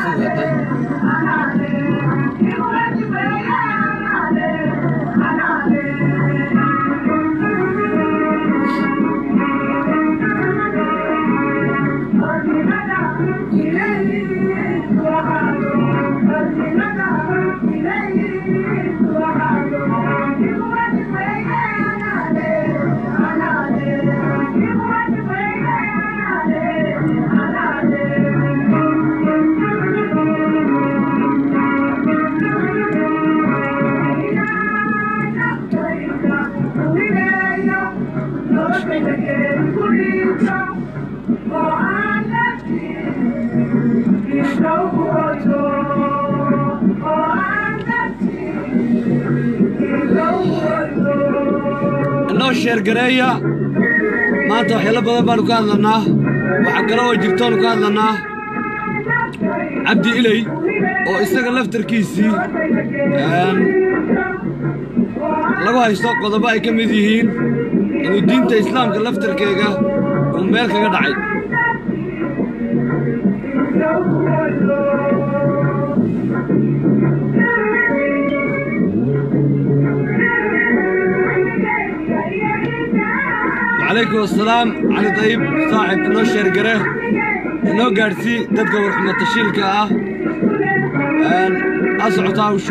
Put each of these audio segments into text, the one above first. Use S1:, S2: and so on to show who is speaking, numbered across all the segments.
S1: noo sheergareeya maanta waxyaalo badan baanu ka hadlannaa waxaa kale oo jirtoonu ka hadlannaa cabdi iley oo isaga laftarkiisii lagu haysto qodobo ay ka mid yihiin inuu diinta islaamka laftarkeega uu meel kaga dhacay وعليكم السلام علي طيب صاحب inoo sheergare inoo gaadhsii dadka warxumatashiilka ah ha socotaa hawshu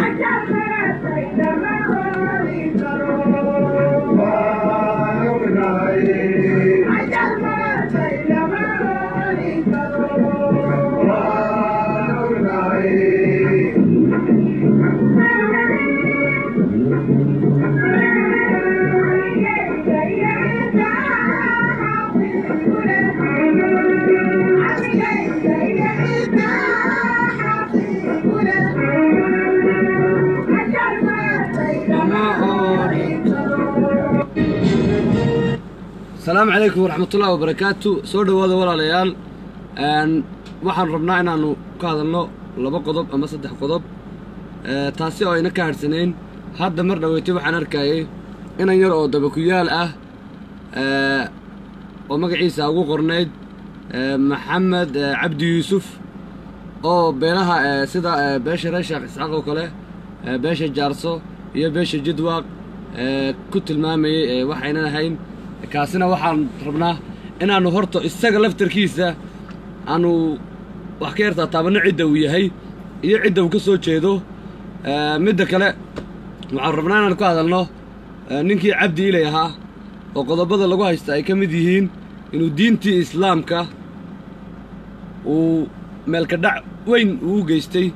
S1: asalaamu calaykum waraxmatullahi wabarakaatu soo dhowaada walaalayaal waxaan rabnaa inaannu ka hadalno laba qodob ama saddex qodob taasi oo ayna ka hadhsanayn hadda mar dhaweytay waxaan arkayay inan yar oo dabakuyaal ah oo magaciisa ugu qornayd maxamed cabdi yuusuf oo beelaha sida beesha reer sheekh isxaaq oo kale beesha jaarso iyo beesha jidwaaq ku tilmaamayey waxaynan ahayn kaasina waxaan rabnaa inaannu horta isaga laftarkiisa aanu wax ka yartaa taabanno cidda uu yahay iyo cidda uu ka soo jeedo midda kale waxaan rabnaa inaanu ka hadalno ninkii cabdi ilay ahaa oo qodobada lagu haysta ay ka mid yihiin inuu diintii islaamka uu meelkadhac weyn uu geystay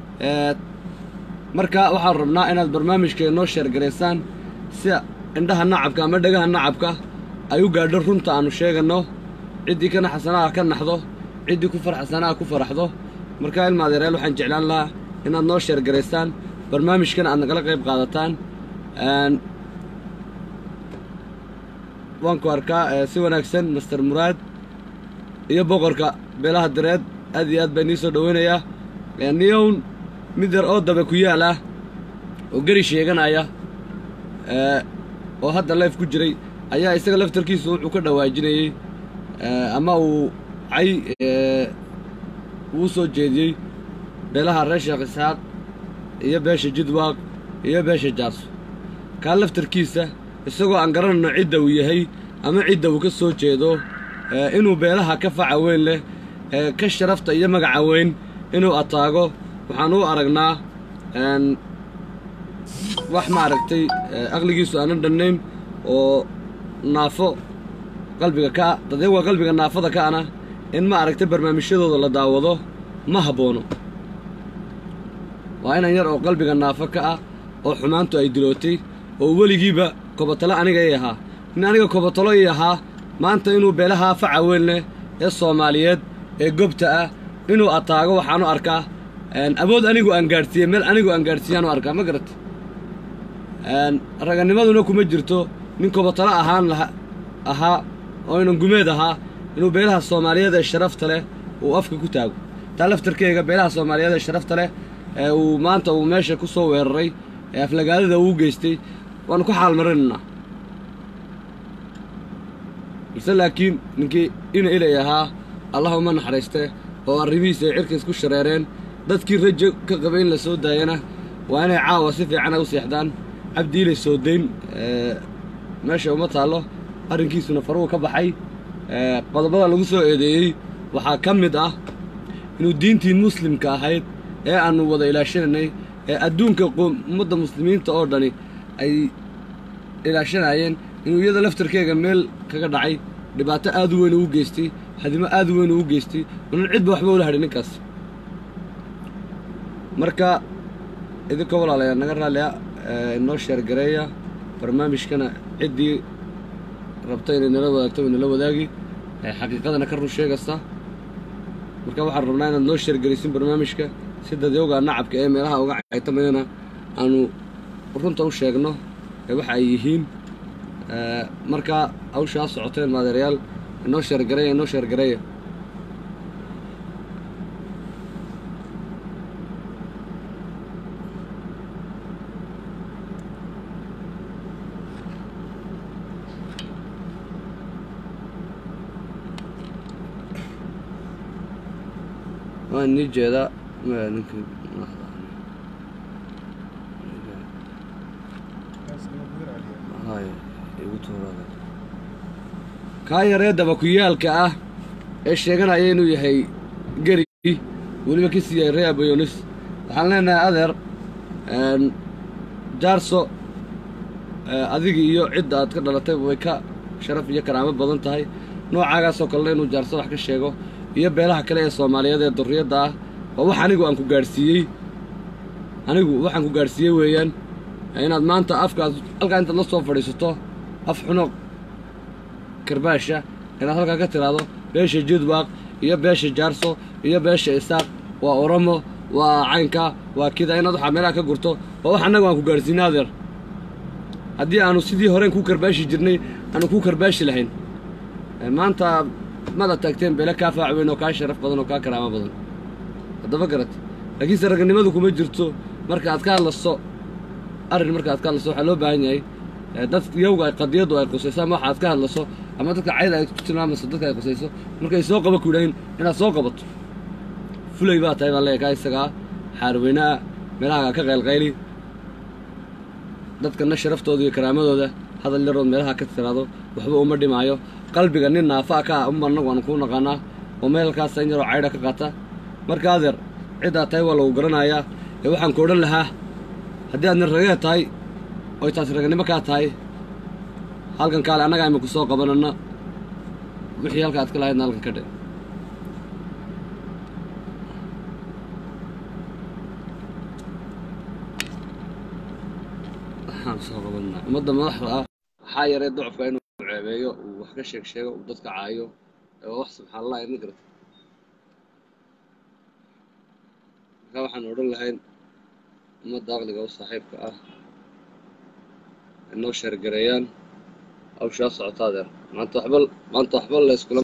S1: marka waxaan rabnaa inaad barnaamijkeeda noo sheergaraysaan sida indhaha nacabka ama dhagaha nacabka ay u gaadho runta aannu sheeganno ciddii kana xasanaha ka naxdo ciddii ku farxasanaha ku faraxdo markaa ilma adeereel waxaan jeclaan lahaa inaad noo sheergaraysaan barnaamijkan aad nagala qayb qaadataan waan ku arkaa si wanaagsan master muraad iyo boqorka beelaha dareed aad iyo aad baa inii soo dhoweynayaa niyown mid yar oo daba ku yaal ah oo geri sheeganaya oo hadda leef ku jiray ayaa isaga laftarkiisu wuxuu ka dhawaajinayey ama uu cay uu soo jeediyey beelaha reer sheekh isxaaq iyo beesha jidwaaq iyo beesha jaarso kaa laftarkiisa isagoo aan garanayno cidda uu yahay ama cidda uu ka soo jeedo inuu beelaha ka faca weyn leh ka sharafta iyo magaca weyn inuu ataago waxaan u aragnaa wax maaragtay aqligiisu aanan dhannayn oo naafo qalbiga kaa dadeewa qalbiga naafada ka'ana in ma aragtay barnaamijyadooda la daawado ma habboono waa inan yar oo qalbiga naafo ka ah oo xumaantu ay dilootay oo weligiiba kobatalo aniga ii ahaa nin aniga kobatalo ii ahaa maanta inuu beelaha faca weyn leh ee soomaaliyeed ee gobta ah inuu ataago waxaanu arkaa awood anigu aan gaadhsiiyey meel anigu aan gaadhsiiyaanu arkaa ma garata raganimaduna kuma jirto nin kobatalo ahaan laha ahaa oo inan gumeed ahaa inuu beelaha soomaaliyeed ee sharafta leh uu afka ku taago taa laftarkeyga beelaha soomaaliyeed ee sharafta leh ee uu maanta uu meesha ku soo weeraray ee aflagaadada uu geystay waanu ku xaalmarinaynaa balse laakiin ninkii ina ilay ahaa allah uma naxariiste oo arrimihiisa ay cirka isku shareereen dadkii rajo ka qabay in la soo daayana waa inay caawa si fiican ay u seexdaan cabdiilay soo dayn meesha uma taallo arrinkiisuna faruhu ka baxay qodobada lagu soo eedeeyey waxaa ka mid ah inuu diintii muslimka ahayd ee aannu wada ilaashanaynay ee adduunka ummadda muslimiinta oo dhani ay ilaashanayeen inuu iyada laftarkeega meel kaga dhacay dhibaato aad u weyn ugu geystay hadimo aad u weyn ugu geystay unan cidba waxba ula hadhin ninkaas marka idinka walaalayaa naga raallia inoo sheergareeya barnaamijkana ciddii rabta inay nala wadaagto way nala wadaagi xaqiiqadana ka run sheegaysa marka waxaan rabnaa inaad noo sheergelisin barnaamijka si dadyowga nacabka ee meelaha uga caytamayana aanu runta u sheegno ee waxa ay yihiin marka hawshaa socoteen maadeerayaal inoo sheergareeya inoo sheergareeya waan nii jeedaa ninka kaa yaree dabakuyaalka ah ee sheeganaya inuu yahay geri weliba ka sii yahay ree abayonis waxaan leenahay adeer jaarso adigii iyo cidda aad ka dhalatay way ka sharaf iyo karaamo badan tahay noocaagaasoo kalena inuu jaarso wax ka sheego iyo beelaha kale ee soomaaliyeed ee durriyadda ah waa wax anigu aan ku gaadhsiiyey anigu waxaan ku gaadhsiiyey weeyaan inaad maanta afkaas halkaa intaad la soo fadhiisato af xuno karbaasha inaad halkaa ka tiraahdo beesha jidwaaq iyo beesha jaarso iyo beesha isaaq waa oromo waa caynka waa kida inaad waxaa meelaha ka gurto waa wax annagu aan ku gaadhsiinay adeer haddii aanu sidii horeen kuu karbaashi jirnay aanu kuu karbaashi lahayn maanta mada taagteen beele kaa faac weyn oo kaa sharaf badan oo kaa karaamo badan haddaba garat laakiinse raganimadu kuma jirto marka aad ka hadlaso arrin marka aad ka hadlaso waxaa loo baahan yahay dad yowga ay qadiyaddu ay qusayso ama waxa aad ka hadlaso ama dadka cayda ay ku tilmaamayso dadka ay qusayso markay soo qaba ku yidhahin inaad soo qabato fulay baa tahay baan leeyahay kaa isagaa xaarweynaa meelaha ka qaylqayli dadkana sharaftooda iyo karaamadooda hadal yarood meelaha ka tiraado waxba uma dhimaayo qalbiga nin naafaa ka ah uma annagu aanu kuu naqaanaa oo meelkaasa in yaroo caydha ka qaata marka adeer ciddaa tahay waa lagu garanayaa ee waxaan ku odhan lahaa haddii aad nin ragee tahay oy taasi raganimo kaa tahay halkan kaale annagaa iminku soo qabanana wixii halka aad ka lahaydna halkan ka dhe waxaan soo qabanaa ummadda madaxda ah waxaa yaree docofka inuu ceebeeyo uu wax ka sheeg sheego uu dadka caayo waa wax subxaan allah idin garta markaa waxaan odhan lahayn ummadda aqliga u saaxiibka ah inoo sheergareeyaan hawshaa socota adeer maanta waxba maanta waxba la iskula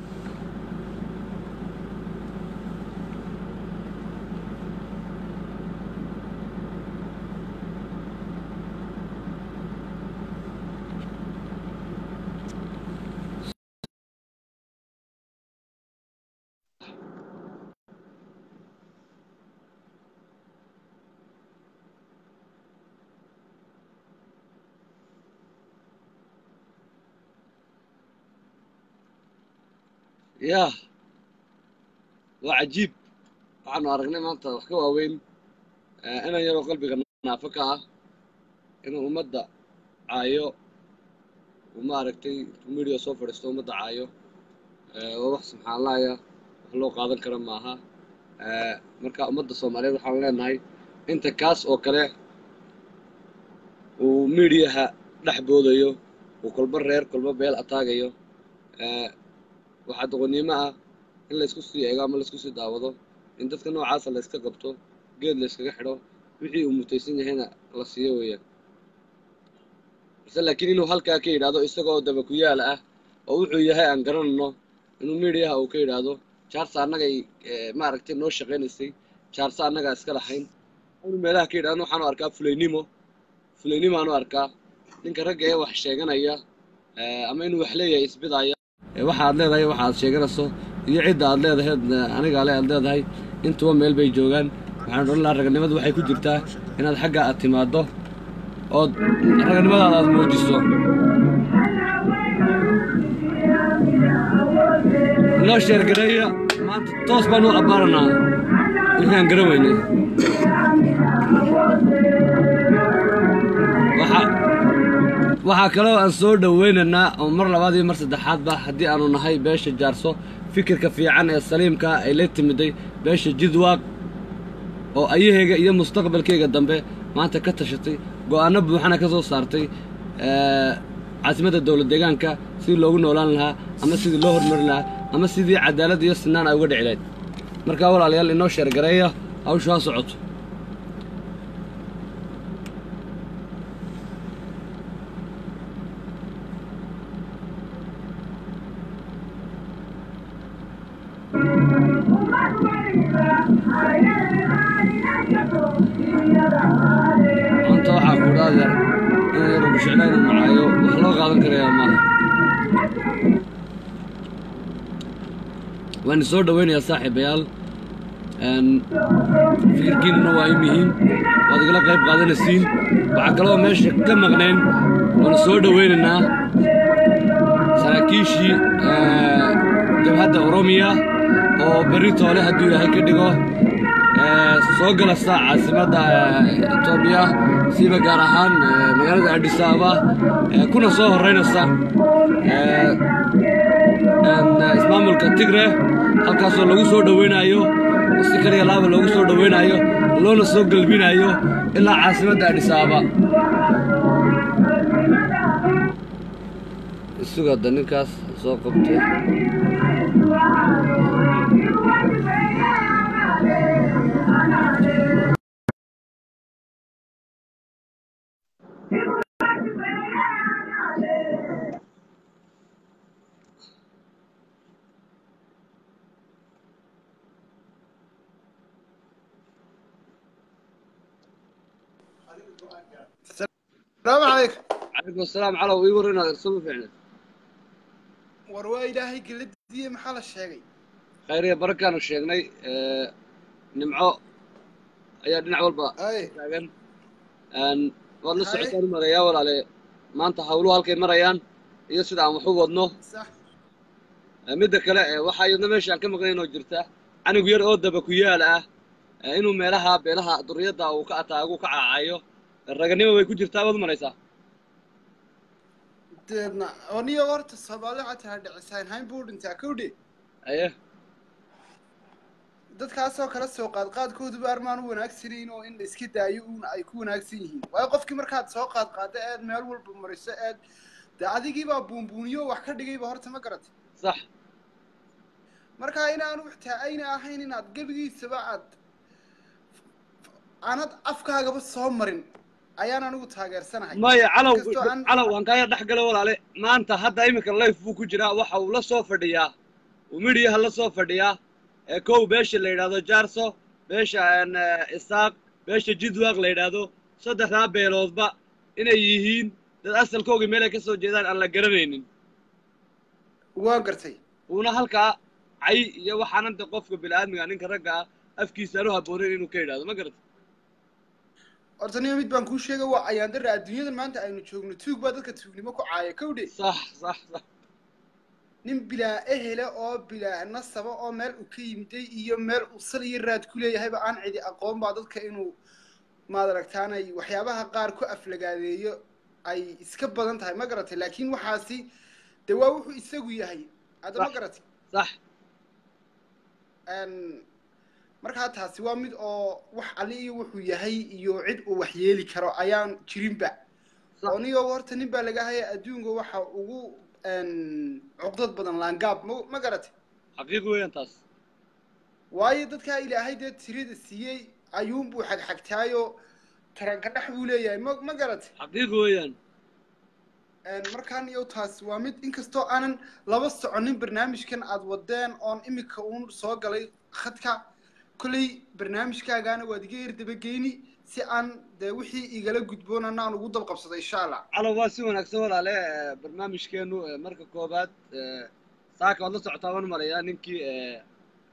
S1: yah waa cajiib waxaanu aragnay maanta wax ka waaweyn inan yaroo qalbiga naafo ka ah inuu ummadda caayo uu maaragtay media soo fadhiisto ummadda caayo waa wax subxaan allahya wax loo qaadan kara maaha marka ummadda soomaaliyeed waxaan leenahay inta kaas oo kale uu mediaha dhex boodayo uu kolba reer kolba beel ataagayo waxaa doqonnimo ah in laysku sii eego ama laysku sii daawado in dadka noocaasa layska qabto geed layskaga xidho wixii uu mutaysan yahayna la siiyo weeyaan balse laakiin inuu halkaa ka yidhaahdo isagoo daba ku yaala ah oo wuxuu yahay aan garanayno inuu mediaha uu ka yidhaahdo jaarsa annagay maaragtay noo shaqaynaysay jaarsa annagaa iska lahayn inuu meelaha ka yidhahdo waxaanu arkaa fulaynimo fulaynimo aanu arkaa ninka ragga ee wax sheeganaya ama inuu wax leeyahay isbidaaya waxa aad leedahay waxa aad sheeganayso iyo cidda aad leedahay aniga ale aad leedahay intuba meel bay joogaan waxaan odhan lahaa raganimadu waxay ku jirtaa inaad xagga aad timaaddo ood raganimadaada aad muujiso inoo sheergareeya maanta toos baan u abbaaranaa wixii aan garan weynay Waxa- waxaa kaloo aan soo dhoweynaynaa oo mar labaad iyo mar saddexaadba haddii aanu nahay beesha jaarso fikirka fiican ee saliimka ay la timiday beesha jidwaaq oo ayahayga iyo mustaqbalkayga dambe maanta ka tashatay go'aano buuxana ka soo saartay ee, caasimadda dowlad deegaanka sidii loogu noolaan lahaa ama sidii loo hormarin lahaa ama sidii cadaalad iyo sinaan ay uga dhici lahayd markaa walaalayaal inoo sheergareeya hawshu ha socoto maanta waxaa ku dhaadeer in yaro bishicla inuu macaayo wax loo qaadan karayaa maaha waan soo dhoweynayaa saaxiibayaal Een, fikirkiinuna waa im yihiin waad igala qayb qaadanaysiin waxaa kaloo meesha ka maqnayn waanu soo dhoweynaynaa saraakiishii ee, jabhadda oromiya oo berri toole hadduu ilaahay ka dhigo ee, soo galasa caasimadda ee, etoobiya siiba gaar ahaan ee, magaalada adis ababa ee, kuna soo horreynaysa ee, een, ismaamulka tigre halkaasoo lagu soo dhoweynayo si kaliya laaba loogu soo dhoweynayo loona soo galbinayo ilaa caasimadda adis ababa isugada ninkaas soo qabtay
S2: السلام عليكم
S1: calaykum asalaam calow ii war inaad irsama fiicneed
S2: war waa ilaahay geladiiye maxaa la sheegay
S1: khayriya barakaanu sheegnay ee, nimco ayaa dhinac walba
S2: ay
S1: taagan Een, waad la
S2: Haye.
S1: socotaan u marayaa walaale maanta hawluhu halkay marayaan iyo sida aan wax u wadno
S2: sax
S1: Ee, midda kale ee, waxaa iyadna meesha aan ka maqnayn oo jirta canug yar oo daba ku yaal ah ee, inuu meelaha beelaha duriyadda uu ka ataagu ka caacayo raganimo way ku jirtaa waad maraysaa
S2: deedna aniyo horta soomaali xataa dhicisaan hayn buu dhintaa kowdhe
S1: aye
S2: dadkaasoo kala soo qaad qaadkooduba armaan u wanaagsanayn oo in la iska daayo uun ay ku wanaagsan yihiin waayo qofkii markaad soo qaad qaadda eed meel walba mariso eed dee adigiibaa buunbuuniyo wax ka dhigayba horta ma garatay
S1: sax
S2: markaa inaanu xitaa ayna ahayn inaad gebigiisaba aad aanad afkaagaba soo marin ayaan anigu taageersanahay
S1: maya calow
S2: Inkastoo aan-
S1: calow waan kaaya dhex gala walaale maanta hadda iminka life buu ku jiraa waxa uu la soo fadhiyaa uu midhiyaha la soo fadhiyaa ee kow beesha la yidhaahdo jaarso beesha een, eh, isaaq beesha jidwaaq la yidhaahdo saddexdaa beeloodba inay yihiin dad asalkoogii meel ay ka soo jeedaan aan la garanaynin
S2: waa gartay
S1: uuna halkaa cay iyo waxaanan de qofka bini'aadmiga ninka ragga ah afkiisa aan u habboonayn inuu ka yidhaahdo ma garata
S2: horta nin mid baan kuu sheegay waa ayaan dara adduunyadan maanta aynu joogno tuug baa dadka tuugnimo ku caaya kowdhe
S1: sax sax sax
S2: nin bilaa ehele oo bilaa nasaba oo meel uu ka yimiday iyo meel uu sal iyo raad ku leeyahayba aan cidi aqoon baa dadka inuu maad aragtaanay waxyaabaha qaar ku aflagaadeeyo ay iska badan tahay ma garatay laakiin waxaasi dee waa wuxuu isagu yahay hadda ma
S1: Sax.
S2: garatay
S1: sax
S2: Een, markaa taasi waa mid oo wax ali iyo wuxuu yahay iyo cid uu wax yeeli karo ayaan jirinba
S1: Sax.
S2: oo niyo horta nin baa laga haya adduunka waxa ugu een, cuqdad badan laangaab ma ma garatay
S1: xaqiiqi weeyaan taas
S2: waayo dadkaa ilaahay dee tirada siiyey ayuunbuu xagxagtaayo taranka dhex buu leeyahay ma ma garatay
S1: xaqiiqi weeyaan
S2: Een, markaan iyo taas waa mid inkastoo aanan laba soconin barnaamijkan aad wadeen oon imika uun soo galay khadka kolley barnaamijkaagaana waad iga yar dabageyni si aan dee wixii igala gudboonana aan ugu dabqabsado insha allah
S1: calow waa si wanaagsan walaale eh, barnaamijkeenu eh, marka koobaad eh, saaka waad la socotaa waan marayaa ninkii eh,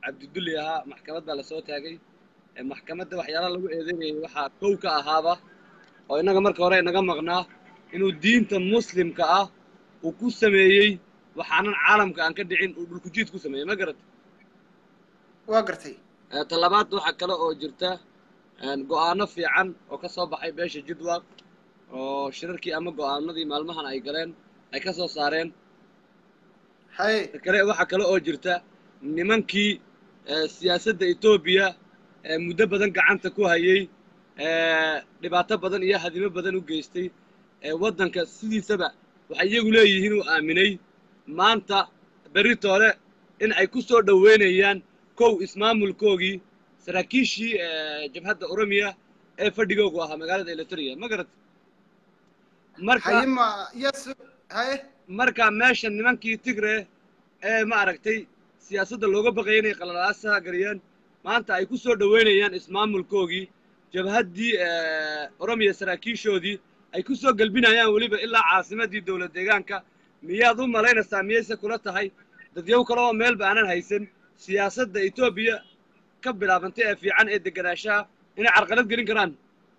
S1: cabdidulli ahaa maxkamad baa lasoo taagay ee maxkamadda waxyaalaha lagu eedeynayay waxaa kow ka ahaaba oo innaga marka hore inaga maqnaa inuu diinta muslimka ah uu ku sameeyey waxaanan caalamka aan ka dhicin uu dhulkujiid ku sameeyey ma garat
S2: waa gartay
S1: Eh, talabaad waxaa kale oo jirta een, go'aano fiican oo ka soo baxay beesha jidwaq oo shirarkii ama go'aanadii maalmahan ay galeen ay ka soo saareen
S2: haye
S1: ta kale waxaa kale oo jirta nimankii eh, siyaasadda etoobiya ee muddo badan gacanta ku hayay ee dhibaato badan iyo hadimo badan u geystay ee waddanka sidiisaba waxay iyagu leeyihiin uu aaminay maanta beritoole in ay ku soo dhoweynayaan kow ismaamulkoogii saraakiishii ee jabhadda oromiya ee fadhigoogu ahaa magaalada eletoria ma garat marka
S2: haye ma yes haye
S1: marka meesha nimankii tigre ee ma aragtay siyaasadda looga baqaya inay qalalaasaha geliyaan maanta ay ku soo dhoweynayaan ismaamulkoogii jabhaddii oromiya saraakiishoodii ay ku soo gelbinayaan weliba ilaa caasimaddii dowlad deegaanka miyaad u malaynaysaa miyayse kula tahay dadyow kale oo meelba aanan haysan siyaasadda etoobiya ka bilaabantay ee fiican ee deganaanshaha inay carqalad gelin karaan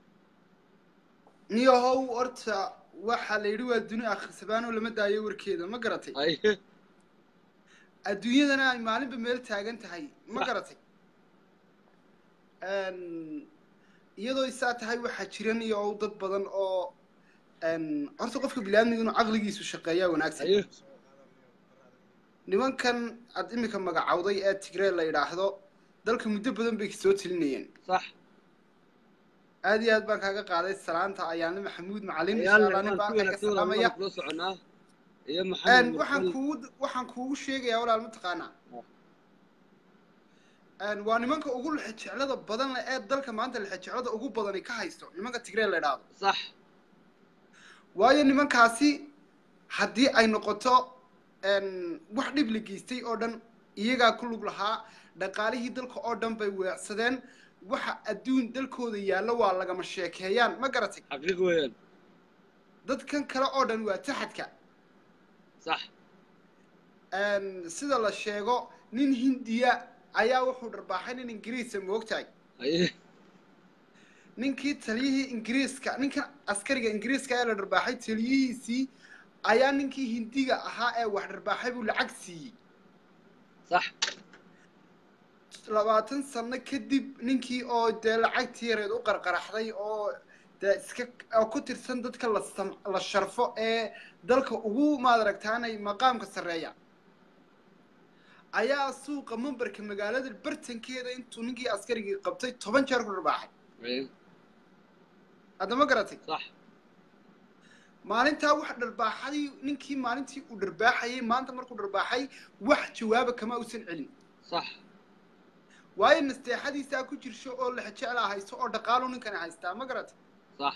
S2: niyahow horta waxaa la yidhi waa duni akhrisabaanoo lama daayo warkeeda ma garatay
S1: ay
S2: adduunyadana ay maalinba meel taagan tahay ma
S1: Sax.
S2: garatay Een, iyadoo isaa tahay waxaa jiran iyo ow dad badan oo een, horta qofka biniaadmiga inuu caqligiisu shaqeeyaa wanaagsan
S1: ay
S2: nimankan aad imika magacawday ee tigree la yidhaahdo dalka muddo badan bay soo telinayeen
S1: sax
S2: aad iyo aad baan kaaga qaaday salaanta ayaanle maxamuud macalin insha
S1: ayaanle
S2: allah nin
S1: waan
S2: baa
S1: si
S2: halkaa ka
S1: wanaagsan
S2: salaamaya
S1: walaal kula soconaa iyo
S2: Een,
S1: maxamed
S2: waxaan
S1: mursal
S2: kuugu waxaan kuugu sheegayaa walaal mataqaanaa Een, waa nimanka ugu lexejeclada badan leh ee dalka maanta lexejeclada ugu badani ka haysto nimanka tigree la idhaahdo
S1: sax
S2: waayo nimankaasi haddii ay noqoto een, wax dhib la geystay oo dhan iyagaa ku lug lahaa dhaqaalihii dalka oo dhan bay weecsadeen waxa adduun dalkooda yaallo waa lagama sheekeeyaan ma garatay
S1: xaqiiq weeyaan
S2: dadkan kale oo dhan waa taxadka
S1: sax
S2: Een, sida la sheego nin hindiya ayaa wuxuu dharbaaxay nin ingiriisa moogtahay
S1: ay
S2: ninkii taliyihii ingiriiska ninkan askariga ingiriiska ee la dharbaaxay taliyihiisii ayaa ninkii hindiga ahaa ee wax dharbaaxay buu lacag siiyey
S1: sax
S2: labaatan sano kadib ninkii oo dee lacagtii yareed u qarqaraxday oo dee iska oo ku tirsan dadka la sam la sharfo ee dalka ugu maad aragtaanay maqaamka sarreeya ayaa suuqa mambarka magaalada bartankeeda intuu ninkii askarigii qabtay toban jeer ku dharbaaxay
S1: ay
S2: haddama garatay
S1: sax
S2: maalintaa wax dharbaaxay ninkii maalintii uu dharbaaxayay maanta markuu dharbaaxay wax jawaaba kama uusan celin
S1: sax
S2: waayo nasteexadiisaa ku jirsho oo lexjeclaa haysto oo dhaqaalu ninkani haystaa ma garatay
S1: sax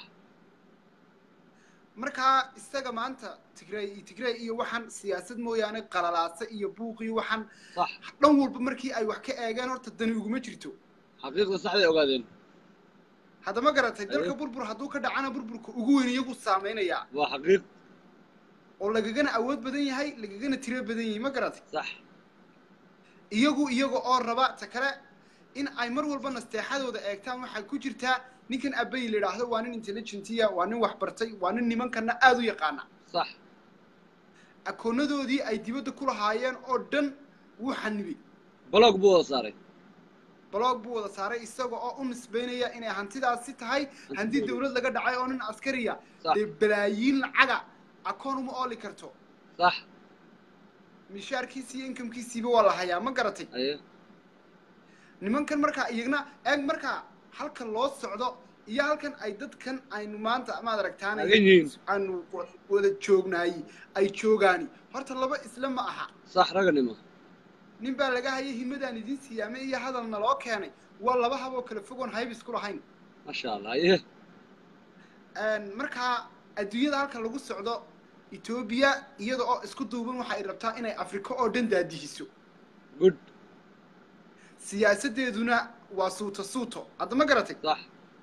S2: markaa isaga maanta tigray iyo tigray iyo waxaan siyaasad mooyaane qalalaasa iyo buuq iyo waxaan
S1: sax
S2: dhan walba markii ay wax ka eegeen horta dani uguma jirto
S1: xaqiiqda saxday ogaadeen
S2: haddama garatay
S1: Aye.
S2: dalka burbur hadduu ka dhacana burburka ugu weyn iyagu saameynayaa
S1: waa xaqiiq
S2: oo lagagana awood badan yahay lagagana tiro badan yahay ma garatay
S1: sax
S2: iyagu iyaga oo raba ta kale in ay mar walba nasteexadooda eegtaan waxaa ku jirtaa ninkan abay la yidhaahdo waa nin intelligentiya waa nin wax bartay waa nin nimankana aada u yaqaana
S1: sax
S2: akoonadoodii ay dibadda ku lahaayeen oo dhan wuu xanibay
S1: blog buu wada saaray
S2: blog buu wada saaray isaga oo u nisbaynaya inay hantidaasi tahay hanti dawlad laga dhacay oo nin askariya
S1: Sax.
S2: dee balaayiin lacaga akoon uma ooli karto
S1: sax
S2: mishaarkiisi iyo inkamkiisiiba waa la hayaa ma garatay
S1: aye
S2: nimankan markaa iyagna eeg markaa halkan loo socdo iyo halkan ay dadkan aynu maanta maad aragtaan
S1: Taagan yihiin.
S2: aanu wa- wada joognaay ay joogaani horta laba isla ma aha
S1: sax raganimo
S2: nin baa laga hayay himadaan idiin siyaamay iyo hadalna loo keenay waa laba haboo kala fogoon haybis ku lahayn
S1: masha allah aye
S2: Een, markaa adduunyada halkan lagu socdo etoobiya iyada oo isku duuban waxa ay rabtaa inay afrika oo dhan daadihiso
S1: good
S2: siyaasadeeduna waa suuto suuto hadda ma garatay
S1: sax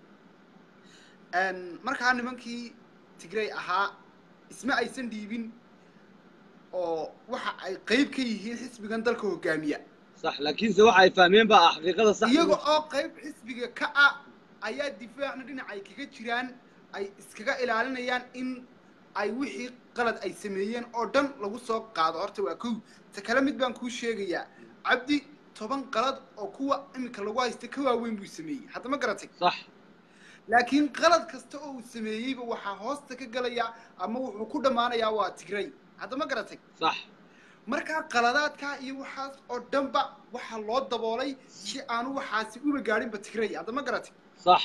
S2: Een, markaa nimankii tigray ahaa isma aysan dhiibin oo waxa ay qeyb ka yihiin xisbigan dalka hogaamiya
S1: sax laakiinse waxa ay fahmeen baa ah xaqiiqada sax
S2: iyaga oo qayb xisbiga ka ah ayaa difaacna dhinacay kaga jiraan ay iskaga ilaalinayaan in ay wixii qalad ay sameeyeen oo dhan lagu soo qaado horta waa kow ta kale mid baan kuu sheegayaa cabdi toban qalad oo kuwa iminka lagu haysta ka waaweyn buu sameeyey hadda ma garatay
S1: sax
S2: laakiin qalad kasta oo uu sameeyeyba waxaa hoosta ka galaya ama wuxuu ku dhammaanayaa waa tigray hadda ma garatay
S1: sax
S2: markaa qaladaadkaa iyo waxaas oo dhanba waxaa loo daboolay si aanu waxaasi uba gaadhinba tigray hadda ma garatay
S1: sax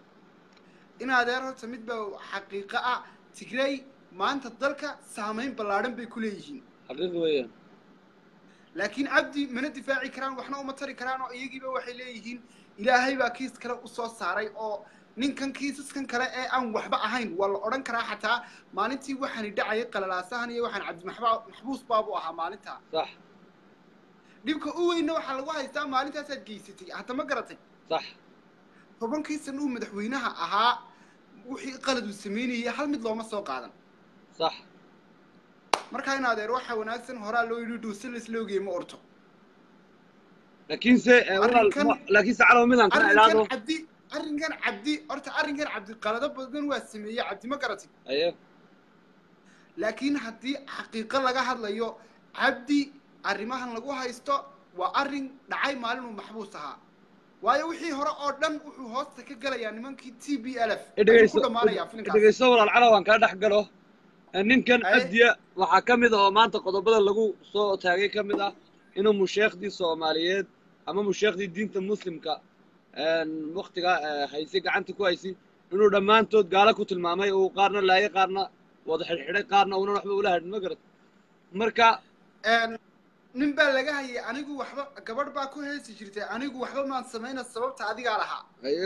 S2: in adeer horta midba xaqiiqo ah tigray maanta dalka saamayn ballaadhan bay ku leeyihiin
S1: xaqiiq weeyaan
S2: laakiin cabdi mana difaaci karaan waxna uma tari karaan oo iyagiiba waxay leeyihiin ilaahay baa kiis kale usoo saaray oo ninkan kiisaskan kale ee aan waxba ahayn waa la odhan karaa xataa maalintii waxaani dhacayay qalalaasahan iyo waxaan cabdi maxba- maxbuus baabu ahaa maalintaa
S1: sax
S2: dhibka u weynna waxaa lagu haystaa maalintaasaad geysatay hadda ma garatay
S1: sax
S2: tobankii sana uu madaxweynaha ahaa wixii qalad uu sameynayay hal mid looma soo qaadan
S1: sax
S2: markaa in adeer waxaa wanaagsan horaa loo yidhi dhuusi laisla ogeyey ma orto
S1: laakiinse eh, walaal
S2: Arrinkan-
S1: ma- laakiinse calaw midaan kana ilaado
S2: arrinkan cabdi arrinkan cabdi horta arrinkan cabdi qalado badan waa sameeyey cabdi ma garatay
S1: aye
S2: laakiin haddii xaqiiqo laga hadlayo cabdi arrimahan lagu haysto waa arrin dhacay maalin uu maxbuus ahaa waayo wixii hore oo dhan wuxuu hoosta ka galayaa nimankii t b l f ayuu
S1: dhegeyso
S2: ku dhammaanayaa filinkaas
S1: dhegeyso walaal calaw aan kaa dhex galo Eh, ninkan
S2: Aye.
S1: abdiya waxaa ka mid ah oo maanta qodobada lagu soo taagay ka mid ah inuu musheekhdii soomaaliyeed ama musheekhdii diinta muslimka waktiga haysay gacanta ku haysay inuu dhammaantood gaalo ku tilmaamay uu qaarna laayay qaarna wada xidhxidhay qaarna uunan waxba ula hadhin ma garat marka
S2: Een, nin baa laga hayay anigu waxba gabadh baa ku heesi jirtay anigu waxba maan samayna sababta adigaa lahaa
S1: aye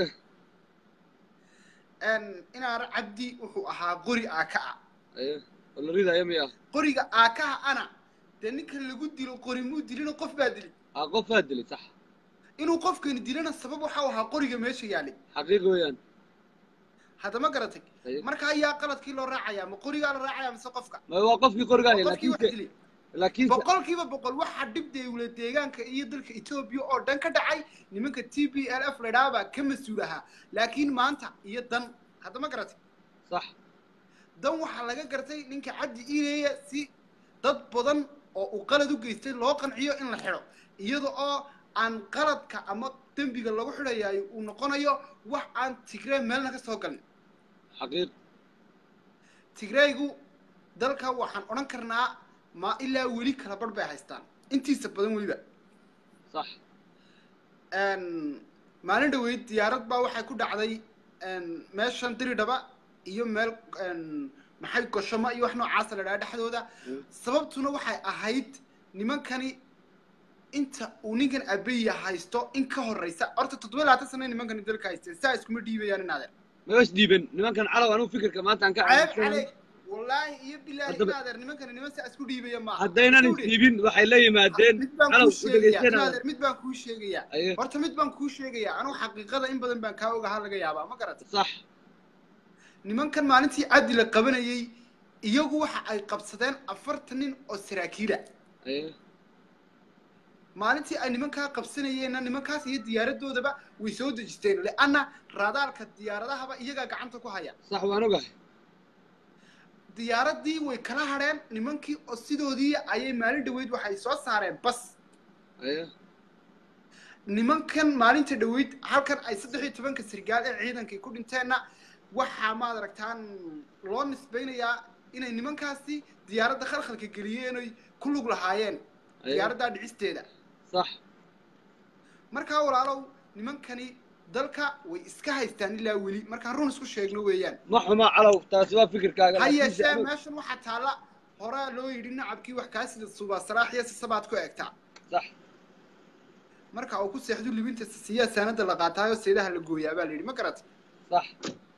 S2: Een, inaana cabdi wuxuu ahaa qori aaka ah
S1: aye oo la ridaayo miya
S2: qoriga aakaha ana dee ninka lagu dilo qori muu dilina qof baa dili
S1: aa qof baa dilay sax
S2: inuu qofkani dilana sabab waxau ahaa qoriga meesha yaalay
S1: xaqiiq weeyaan
S2: hadda ma garatay
S1: Aye.
S2: marka ayaa qaladkii loo raacayaa ma qorigaa la raacaya mise qofka
S1: ma waa qofkii qoriga
S2: Waa
S1: haya
S2: qofkii wax
S1: laakiinse
S2: dilay
S1: laakiinse
S2: boqolkiiba boqol waxaa dhib deewle deegaanka iyo dalka etoobiya oo dhan ka dhacay nimanka t b l f ladhaa baa ka mas-uul ahaa laakiin maanta iyo dan hadda ma garatay
S1: sax
S2: dan waxaa laga gartay ninka cabdi iileeya si dad badan oo uu qalad u geystay loo qanciyo in la xidho iyada oo aan qaladka ama dembiga lagu xidhayayo uu noqonayo wax aan tigree meelna ka soo galin
S1: xaqiiq
S2: tigreegu dalka waxaan odhan karnaa ma ilaa weli kala barh bay haystaan intiisa badan weliba
S1: sax
S2: Een, maalin dhaweyd diyaarad baa waxay ku dhacday een, meeshan diridhaba iyo meel een, maxay goshamo iyo wax noocaasa la dhaha dhexdooda
S1: Mm.
S2: sababtuna waxay ahayd nimankani inta uu ninkan abeya haysto in ka horeysa horta toddoba iyo labaatan sano nimankani dalka haysteen saa iskuma dhiibayaan inaadeen
S1: ma is dhiiban nimankan calaw anigu fikirka maanta aan ka
S2: ceeb
S1: aaminsan
S2: caleeg wallaahi iyo bilaahi
S1: Haddaba-
S2: inaadeer nimankani niman saa isku dhiibaya maaha
S1: haddaynan
S2: Suudi.
S1: isdhiibin waxay la yimaadeen
S2: mid baan
S1: calaw
S2: kuu sheegayaa
S1: udhegeysana
S2: inaadeer mid baan kuu sheegayaa
S1: aye
S2: horta mid baan kuu sheegayaa anugu xaqiiqada in badan baan kaa ogahaa laga yaabaa ma garatay
S1: sax
S2: nimankan maalintii cabdi la qabanayey iyagu waxa ay qabsadeen afartan nin oo saraakiila
S1: aye
S2: maalintii ay nimankaa qabsanayeenna nimankaas iyo diyaaradoodaba way soo dejisteen leanna raadaalka diyaaradahaba iyagaa gacanta ku haya
S1: sax waan ogahay
S2: diyaaradii way kala hadheen nimankii oo sidoodii ayay maalin dhaweyd waxay soo saareen bas
S1: aye
S2: nimankan maalinta dhaweyd halkan ay saddex iyo tobanka sargaal ee ciidankii ku dhinteenna waxaa maad aragtaan loo nisbaynayaa inay nimankaasi diyaaradda khalkhalka geliyeen oy ku lug lahaayeen
S1: aye
S2: diyaaraddaa dhicisteeda
S1: sax
S2: markaa walaalow nimankani dalka way iska haystaan ilaa weli markaan run isku sheegno weeyaan
S1: ma xuma calaw taasi waa fikirkaaga
S2: ha
S1: laakiinse
S2: yeeshee
S1: anigu-
S2: meeshan waxaa taalla horaa loo yidhi nacabkii wax kaa sida subaa salaaxiya sisabaad ku egtaa
S1: sax
S2: marka uu ku seexdu libinta siyaa saanada la qaataayo seedaha la gooyaa baa la yidhi ma garat
S1: sax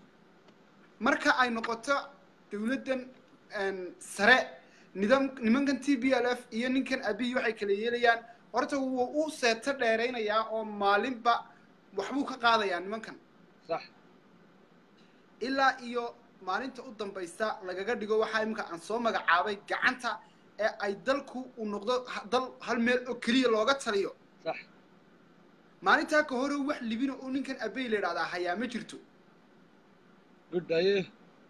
S2: marka ay noqoto dawladdan een, sare nidaam nimankan t b l f iyo ninkan abiy waxay kala yeelayaan horta wuu u seeto dheeraynayaa oo maalinba waxbuu ka qaadayaa nimankan
S1: sax
S2: ilaa iyo maalinta u dambaysa lagaga dhigo waxaa iminka aan soo magacaabay gacanta ee ay dalku uu noqdo ha- dal hal meel oo keliya looga taliyo
S1: sax
S2: maalintaa ka hore wax libina uu ninkan abey la idhahdaa hayaa ma jirto
S1: good aye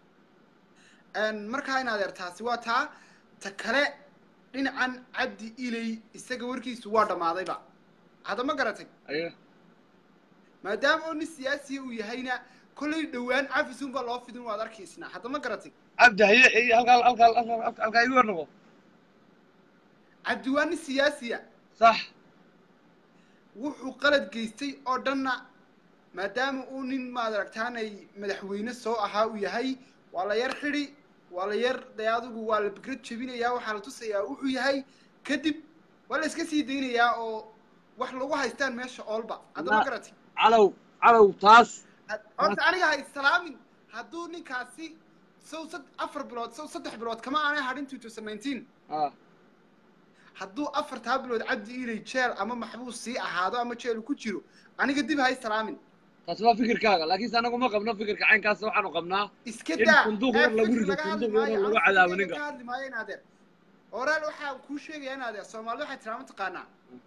S2: markaa in adeer taasi waa taa ta kale dhinacan cabdi iley isaga warkiisu waa dhammaadayba hadda ma garatay
S1: aye
S2: maadaama oo nin siyaasiya uu yahayna kollay dhowaan cafisun baa loo fidin waad arkaysnaa hadda ma garatay
S1: cabdi haye iyo halkaa halkaa halkaa halkaa igu warnaqo
S2: cabdi waa nin siyaasiya
S1: sax
S2: wuxuu qalad geystay oo dhanna maadaama uu nin maad aragtaanay madaxweyne soo ahaa uu yahay waa la yar xidhi waa la yar dee adigu waa la bigrad jebinayaa waxaa la tusayaa wuxuu yahay kadib waa la iska sii daynayaa oo wax lagu haystaan meesha oolba hadda ma
S1: Na-
S2: garatay
S1: calow calow taas
S2: had- horta aniga ha islaamin hadduu ninkaasi sow sad afar bilood sow saddex bilood kama aanay hadhin two thousand nineteen
S1: ah
S2: hadduu afartaa bilood cabdi ilay jeel ama maxbuus sii ahaado ama jeel uu ku jiro aniga dib ha islaamin
S1: taasi waa fikirkaaga laakiinse anagu ma qabno fikirka caynkaas waxaanu qabnaa
S2: iska
S1: In
S2: daa
S1: sanduuq
S2: ee
S1: yar lagu
S2: fikir
S1: rido,
S2: laga hadli
S1: sanduuq yar
S2: maayo,
S1: lagu
S2: aniga
S1: cadaabo
S2: fikirkayga
S1: ninka.
S2: ka hadli maayo in adeer oraal waxaa kuu sheegaya in adeer soomaalida waxay tiraa mataqaanaa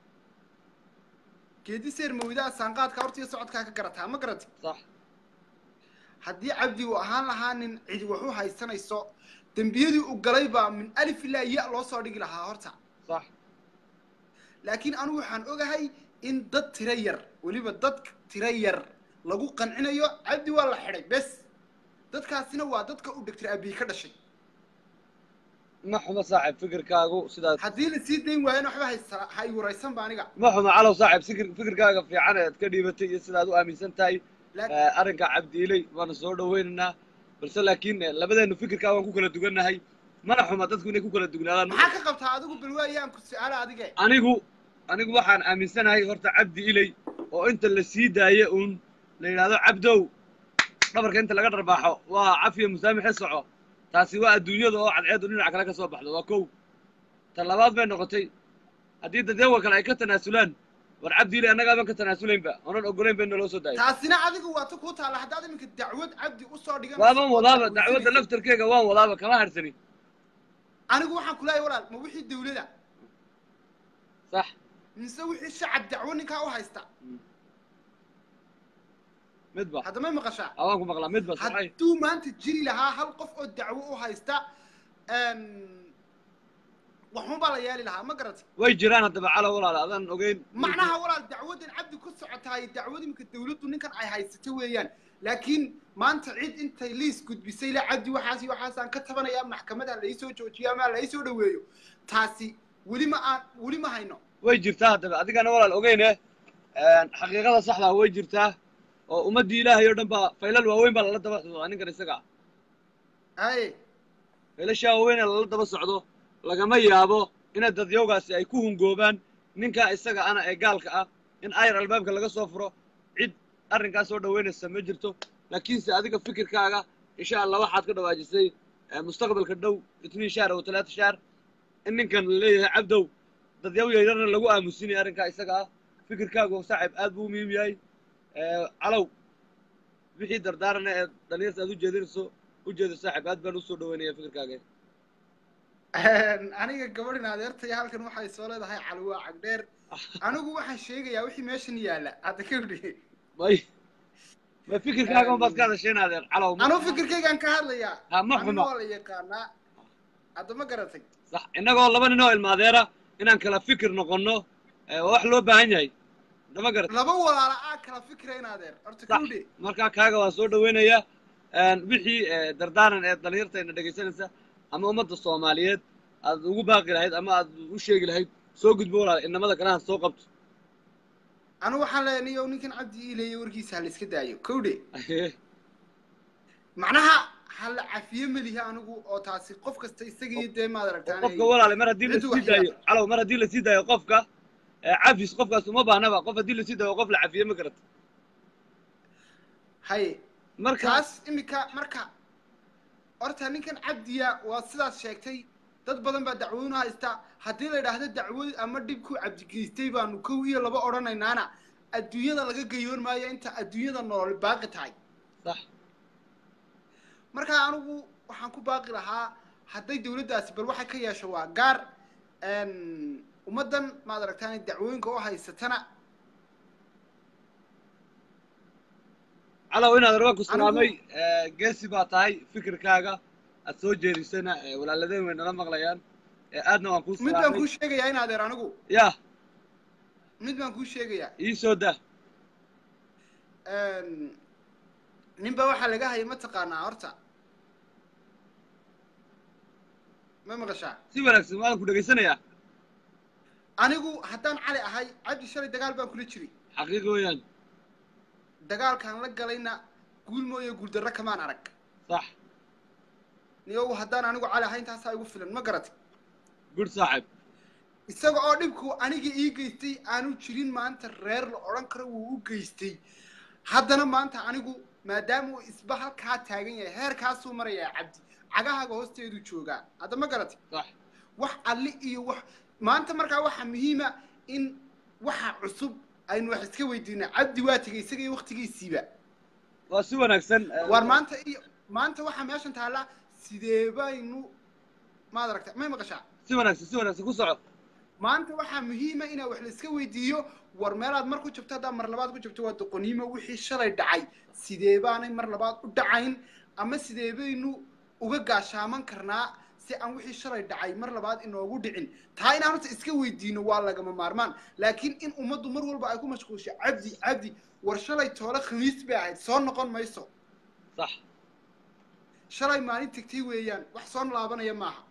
S2: geedi seer mawdaa saanqaadka horta iyo socodkaa ka garataa ma garati
S1: sax
S2: haddii cabdi uu ahaan lahaa nin cidi wax u haysanayso dembiyadii uu galay baa min alif ilaa ya loo soo dhigi lahaa horta
S1: sax
S2: laakiin anigu waxaan ogahay in dad tiro yar weliba dad tiro yar lagu qancinayo cabdi waa la xidhay bes dadkaasina waa dadka uu dhegtir abiy ka dhashay
S1: ma xumo saaxib fikirkaagu sidaas
S2: haddii la sii dayn waayana waxba haysa- ha i waraysanba aniga
S1: ma xumo calow saaxib fikir fikirkaaga fiican eed ka dhiibatay iyo sidaad u aaminsan tahay
S2: Laak-
S1: Eh, arrinka cabdiiley waana soo dhawaynaynaa balse laakiin eh, labadeenu fikirkaa waan ku kala dugannahay mana xuma dadku inay ku kala dugnaadaan
S2: maxaa ka qabtaa adigu balwaayaan ku su-aala adige
S1: anigu anigu waxaan aaminsanahay horta cabdi iley oo inta la sii daaye uun la yidhaahdo cabdow dhabarka inta laga dharbaaxo waa cafiya musaamixe soco taasi waa adduunyada oo cadceedu dhinac kale ka soo baxdo waa kow ta labaad bay noqotay haddii dadyawa kale ay ka tanaasulaan war cabdi iley annagaaban ka tanaasulaynba oonan ogolayn ba in naloo soo daayo
S2: taasina adigu waa ta kuu taalla haddaad iminka dacwad cabdi usoo dhigan
S1: waaban wadaaba dacwadda laftarkeega waan wadaaba kama harsani
S2: anigu waxaan kulahay walaal ma wixii dawlada
S1: sax
S2: mise wixii shacab dacwo ninkaa u haysta
S1: midba
S2: hadda may maqashaa
S1: awaan ku maqlaa midba saxay
S2: hadduu maanta jiri lahaa hal qof oo dacwo u haysta waxun baa la yeeli lahaa ma garatay
S1: way jiraan haddaba calow walaal adaan ogeyn
S2: macnaha walaal dacwadan cabdi ku socotaay dacwad imika dawladdu ninkan ay haysato weeyaan laakiin maanta cid intay liis gudbisay la cabdi waxaas iyo waxaasaan ka tabanayaa maxkamada laisoo joojiyo ama laisoo dhaweeyo taasi weli ma aan weli ma hayno
S1: way jirtaa haddaba adigana walaal ogeyne xaqiiqada saxdaa way jirtaa oo ummaddii ilaahay oo dhan baa faylal waaweyn baa lala daba socdaa ninkan isaga ah
S2: haye
S1: faylashaa waaweyn ee lala daba socdo lagama yaabo inay dadyowgaasi ay ku hungoobaan ninkaa isaga ana ee gaalka ah in ayar albaabka laga soo furo cid arrinkaas soo dhaweynaysa ma jirto laakiinse adiga fikirkaaga insha allah waxaad ka dhawaajisay eh, mustaqbalka dhow itniin shaar oo talaata shaar in ninkan la leeyahay cabdow dadyaw yaryarna lagu aamusinaya arrinkaa isaga ah fikirkaagu saaxib aad buu u muhiim yahay Eh, calow wixii dardaarana ee dhalinyarta aad u jeedinayso u jeedo saaxib aad baan usoo dhaweynaya fikirkaaga
S2: aniga gabadhin adeertaya halkan waxay soo leedahay calwaa cagdheer anigu waxaan sheegayaa wixii meeshan yaalla hadda ka udhi
S1: may ma fikirkaaga unbaad ka hadasheen adeer calow ma-
S2: anuu fikirkaygaan ka hadlayaa
S1: Ha, ma
S2: anina
S1: xumo.
S2: waa la yaqaanaa hadda ma garatay
S1: sax innagoo laba nin oo ilmaadeera inaan kala fikir noqonno eh, waa wax loo baahan yahay nama garat
S2: laba walaala aa kala fikirayn adeer horta
S1: sax
S2: kawdhe
S1: markaa kaaga waan soo dhaweynayaa wixii eh, dardaaran ee dhalinyartayna dhegaysanaysa ama ummadda soomaaliyeed aad ugu baaqi lahayd ama aad u sheegi lahayd soo gudbo walaal inamada kale ha soo qabto
S2: anu waxaan leenayo ninkan cabdi iileeye warkiisa ha la iska daayo kawdhe macnaha ha la cafiye melihi anigu oo taasi qof kasta isagii dee maad aragtaan
S1: qofka walaale mar haddii
S2: Ciddu
S1: lasii
S2: wax
S1: daayo calow mar haddii lasii daayo qofka eh, cafis qofkaas uma baahnaba qof haddii lasii daayo qof la cafiye ma garata
S2: haye
S1: markaas
S2: kaas imika marka horta ninkan cabdiya waa sidaas sheegtay dad badan baa dacwooyin u haysta haddii la idhaahdo dacwad ama dhibkuu cabdigeystay baanu kow iyo laba odhanaynaana adduunyada laga gayoon maayo inta adduunyada nolol baaqi tahay
S1: sax
S2: markaa anigu waxaan ku baaqi lahaa hadday dawladdaasi bal waxay ka yeesho waa gaar ummaddan maad aragtaan dacwooyinka u haysatana
S1: calow inaad rabaan ku salaamay geesi baa tahay fikirkaaga aad soo jeedisana walaaladeen way nala maqlayaan aadna waan kuu
S2: mid baan
S1: salaamay
S2: kuu sheegayaa in adeer anigu
S1: ya
S2: mid baan kuu sheegayaa
S1: ii soo daa
S2: ninba waxaa laga hayay mataqaanaa horta ma maqashaa
S1: si wanaagsan waan ku dhegaysanayaa
S2: anigu haddaan cali ahay cabdi shalay dagaal baan kula jiray
S1: xaqiiqi weeyaan
S2: dagaalkaan la galayna guul mooye guuldarro kamaan arag
S1: sax
S2: niyow haddaan anigu cali ahay intaasaa igu filan ma garatay
S1: gud saaxib
S2: isaga oo dhibku aniga ii geystay aanu jirin maanta reer la odhan karo wuu u geystay haddana maanta anigu maadaama uu isba halkaa taagan yahay heerkaasuu marayaa cabdi cagahaaga hoosteedu joogaa hadda ma garatay
S1: sax
S2: wax alli iyo wax maanta markaa waxaa muhiima in waxa cusub aynu wax iska weydiina cabdi waa tegay isaga iyo waktigiisiiba
S1: waa si wanaagsan
S2: waar maanta iyo maanta waxaa meeshan taalla sidee baynu maad aragta may maqashaa
S1: si wanaagsan si wanaagsan ku soco
S2: maanta waxaa muhiima inaa wax la iska weydiiyo war meelaad mar ku jabto haddaa mar labaad ku jabto waa doqoniimo wixii shalay dhacay sidee baanay mar labaad u dhacayn ama sidee baynu uga gaashaaman karnaa si aan wixii shalay dhacay mar labaad inoogu dhicin taa inaan horta iska weydiino waa lagama maarmaan laakiin in ummaddu mar walba ay ku mashquulsho cabdi cabdi war shalay toole khamiis bay ahayd soo noqon mayso
S1: sax
S2: shalay maalin tegtay weeyaan wax soo laabanaya maaha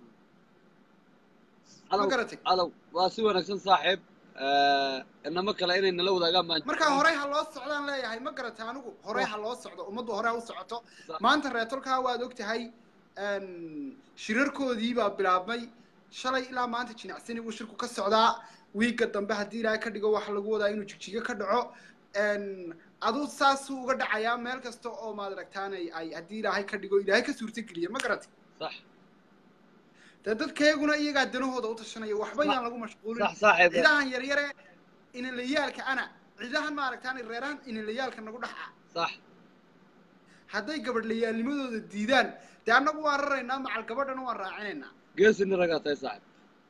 S1: calow
S2: garatay?
S1: calow waa si wanaagsan saaxiib inamo kale inay nala wadaagaan baan
S2: markaa horey ha loo socdaan leeyahay ma garatay anigu horey ha loo socdo ummaddu horey ha u socoto maanta reetolkaa waad og tahay shirarkoodii baa bilaabmay shalay ilaa maanta jinacsani buu shirku ka socdaa wiigga dambe haddii ilaahay ka dhigo waxa lagu wadaa inuu jigjigo ka dhaco aduu saasuu uga dhacayaa meel kasta oo maad aragtaanay ay haddii ilaahay ka dhigo ilaahay ka suurtogeliya ma garatay
S1: sax
S2: dee dadkeeguna iyagaa danahooda u tashanaya waxba yaan lagu mashquulin
S1: sax saaxiib
S2: cidahan yaryare inalayaalka ana cidahan ma aragtaanay reerahan inalayaalka nagu dhaxa
S1: sax
S2: hadday gabadhlayaalnimadooda diidaan dee annagu waan raraynaa macal gabadhana waan raacinaynaa
S1: geesini ragaa tahay saaxiib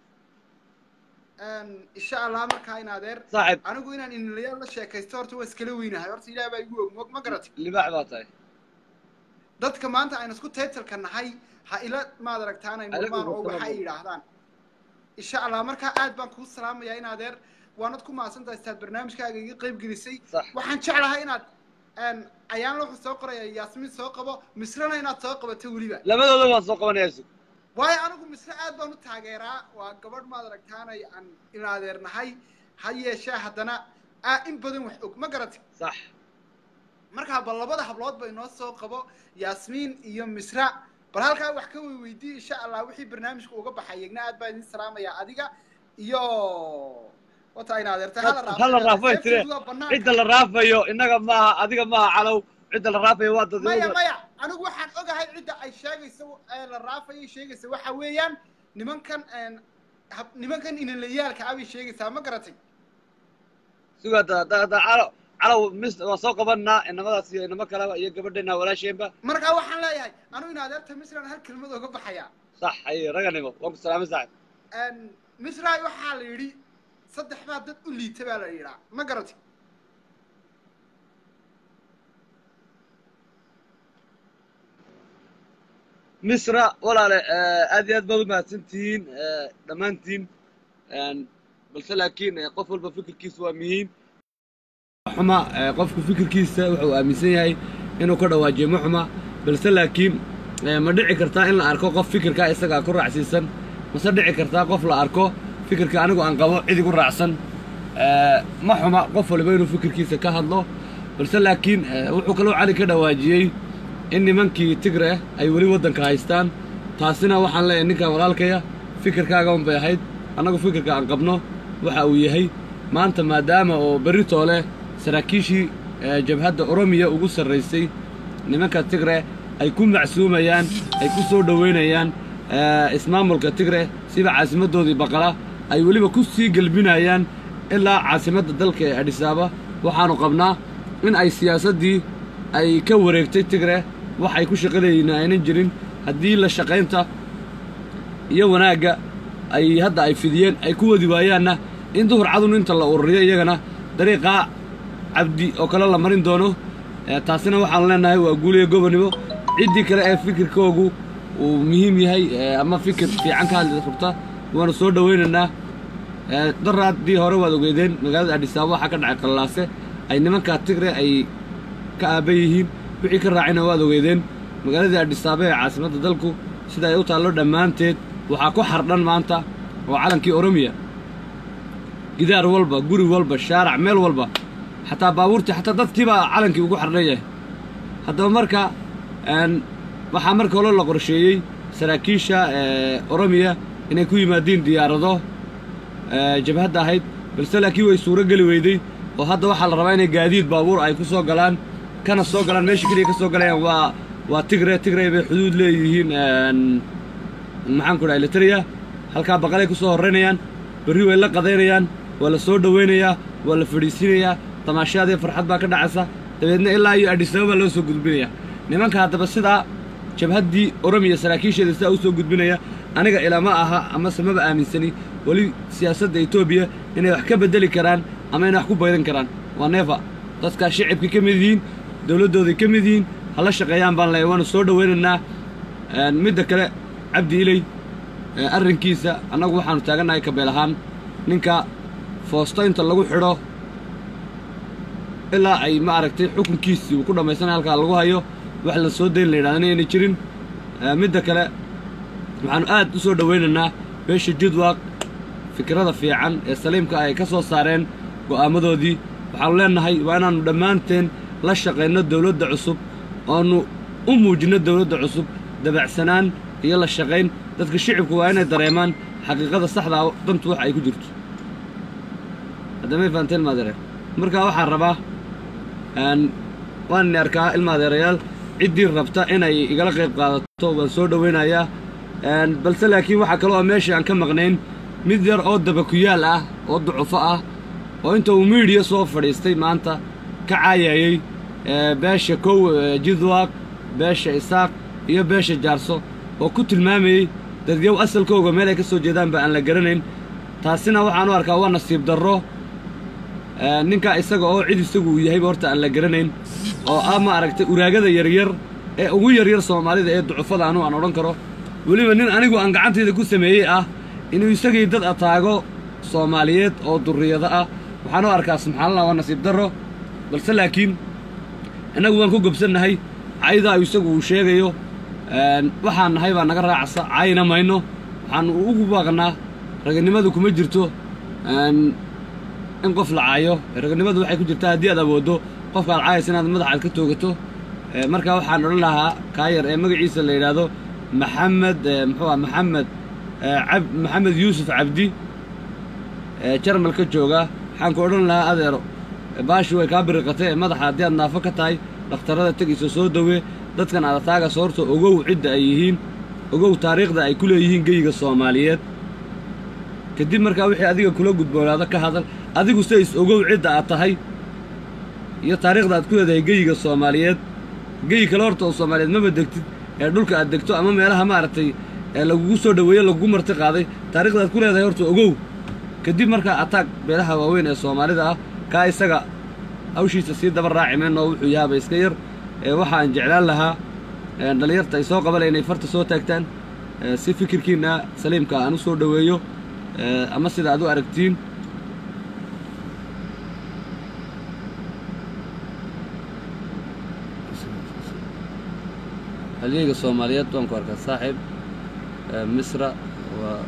S2: insha allah markaa in adeer
S1: saaxiib
S2: anigu inaan inalayaal la sheekaysto horta waa iskala weynahay horta ilaah baa igu og mo- ma garatay
S1: libaax baa tahay
S2: dadka maanta aynu isku taytalka nahay ha ila maad aragtaanay
S1: Anigu
S2: murmaan oo
S1: kuma
S2: waxa ay
S1: salaamo.
S2: yidhaahdaan insha allah markaa aad baan kuu salaamayaa in adeer waanad ku mahadsantahay istaad barnaamijkaaga iga qayb gelisay
S1: sax
S2: waxaan jeclahay inaad ayaan wuxuu soo qoraya yaasmiin soo qabo misrana inaad soo qabato weliba
S1: labadooda waan soo qabanayaa sug
S2: waayo anigu misre aad baan u taageeraa waa gabadh maad aragtaanay aan in adeernahay ha yeeshee haddana aa in badan wax og ma garatay
S1: sax
S2: markaa bal labada hablood bay noo soo qabo yaasmiin iyo misra bal halkaa wax ka weyweydiye insha allah wixii barnaamijka uga baxay yegna aad baan idin salaamayaa adiga iyo wata in adeerta
S1: hala raafay tire cidda la raafayo innaga maaha adiga maaha calow cidda la raafayo waa dad
S2: maya maya anigu waxaan ogahay cidda ay sheegayso ee la raafayay sheegaysa waxa weeyaan nimankan hab- nimankan inalayaalka abay sheegaysaa ma garatay
S1: suga da da da calow calow mis waan soo qabanaa inamadaas iyo inamo kaleba iyo gabadheena walaasheenba
S2: markaa waxaan leeyahay anigu in adeerta misran hal kelmad oga baxaya
S1: sax haye raganimo waan ku salaamay saaxiib
S2: misray waxaa la yidhi saddex baa dad u liita baa la yidhaa ma garatay
S1: misra walaale aad iyo aad baad u mahadsantihiin dhammaantiin balse laakiin qof walba fikirkiisa waa muhiim xuma qofku fikirkiisa wuxuu aaminsan yahay inuu ka dhawaajiyo ma xuma balse laakiin ma dhici kartaa in la arko qof fikirkaa isagaa ku raacsiisan mase dhici kartaa qof la arko fikirka anigu aan qabo cid igu raacsan ma xuma qof waliba inuu fikirkiisa ka hadlo balse laakiin wuxuu kaloo cali ka dhawaajiyey in nimankii tigre ay weli waddanka haystaan taasina waxaan leeyahay ninkan walaalkaya fikirkaaga un bay ahayd annagu fikirka aan qabno waxa uu yahay maanta maadaama oo berritoo leh saraakiishii jabhadda oromiya ugu sarraysay nimanka tigre ay ku macsuumayaan ay ku soo dhowaynayaan ismaamulka tigre sida caasimaddoodii baqala ay weliba ku sii gelbinayaan ilaa caasimadda dalka ee adhisaaba waxaannu qabnaa in ay siyaasaddii ay ka wareegtay tigre wax ay ku shaqalayna aynan jirin haddii la shaqaynta iyo wanaagga ay hadda ay fidiyeen ay ku wadi waayaanna in duhur cadun inta la ururiyo iyagana dariiqaa cabdi oo kale la marin doono Eh, taasina waxaan leenahay waa guuliya gobonimo ciddii kale ee fikirkoogu uu muhiim yahay eh, ama fikir fiican ka hadli rabta waanu soo dhowaynaynaa Eh, daraaddii hore waad ogeedeen magaalada adhisaabo waxaa ka dhacay qallaase ay nimankaa tigre ay ka aaban yihiin wixii ka raacayna waad ogeedeen magaaladii adhisaabo ee caasimadda dalku sida ay u taallo dhammaanteed waxaa ku xardhan maanta oo calankii oromiya gidaar walba guri walba shaarac meel walba xataa baabuurtii xataa dadkiibaa calankii ugu xardhan yahay haddaba marka een, waxaa marka hore la qorsheeyey saraakiisha ee, oromiya inay ku yimaadiin diyaarado ee, jabhadda ahayd balse laakiin way suuro geli weyday oo hadda waxaa la rabaa inay gaadiid baabuur ay ku soo galaan kana soo galaan meesha keliya ka soo galayaan waa waa tigre tigre bay xuduud leeyihiin een, maxaan ku dhahay litariya halkaa baqalay ku soo horraynayaan berri way la qadaynayaan waa la soo dhowaynayaa waa la fadhiisinayaa tamaashaadii farxad baa ka dhacaysa dabeedna ilaa iyo adhisaba baa loo soo gudbinayaa nimanka haddaba sidaa jabhaddii oromiya saraakiisheeda sidaa u soo gudbinaya aniga ilama aha amase maba aaminsani weli siyaasadda etoobiya inay wax ka beddeli karaan ama inay wax ku baydan karaan waa neefa dadkaa shicibka ka mid yihiin dowladdooday ka mid yihiin hala shaqeeyaan baan leeyahay waanu soo dhowaynaynaa Een, midda kale cabdi iley ee, arrinkiisa annagu waxaanu taagannahay kabeel ahaan ninka foosto inta lagu xidho ilaa ay ma aragtay xukunkiisii uu ku dhammaysanay halkaa lagu hayo wax la soo dayn la yidhahdana ayna jirin Ee, midda kale waxaanu aad u soo dhowaynaynaa beesha jidwaaq fikrada fiican ee saliimka ay ka soo saareen go'aamadoodii waxaanu leenahay waa inaannu dhammaanteen la shaqayno dowladda cusub oonu u muujinno dowladda cusub dabacsanaan iyo la shaqayn dadka shicibku waa inay dareemaan xaqiiqada saxda ah dantu wax ay ku jirto haddamay fahanteen maadeere markaa waxaan rabaa een, waan ini arkaa ilmaadeerayaal ciddii rabta inay igala qayb qaadato waan soo dhowaynayaa Een, balse laakiin waxaa kaloo meesha aan ka maqnayn mid yar oo dabakuyaal ah oo ducufo ah oo inta uu miidhiya soo fadhiistay maanta ka caayayey ee, beesha kow ee, jidwaaq beesha isaaq iyo beesha jaarso oo ku tilmaamayey dadyow asalkooga meel ay ka soo jeedaanba aan la garanayn taasina waxaan u arkaa waa nasiib darro Ee, ninka isaga oo cid isagu uu yahayba horta aan la garanayn oo ah ma aragtay uraagada yaryar ee ugu yaryar soomaalida ee ducufada anu aan odhan karo weliba nin anigu aan gacantayda ku sameeyey ah inuu isagii dad ataago soomaaliyeed oo durriyado ah waxaan u arkaa subxaanallah waa nasiib darro balse laakiin innagu waan ku gobsannahay caydaa isagu uu sheegayo een, waxaan nahay baa naga raacasa cayna mayno waxaan ugu baaqnaa raganimadu kuma jirto een, in qof la caayo raganimadu waxay ku jirtaa haddii aad awooddo qofka aad caayaysa inaad madaxaad ka toogato Ee, marka waxaan odhan lahaa kaayar ee magaciisa la yidhaahdo maxamed ee, muxuu ah maxamed ee, cab maxamed yuusuf cabdi ee jarmalka jooga waxaan ku odhan lahaa adeero ee, baashi way kaa biriqatay ee madaxa haddii aad naafo ka tahay dhakhtarrada tegayso soo dawee dadkan aad ataaga soorta ogow cidda ay yihiin ogow taariikhda ay ku leeyihiin geyiga soomaaliyeed kadib markaa wixii adiga kula gudboonaado ka hadal adigu se is ogow cidda aad tahay iyo taariikhda aad ku leedahay geyiga soomaaliyeed geyi kale horta oo soomaaliyeed maba degtid ee dhulka aad degto ama meelaha maaragtay ee lagugu soo dhoweeye lagugu marti qaaday taariikhda aad ku leedahay horta ogow kadib markaa ataag beelaha waaweyn ee soomaalida ah kaa isaga hawshiisa sii daba raaci mayno wuxuu yahaaba iska yar ee waxaan jeclaan lahaa ee dhallinyarta ay soo qabanaya inay farta soo taagtaan ee si fikirkiinna saliimka aan u soo dhoweeyo ee ama sida aad u aragtiin halyeyga soomaaliyeed waan ku arkaa saaxiib ee misra waa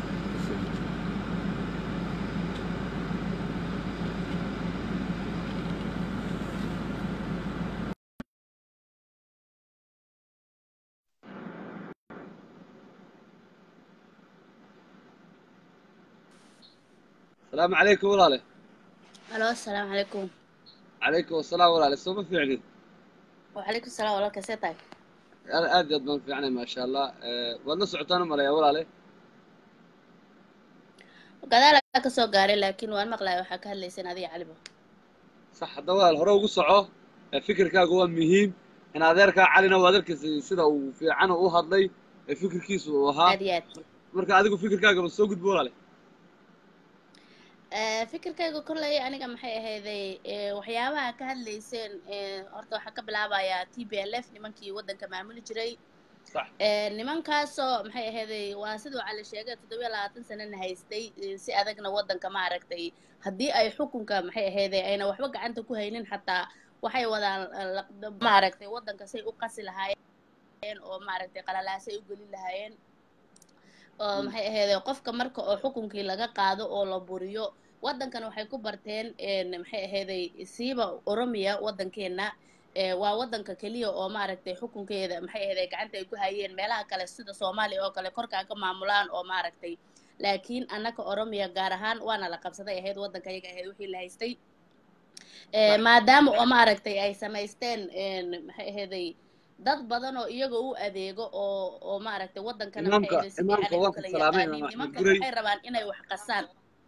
S1: asalaamu calaykum walaale
S3: الو السلام عليكم
S1: calaykum asalaam walaale sooma fiicnin
S3: وعليكم السلام ورحمة الله كيف
S1: Ana aad iyo aad baan fiicnay maasha allah Ee, waad la socotaan u maleeyaa walaale
S3: gadaal ka soo gaaray laakiin waan maqlaay waxaa ka hadlayseen adiga calibo
S1: sax hadda walaal hore ugu soco ee fikirkaagu waa muhiim in adeerkaa calina waa adeerkiisa sida uu fiican u hadlay ee fikirkiisu uu ahaa
S3: aad iyo aad
S1: marka adigu fikirkaagaba soo gudbo walaale
S3: Eh, fikirkayga kolley aniga maxay ahayday eh, waxyaabaha ka hadlayseen eh, horta waxaa ka bilaabayaa t b l f nimankii waddanka maamuli jiray
S1: sax
S3: Eh, nimankaasoo maxay ahayday waa siduu cali sheegay toddobiyo labaatan sanana haystay eh, si adagna waddanka ma aragtay haddii ay xukunka maxay ahayday ayna waxba gacanta ku haynin xataa waxay wadaan eh, la- ma aragtay waddanka say u qasi lahaayeen oo maaragtay qalalaasay u gelin lahaayeen oo
S1: Mm.
S3: maxay ahayday qofka marka oo xukunkii laga qaado oo la buriyo waddankan waxay ku barteen een, maxay ahayday siiba oromiya waddankeena ee, waa waddanka keliya oo maaragtay xukunkeeda maxay ahayday gacanta ay ku hayeen meelaha kale sida soomaaliya oo kale korkaa ka maamulaan oo maaragtay laakiin annaka oromiya gaar ahaan waana la qabsaday ahayd waddanka ayaga ahayd wixii la haystay Ee,
S1: Sax.
S3: maadaama oo maaragtay ay samaysteen een, maxay ahayday dad badan oo iyaga u adeego oo oo maaragtay waddankana maxay
S1: imaamka
S3: ahayday si
S1: imaamka
S3: fiican ay u
S1: waan ku
S3: kala
S1: salaamay
S3: yaqaaniin
S1: imaam axmed
S3: nimankan
S1: gurey
S3: waxay rabaan inay wax qasaan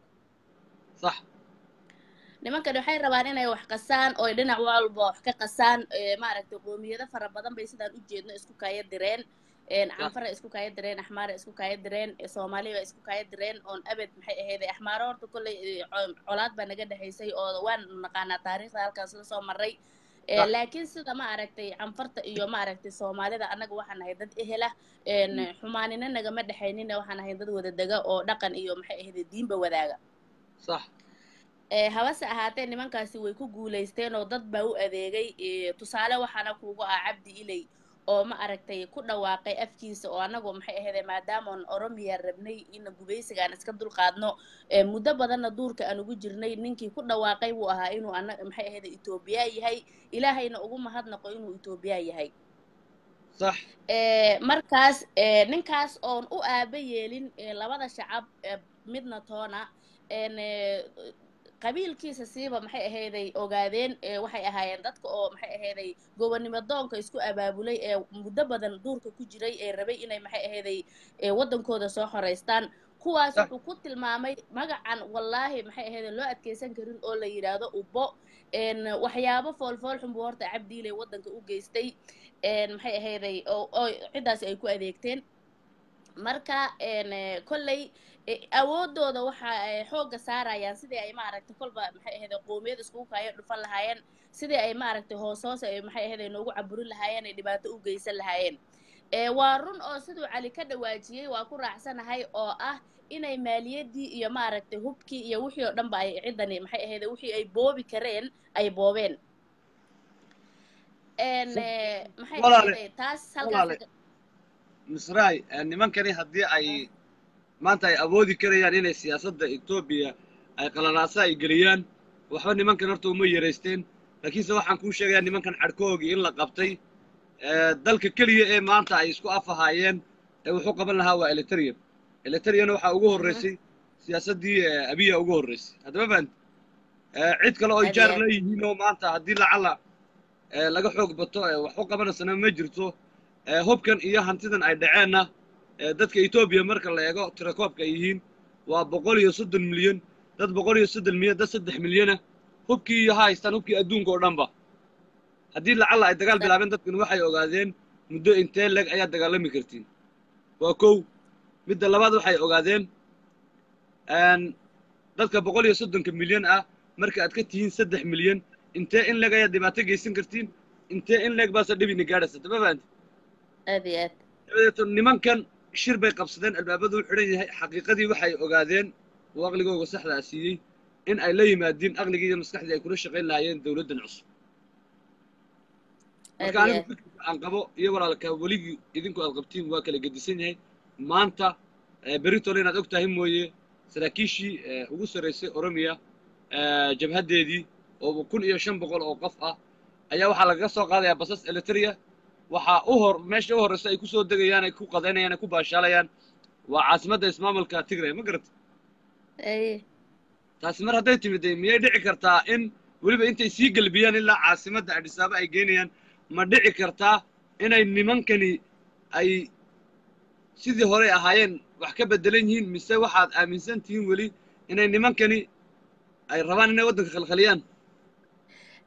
S1: sax
S3: nimankan waxay rabaan inay wax qasaan oo ay dhinac walba wax ka qasaan ee, maaragtay qoomiyado fara badan bay sidaan u jeedno isku kaya direen een,
S1: sax
S3: canfara isku kaya direen axmaara isku kaya direen ee, soomaaliya isku kaya direen oon abed maxay ahayday axmaaro horta kolley ee, co- colaad baa naga dhexaysay oo waan naqaanaa taariikhda halkaas la soo maray Ee,
S1: sax
S3: laakiin sida ma aragtay canfarta iyo ma aragtay soomaalida annaga waxaan nahay dad ehela een, xumaanina nagama dhexaynina waxaan nahay dad wada dega oo dhaqan iyo maxay ahayday diinba wadaaga
S1: sax
S3: ee habase ahaatee nimankaasi way ku guulaysteen oo dad baa u adeegay ee, tusaale waxaana kuugu ah cabdi iley oo ma aragtay ku dhawaaqay afkiisa oo annagu maxay ahayde maadaamaan oromiya rabnay in gubaysigaan iska dulqaadno ee, muddo badanna duurka aan ugu jirnay ninkii ku dhawaaqay buu ahaa inuu ana maxay ahayde etoobiya yahay ilaahayna ugu mahadnaqo inuu etoobiya yahay
S1: sax
S3: ee, markaas ee, ninkaas oon u aaba yeelin ee, labada shacab ee, midna toona een, ee, qabiilkiisa siiba maxay ahayday ogaadeen ee, waxay ahaayeen dadka oo maxay ahayday gobonnimo doonka isku abaabulay ee muddo badan duurka ku jiray ee rabay inay maxay ahayday ee, waddankooda soo xoraystaan kuwaas
S1: sax
S3: wuxuu ku tilmaamay magacan wallaahi maxay ahayday loo adkeysan karin oo la yidhaahdo ubbo een, waxyaabo foolfool xun buu horta cabdiiley waddanka u geystay een, maxay ahayday oo oo ciddaasi ay ku adeegteen marka een, eh, kolley eh, awoodooda waxa ay xoogga saarayaan sidii ay maaragtay kolba maxay ahayday qoomiyad iskugu kaayo dhufan lahaayeen sidii ay maaragtay hoos hoos ay maxay ahayday noogu caburin lahaayeen ay dhibaato u geysan lahaayeen ee waa run oo siduu cali ka dhawaajiyey waa ku raacsanahay oo ah inay maaliyadii iyo maaragtay hubkii iyo wixii oo dhanba ay ciddani maxay ahayday wixii ay boobi kareen ay boobeen een
S1: sax
S3: eh, maxay
S1: walaale
S3: ahayday taas halkaas
S1: walaale misraay eh, nimankani haddii ay maanta ay awoodi karayaan inay siyaasadda etoobiya ay qalalaasa ay geliyaan waxba nimankan horta uma yaraysteen laakiinse waxaan kuu sheegayaa nimankan cadhkoogii in la qabtay ee, dalka keliya ee maanta ay isku afahaayeen ee wuxuu qaban lahaa waa elitarian elitarian waxaa ugu
S3: Mhm.
S1: horreysay siyaasaddii ee, abiya ugu horreysay haddaba fahant cid kale oo
S3: aad
S1: jaar
S3: iyo aad
S1: leeyihiin oo maanta haddii lacala ee, laga xoog bato ee, wax u qabanaysana ma jirto ee, hubkan iyo hantidan ay dhaceenna ee, dadka etoobiya marka la eego tirakoobka ay yihiin waa boqol iyo soddon milyan dad boqol iyo soddon milyan dad saddex milyana hubkii iyo ha haystaan hubkii adduunka oo dhanba haddii lacala ay dagaal
S3: sax
S1: bilaabeen dadkan waxay ogaadeen muddo intee leg ayaad dagaalami kartiin waa kow midda labaad waxay ogaadeen een, dadka boqol iyo soddonka milyan ah marka aad ka tihiin saddex milyan intee in leg ayaad dhibaato geysan kartiin intee in leg baase dhibina gaadhaysa dama fahanti
S3: aad iyo aad
S1: dabadeeto nimankan shir bay qabsadeen albaabadu u xidhan yahay xaqiiqadii waxay ogaadeen oo aqligooga saxdaa siiyey in ay la yimaadiin aqligii iyo maskaxdii ay kula shaqayn lahaayeen dowladdan cusub
S3: aad
S1: marka
S3: iyo
S1: anigu
S3: aad
S1: fikirka aan qabo iyo walaalka weligii idinku aad qabtiin waa kala gedisan yahay maanta eh, beritole inaad og tahay mooye saraakiishii eh, ugu sarraysay oromiya eh, jabhaddeedii oo kun iyo shan boqol oo qof ah ayaa waxaa lagaga soo qaadayaa basas eliteria waxaa u hor meesha u horreysa ay ku soo degayaan ay ku qadaynayaan ay ku baashaalayaan waa caasimadda ismaamulka tigray ma garata
S3: ay
S1: taasi mar hadday timid miyay dhici kartaa in weliba intay sii gelbiyaan ilaa caasimadda adhisaaba ay geynayaan ma dhici kartaa inay nimankani ay sidii horey ahaayeen wax ka beddelan yihiin mise waxaad aaminsan tihiin weli inay nimankani ay rabaan inay waddanka khalkhaliyaan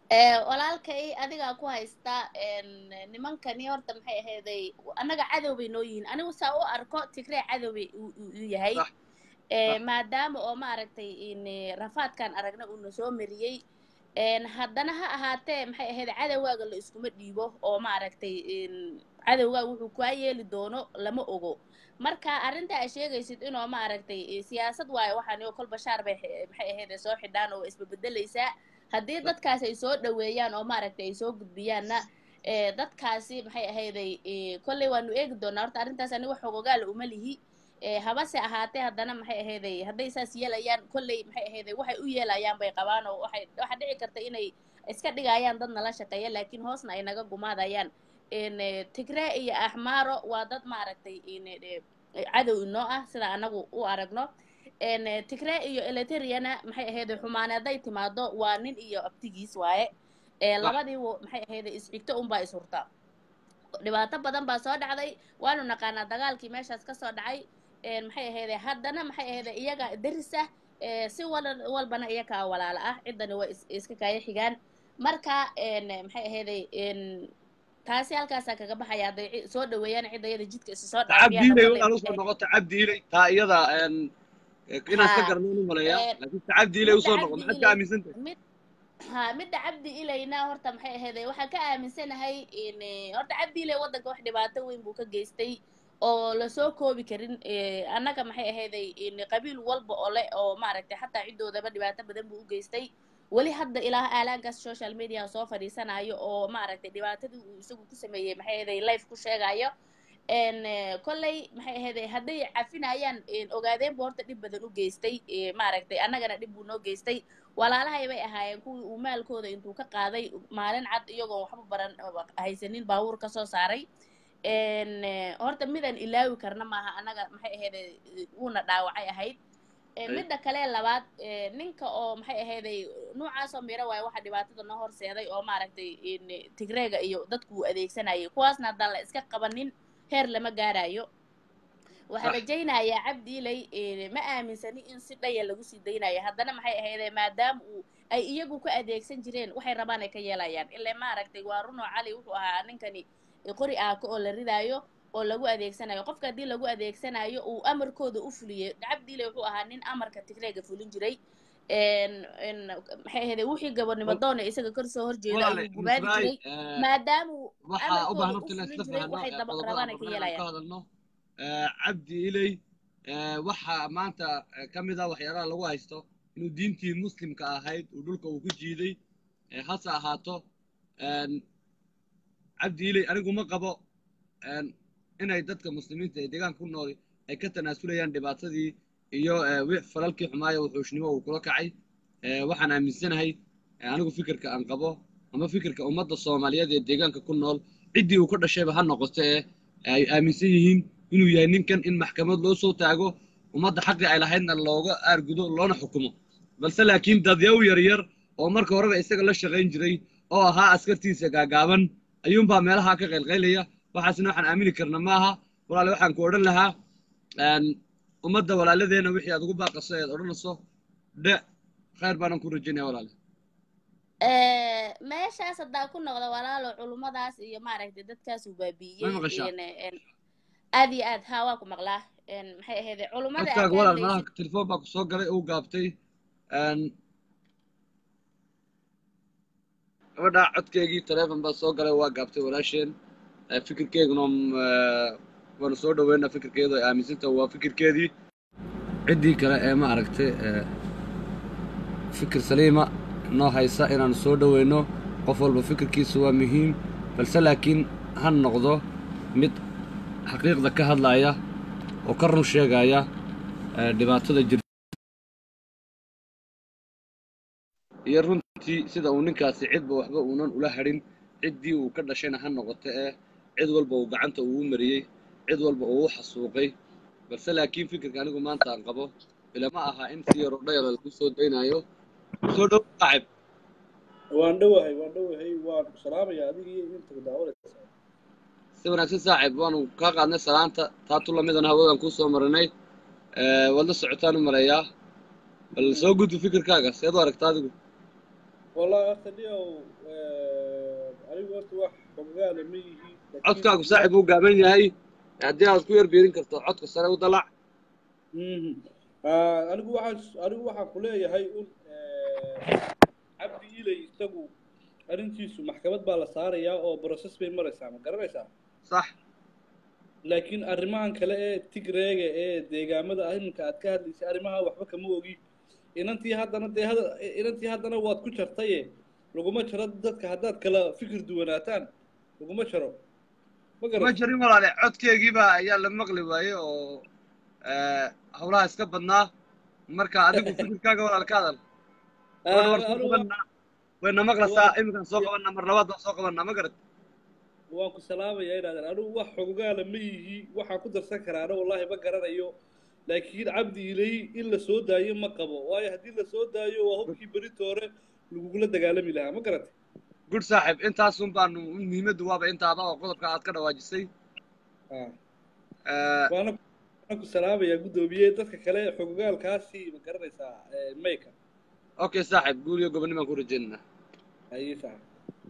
S3: Eh, walaalkay adigaa ku haysta en, nimankani horta maxay ahayday annaga cadow bay noo yihiin anigu saa u arko tigree cadow bay u u- u yahay
S1: Sax,
S3: Eh,
S1: sax.
S3: maadaama oo maaragtay in eh, rafaadkan aragna uuna soo mariyey En, haddana ha ahaatee maxay ahayd cadowgaaga la iskuma dhiibo oo maaragtay in cadowgaaga wuxuu kaa yeeli doono lama ogo marka arrinta aad sheegaysid inoo maaragtay eh, siyaasad waayo waxaan oo kol bashaar bay xe- maxay ahayd soo xidhaan oo isbebedelaysaa haddii dadkaas ay soo dhaweeyaan oo maaragtay ay soo gudbiyaanna eh, dadkaasi maxay ahayday eh, kolley waanu eegi doonaa horta arrintaas aniga xogogaala uma lihi Eh, habase ahaatee haddana maxay ahayday hadday saas yeelayaan kolley maxay ahayday waxay u yeelayaan bay qabaan oo waxay waxaa dhici karta inay iska dhigayaan dad nala shaqeeya laakiin hoosna ay naga gumaadayaan En, eh, tigree iyo axmaaro waa dad maaragtay in, eh, cadow inoo ah sida anagu u aragno En, eh, tigree iyo eleteriana maxay ahayday xumaane hadday timaado waa nin iyo abtigiis waaye Eh,
S1: Sax.
S3: labadii wo- maxay ahayday isxigto unbaa is hurta dhibaato badan baa soo dhacday waanu naqaanaa dagaalkii meeshaas ka soo dhacay En, maxay ahayday haddana maxay ahayday iyaga deris ah eh, si wal- walbana iyakaa walaala ah ciddani waa is- iska kaaya xigaan marka en, maxay ahayday en, taasi halkaasaa kaga baxaya hadday ci- soo dhaweeyaan cidda iyada jidka isu soo
S1: cabdi ilay
S3: dhaafiyaan
S1: waxaan usoo noqota cabdi ilay taa iyada en, inaan iska
S3: Ha.
S1: garanaan u maleeyaa
S3: Eh,
S1: laakiin ta cabdi ilay
S3: midda
S1: usoo
S3: cabdi
S1: noqo maxaad ka
S3: ilay
S1: aaminsan tahay
S3: mid ha midda cabdi ilayna horta maxay ahayday waxaan ka aaminsanahay in eh, horta cabdi ilay waddanka wax dhibaato weyn buu ka geystay oo lasoo koobi karin eh, annaga maxay ahayday in qabiil walba oo le oo maaragtay xataa ciddoodaba dhibaato badan buu u geystay weli hadda ilaa aalaankaas social media soo fadhiisanayo oo maaragtay dhibaatadii uu isagu ku sameeyey maxay ahayday life ku sheegayo en eh, kolley maxay ahayday hadday cafinayaan en, ogaadeen buu horta dhib badan u geystay eh, maaragtay annagana dhib buu noo geystay walaalahay bay ahaayeen kuwii uu maalkooda intuu ka qaaday maalin cad iyagoon waxba baran haysanin baabuur ka soo saaray En, eh, horta midaan ilaawi karna maaha annaga maxay ahayday wuuna dhaawacay ahayd Eh,
S1: Ay.
S3: midda kale labaad eh, ninka oo maxay ahayday noocaasoo miro waayo waxa dhibaatada noo horseeday oo maaragtay in tigreega iyo dadku uu adeegsanayay kuwaasna haddaan la iska qabanin heer lama gaarayo waxaan
S1: Sax.
S3: rajaynayaa cabdi ilay eh, ma aaminsani in si dhaya lagu sii daynayo haddana maxay ahayday maadaama uu ay iyagu ku adeegsan jireen waxay rabaan ay ka yeelayaan ile maaragtay waa runo cali wuxuu ahaa ninkani qori aako oo la ridaayo oo lagu adeegsanayo qofka haddii lagu adeegsanayo uu amarkooda u fuliyey cabdiile wuxuu ahaa nin amarka tigreega fulin jiray En- en maxay ahayday wixii gabadhnimo doona isaga kor soo horjeeda
S1: walaale
S3: ayuu gubaadi
S1: misraay
S3: jiray maadaama uu
S1: waxaa u baahan
S3: amarkooda
S1: horta
S3: u
S1: inaan isla
S3: fulin jiray
S1: fahanno
S3: waxay
S1: ee
S3: daba
S1: qodobada
S3: rabaan ay
S1: aan
S3: ka
S1: rabnaa inaan
S3: yeelayaan
S1: ka hadalno Eh, cabdi ilay eh, waxaa maanta eh, ka mid ah waxyaalaha lagu haysto inuu diintii muslimka ahayd uu dhulka uu ku jiiday Eh, hase ahaato en, cabdi ilay anigu ma qabo en, inay dadka muslimiinta ee deegaanka ku nool ay ka tanaasulayaan dhibaatadii iyo eh, wi- falalkii xumaayo wuxuushnimo uu kula kacay Eh, waxaan aaminsanahay eh, anigu fikirka aan qabo ama fikirka ummadda soomaaliyeed ee deegaanka ku nool ciddii uu ka dhashayba ha noqoto ee ay aaminsan yihiin inuu yahay ninkan in maxkamad loo soo taago ummadda xaqii ay lahaydna looga aargudo loona xukumo balse laakiin dadyaw yaryar oo marka horeba isaga la shaqayn jiray oo ahaa askartiisa gaagaaban ayuunbaa meelaha ka qaylqaylaya waxaasna waxaan aamini karna maaha walaale waxaan ku odhan lahaa en, ummadda walaaladeena wixii aad ugu baaqaso eed odhanayso dhe khayr baanan ku rajaynaya walaale
S3: Eh, meeshaas haddaa ku noqda walaalo culummadaas iyo maaragtay dadkaasuu
S1: ma
S3: baabi'iyey
S1: maqashaa
S3: En- en, aad iyo aad haa waa ku maqlaa En, maxay ahayday culummada aad
S1: codkaaga
S3: ka
S1: walaal
S3: hadlaysid
S1: malaha telefoon baa ku soo galay uu gaabtay En, gabadha codkeygii taleefon baa soo galay waa gaabtay walaasheen Eh, fikirkeyguna mm, eh, waanu soo dhaweynaa fikirkeedu ay aaminsantaha waa fikirkeedii ciddii kale ee ma aragtay eh, fikir saliima noo haysa inaanu soo dhoweyno qof walba fikirkiisu waa muhiim balse laakiin ha noqdo mid xaqiiqda ka hadlaya oo ka run sheegaya eh, dhibaatada jirta iyo runtii sida uu ninkaasi cidba waxba uunan ula hadhin ciddii uu ka dhashayna ha noqoto ee cid walba uu gacanta ugu mariyey cid walba uu u xasuuqay balse laakiin fikirka anigu maanta aan qabo ilama aha in si yaroo dhayalo lagu soo daynayo soo dhow saaxib
S4: waan dhowahay waan dhowahay waan ku salaamayaa adiga iyo inta daawanaysa
S1: si wanaagsan saaxib waanu kaa qaadnay salaanta taatu lamidana hawadan kuu soo marinay Eh, waad la socotaan u maleeyaa bal soo gudbi fikirkaaga seed u aragta adigu
S4: wallahi horta niyow anigu horta wax xogaala ma yihi
S1: codkaagu saaxib uu gaaban yahay haddii aad ku yar biirin karto codka sare u dalac
S4: Mhm. Ah, anigu waxaan anigu waxaan ku leeyahay un cabdi ilay isagu arrintiisu maxkamad baa la saarayaa oo process bay maraysaa ma garanaysaa
S1: sax
S4: laakiin arrimahan kale ee tigreega ee deegaamada ah iminka aad ka hadlaysay arrimaha waxba kama ogi inantii haddana dee hada inantii haddana waad ku jartaye laguma jaro dadka haddaad kala fikir duwanaataan laguma jaro ma
S1: ma
S4: garan
S1: jirin walaale codkeygiiba ayaa la maqli waaye oo howlaha iska badnaa marka adigu fikirkaaga walaal ka hadal Wayna war soo qabanaa wayna maqlaysaa iminkaan soo qabanaa mar labaad baan soo qabanaa ma garat
S4: waan ku salaamayaa inaadan anigu wax xogaala ma yihi waxaan ku darsan karaana wallaahi ma garanayo laakiin cabdi ilay in la soo daayo ma qabo waayo haddii la soo daayo waa hubkii berito hore lagugula dagaalami lahaa ma garatay
S1: gud saaxiib intaasun baanu muhiimaddu waaba intaada oo qodobka aad ka dhawaajisay
S4: Ah.
S1: Eh,
S4: waana waana ku salaamayaa guddoomiye dadka kale xogogaalkaasi ma garanaysaa eh, mayka
S1: okay saaxiib guul iyo gobonnimaan ku rajaynaynaa
S4: ayay sax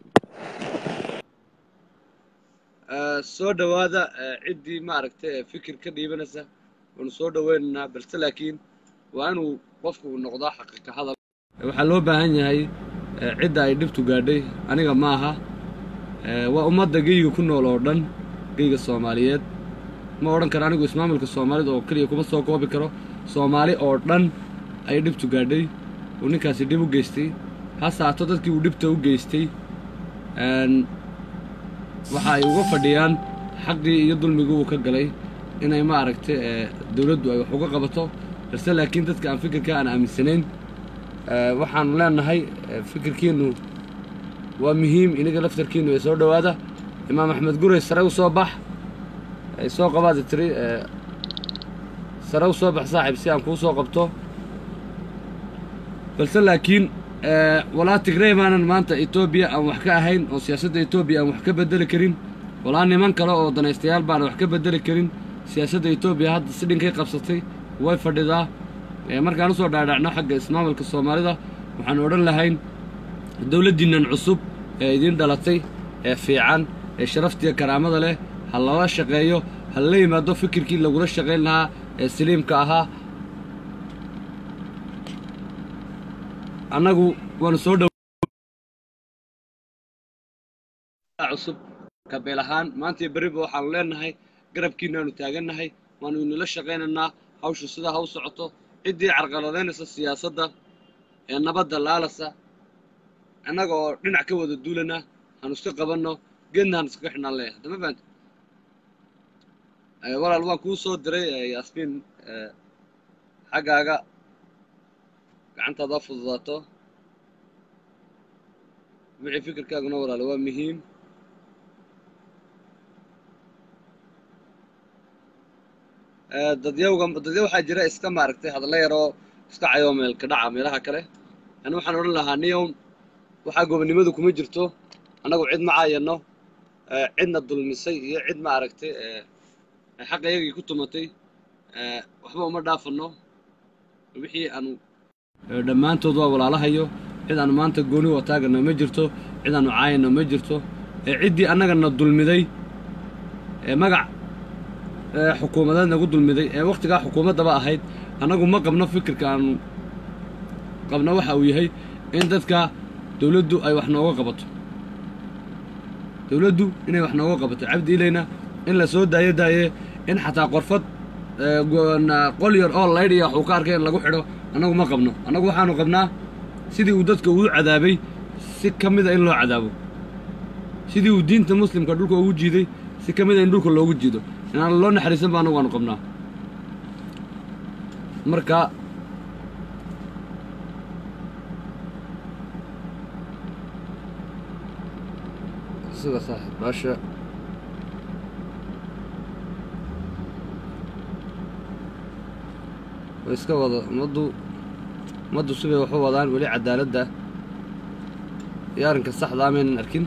S1: Eh, soo dhowaada eh, ciddii maaragtay ee fikir ka dhiibanaysa waanu soo dhoweynaynaa balse laakiin waa inuu qofku noqdaa xaqiiqa hadal waxaa loo baahan yahay eh, cidda ay dhibtu gaadhay aniga ma aha Eh, waa ummadda geyga ku nool oo dhan geyga soomaaliyeed ma odhan karo anigu ismaamulka soomaalida oo keliya kuma soo koobi karo soomaali oo dhan ayay dhibtu gaadhay uu ninkaasi dhib u geystay hase haato dadkii uu dhibta u geystay een, waxa ay uga fadhiyaan xaqii iyo dulmigii uu ka galay inay ma aragtay ee, dawladdu ay wax uga qabato balse laakiin dadka aan fikirka aan aaminsanayn ee, waxaanu leenahay ee, fikirkiinu waa muhiim inaga laftarkiinu ee soo dhowaada imaam axmed gurey sare u soo bax ay soo qabaadi tiri ee, sare u soo bax saaxiib si aan kuu soo qabto balse laakiin ee, walaa tigrey baanan maanta etoobiya aan wax ka ahayn oo siyaasadda etoobiya aan wax ka bedeli karin walaa niman kale oo danaystayaal baan wax ka bedeli karin siyaasadda etoobiya hadda si dhinkay qabsatay way fadhidaa ee, markaan usoo dhaadhacno xagga ismaamulka soomaalida waxaan odhan lahayn dowladdiinnan cusub ee idiin dhalatay ee fiican ee sharaftiya karaamada leh ha lala shaqeeyo ha la yimaado fikirkii lagula shaqayn lahaa ee saliimka ahaa annagu waanu soo dhow cusub kabeel ahaan maanta iyo berriba waxaanu leenahay garabkiinaanu taagannahay waanu inula shaqaynaynaa hawshu sidaa ha u socoto ciddii carqaladaynaysa siyaasadda ee nabadda laalasa annaga oo dhinac ka wada duulana hanu iska qabanno geedna hanu iskaga xidhnaan leeyahay haddama fahamta Eh, walaal waan kuu soo diray eh, yaasmiin eh, xaggaaga gacantaada ha fududaato wixii fikirkaaguna walaale waa muhiim Eh, dadyawga dadya waxaa jira iska maaragtay hadalla yaroo iska cayoo meelka dhaca meelaha kale ani waxaan odhan lahaa niyown waxaa gobonnimadu kuma jirto annagu cid ma caayano eh, cidna dulmisay iyo cid ma aragtay eh, xaqa iyagii ku tumatay eh, waxba uma dhaafano wixii aanu eh, dhammaantood waa walaalahayo cid aanu maanta gooni u taagano ma jirto cid aanu caayano ma jirto eh, ciddii annagana dulmiday ee magac ee xukuumadeed nagu dulmiday ee wakhtigaa xukuumaddaba ahayd annagu ma qabno fikirka aanu qabno waxa uu yahay in dadka dawladdu ay wax nooga qabato dawladdu inay wax nooga qabato cabdi ilayna in la soo daayo daaye in xataa qorfad ee, go- na- qol yar oo laydhiya waxuu ka arkay in lagu xidho annagu ma qabno annagu waxaanu qabnaa sidii uu dadka ugu cadaabay si ka mida in loo cadaabo sidii uu diinta muslimka dhulka ugu jiiday si ka mida in dhulka loogu jiido inaan loo naxariisan ba annagu aanu qabnaa marka sida saaxiib baasha way iska wada ummaddu ummaddu sibay wax u wadaan weli cadaaladda iyo arrinka saxdaa maynan arkin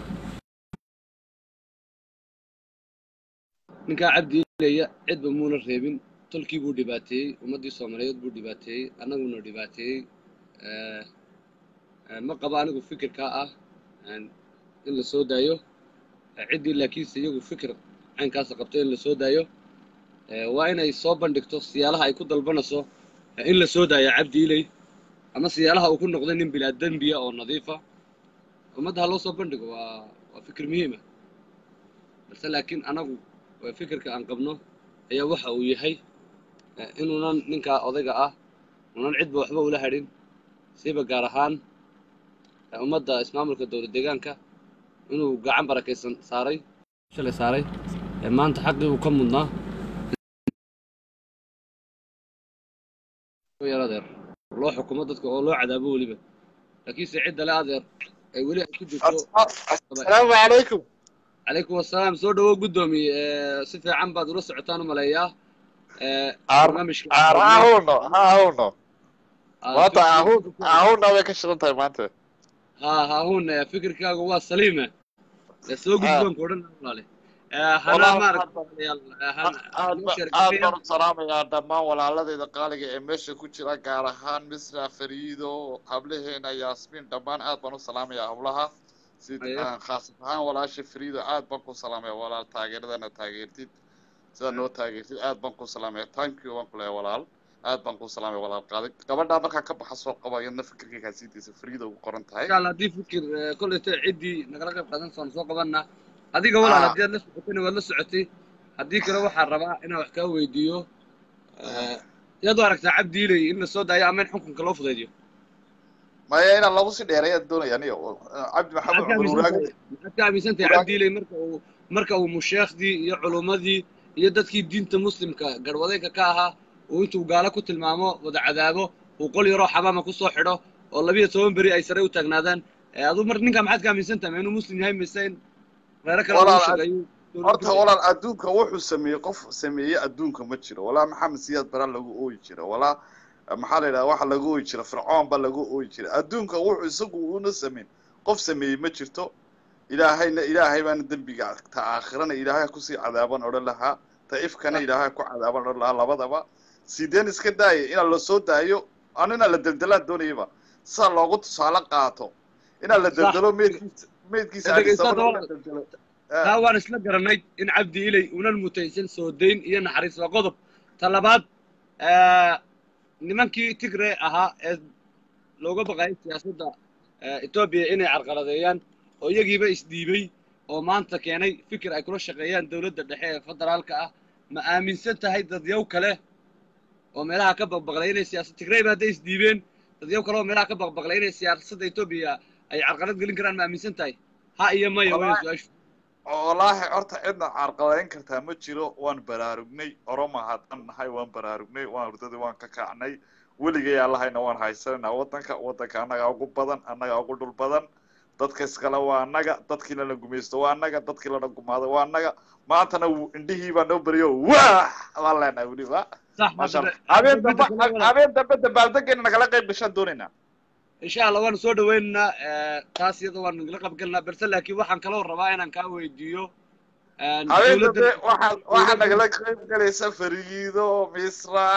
S1: ninkaa cabdi ilaya cidba muuna reebin tolkii buu dhibaateeyey ummaddii soomaaliyeed buu dhibaateeyey annaguna dhibaateeyey Eh, Eh, ma qabo anigu fikirkaa ah een, in la soo daayo Eh, ciddii laakiinse iyagu fikir caynkaasa qabto in la soo daayo Eh, waa inay soo bandhigto siyaalaha ay ku dalbanayso eh, in la soo daayo cabdi iley ama siyaalaha uu ku noqday nin bilaa dembiya oo nadiifa ummadda ha loo soo bandhigo waa waa fikir muhiima balse laakiin anagu waa fikirka aan qabno ayaa waxa uu yahay eh, inuunan ninkaa odayga ah unan cidba waxba ula hadhin siiba gaar ahaan eh, ummadda ismaamulka dowlad deegaanka inuu gacan barakaysan saaray shalay saaray ee maanta xaqii uu ka mudnaa yar adeer loo xukumo dadka oo loo cadaabo weliba laakiinse cidda le adeer ay weli ay ku jirto
S5: asalaamu calaykum
S1: calaykum wasalaam soo dhawow guddoomiye Eh, si fiican baad ula socotaan u maleeyaa Eh,
S5: Aar-
S1: barnaamijka
S5: aar ha huno ha huno
S1: Ah,
S5: maanta
S1: fikir-
S5: ahun ahuna way ka shidan tahay maanta
S1: ha haahun eh, fikirkaaga waa saliime Eh, soo gudboonka odhan walaale Eh, hana
S5: Walaal,
S1: maaragta
S5: aad
S1: walaalayaal, eh,
S5: aad
S1: hana-
S5: aad
S1: noo
S5: ba-
S1: sheer
S5: aad
S1: gareeya.
S5: baan u salaamayaa dhammaan walaaladayda qaaliga ee meesha ku jira gaar ahaan misra fariido hablaheena yaasmiin dhammaan aad baan u salaamayaa hablaha si
S1: Aye.
S5: aan khaas ahaan walaasha fariido aad baan ku salaamaya walaal taageeradana taageertid sida noo taageertid aad baan ku salaamaya thank you baan ku leeyahay walaal aad baan ku salaamaya walaal qaadi gabadhaa markaa ka baxa soo qaba iyadna fikirkaygaa sidiisa fariido ugu qoran tahay
S1: insha allah haddii fikir eh, kolleyta ciddii nagala qayb qaadan soon soo qabanna adiga walaal
S5: Ah.
S1: haddii aad la socotayna waad la socotay haddii kale waxaan rabaa inaan wax kaa weydiiyo Eh, sidaad u aragtaa cabdi iley in la soo daayo ama in xukunka loo fudaydiyo
S5: maya inaan lagu sii dheereeya doonaya aniga cabdi maxamed
S1: maxaad ka
S5: cumar
S1: aaminsan
S5: waraage
S1: tahay maxaad ka aaminsan tahay cabdi iley marka uu marka uu musheekhdii iyo culummadii iyo dadkii diinta muslimka garwadeenka ka ahaa uu intuu gaalo ku tilmaamo wada cadaabo uu qol yaroo xamaama ku soo xidho oo labiyo toban beri ay sare u taagnaadaan Eh, aduu mar ninkaa maxaad ka aaminsan tahay ma inuu muslim yahay mise in reero kale
S5: Walaal,
S1: lagu sheegayo
S5: horta walaal adduunka wuxuu sameeyey qof sameeyey adduunka ma jiro walaa maxamed siyaad bara lagu ooyi jira walaa maxaa la yidhaha waxa lagu ooyi jira fircoon ba lagu ooyi jira adduunka wuxuu isagu una sameyn qof sameeyey ma jirto ilaahayna ilaahay baana dembiga ta aakhirana ilaahay kusii cadaaban odhan lahaa ta ifkana ilaahay ku cadaaban odhan lahaa labadaba sideen iska daaya inaa la soo daayo anina la deldelaan doonayaba saa loogu tusaale qaato inaa la
S1: Sax.
S5: deldelo meydkiisa meydkiisa
S1: Dhegeysta
S5: Addis Ababa
S1: walaal.
S5: in la deldelo.
S1: taa waan isla garanay in cabdi iley unan mutaysan soo dayn iyo naxariis waa qodob ta labaad eh, nimankii tigre ahaa ee looga baqayay siyaasadda eh, etoobiya inay carqaladeeyaan oo iyagiiba isdhiibay oo maanta keenay fikir ay kula shaqeeyaan dowladda dhexe ee federaalka ah ma aaminsan tahay dadyow kale oo meelaha ka baqbaqlay inay siyaasad tigreyba hadday isdhiibeen dadyow kale oo meelaha ka baqbaqlay inay siyaasadda etoobiya ay carqalad gelin karaan ma aaminsan tahay ha iyo maya weyn
S5: Wallaahi-
S1: su-aashu
S5: wallaahi horta cidna carqaladeyn kartaa ma jiro waan baraarugnay oroma haddaan nahay waan baraarugnay waan hurdadii waan ka kacnay weligay allahayna waan haysananaa waddanka waddanka annagaa ugu badan annagaa ugu dhul badan dadka iskale waa annaga dadkii lana gumaysto waa annaga dadkii lana gumaado waa annaga maantana wuu- indhihii baa noo beriyo wah baan leenahay weliba
S1: صح
S5: maasha
S1: ما
S5: allah habeen dambe habeen dambe dabaaldegeena nagala qayb gashaan doonaynaa
S1: ان شاء الله وانا soo dhaweynaa taas iyada waan nagala qabgalnaa balse laakiin waxaan kaloo rabaa inaan kaa weydiiyo
S5: habeen dambe waxaa waxaa nagala qayb galaysa fariido misra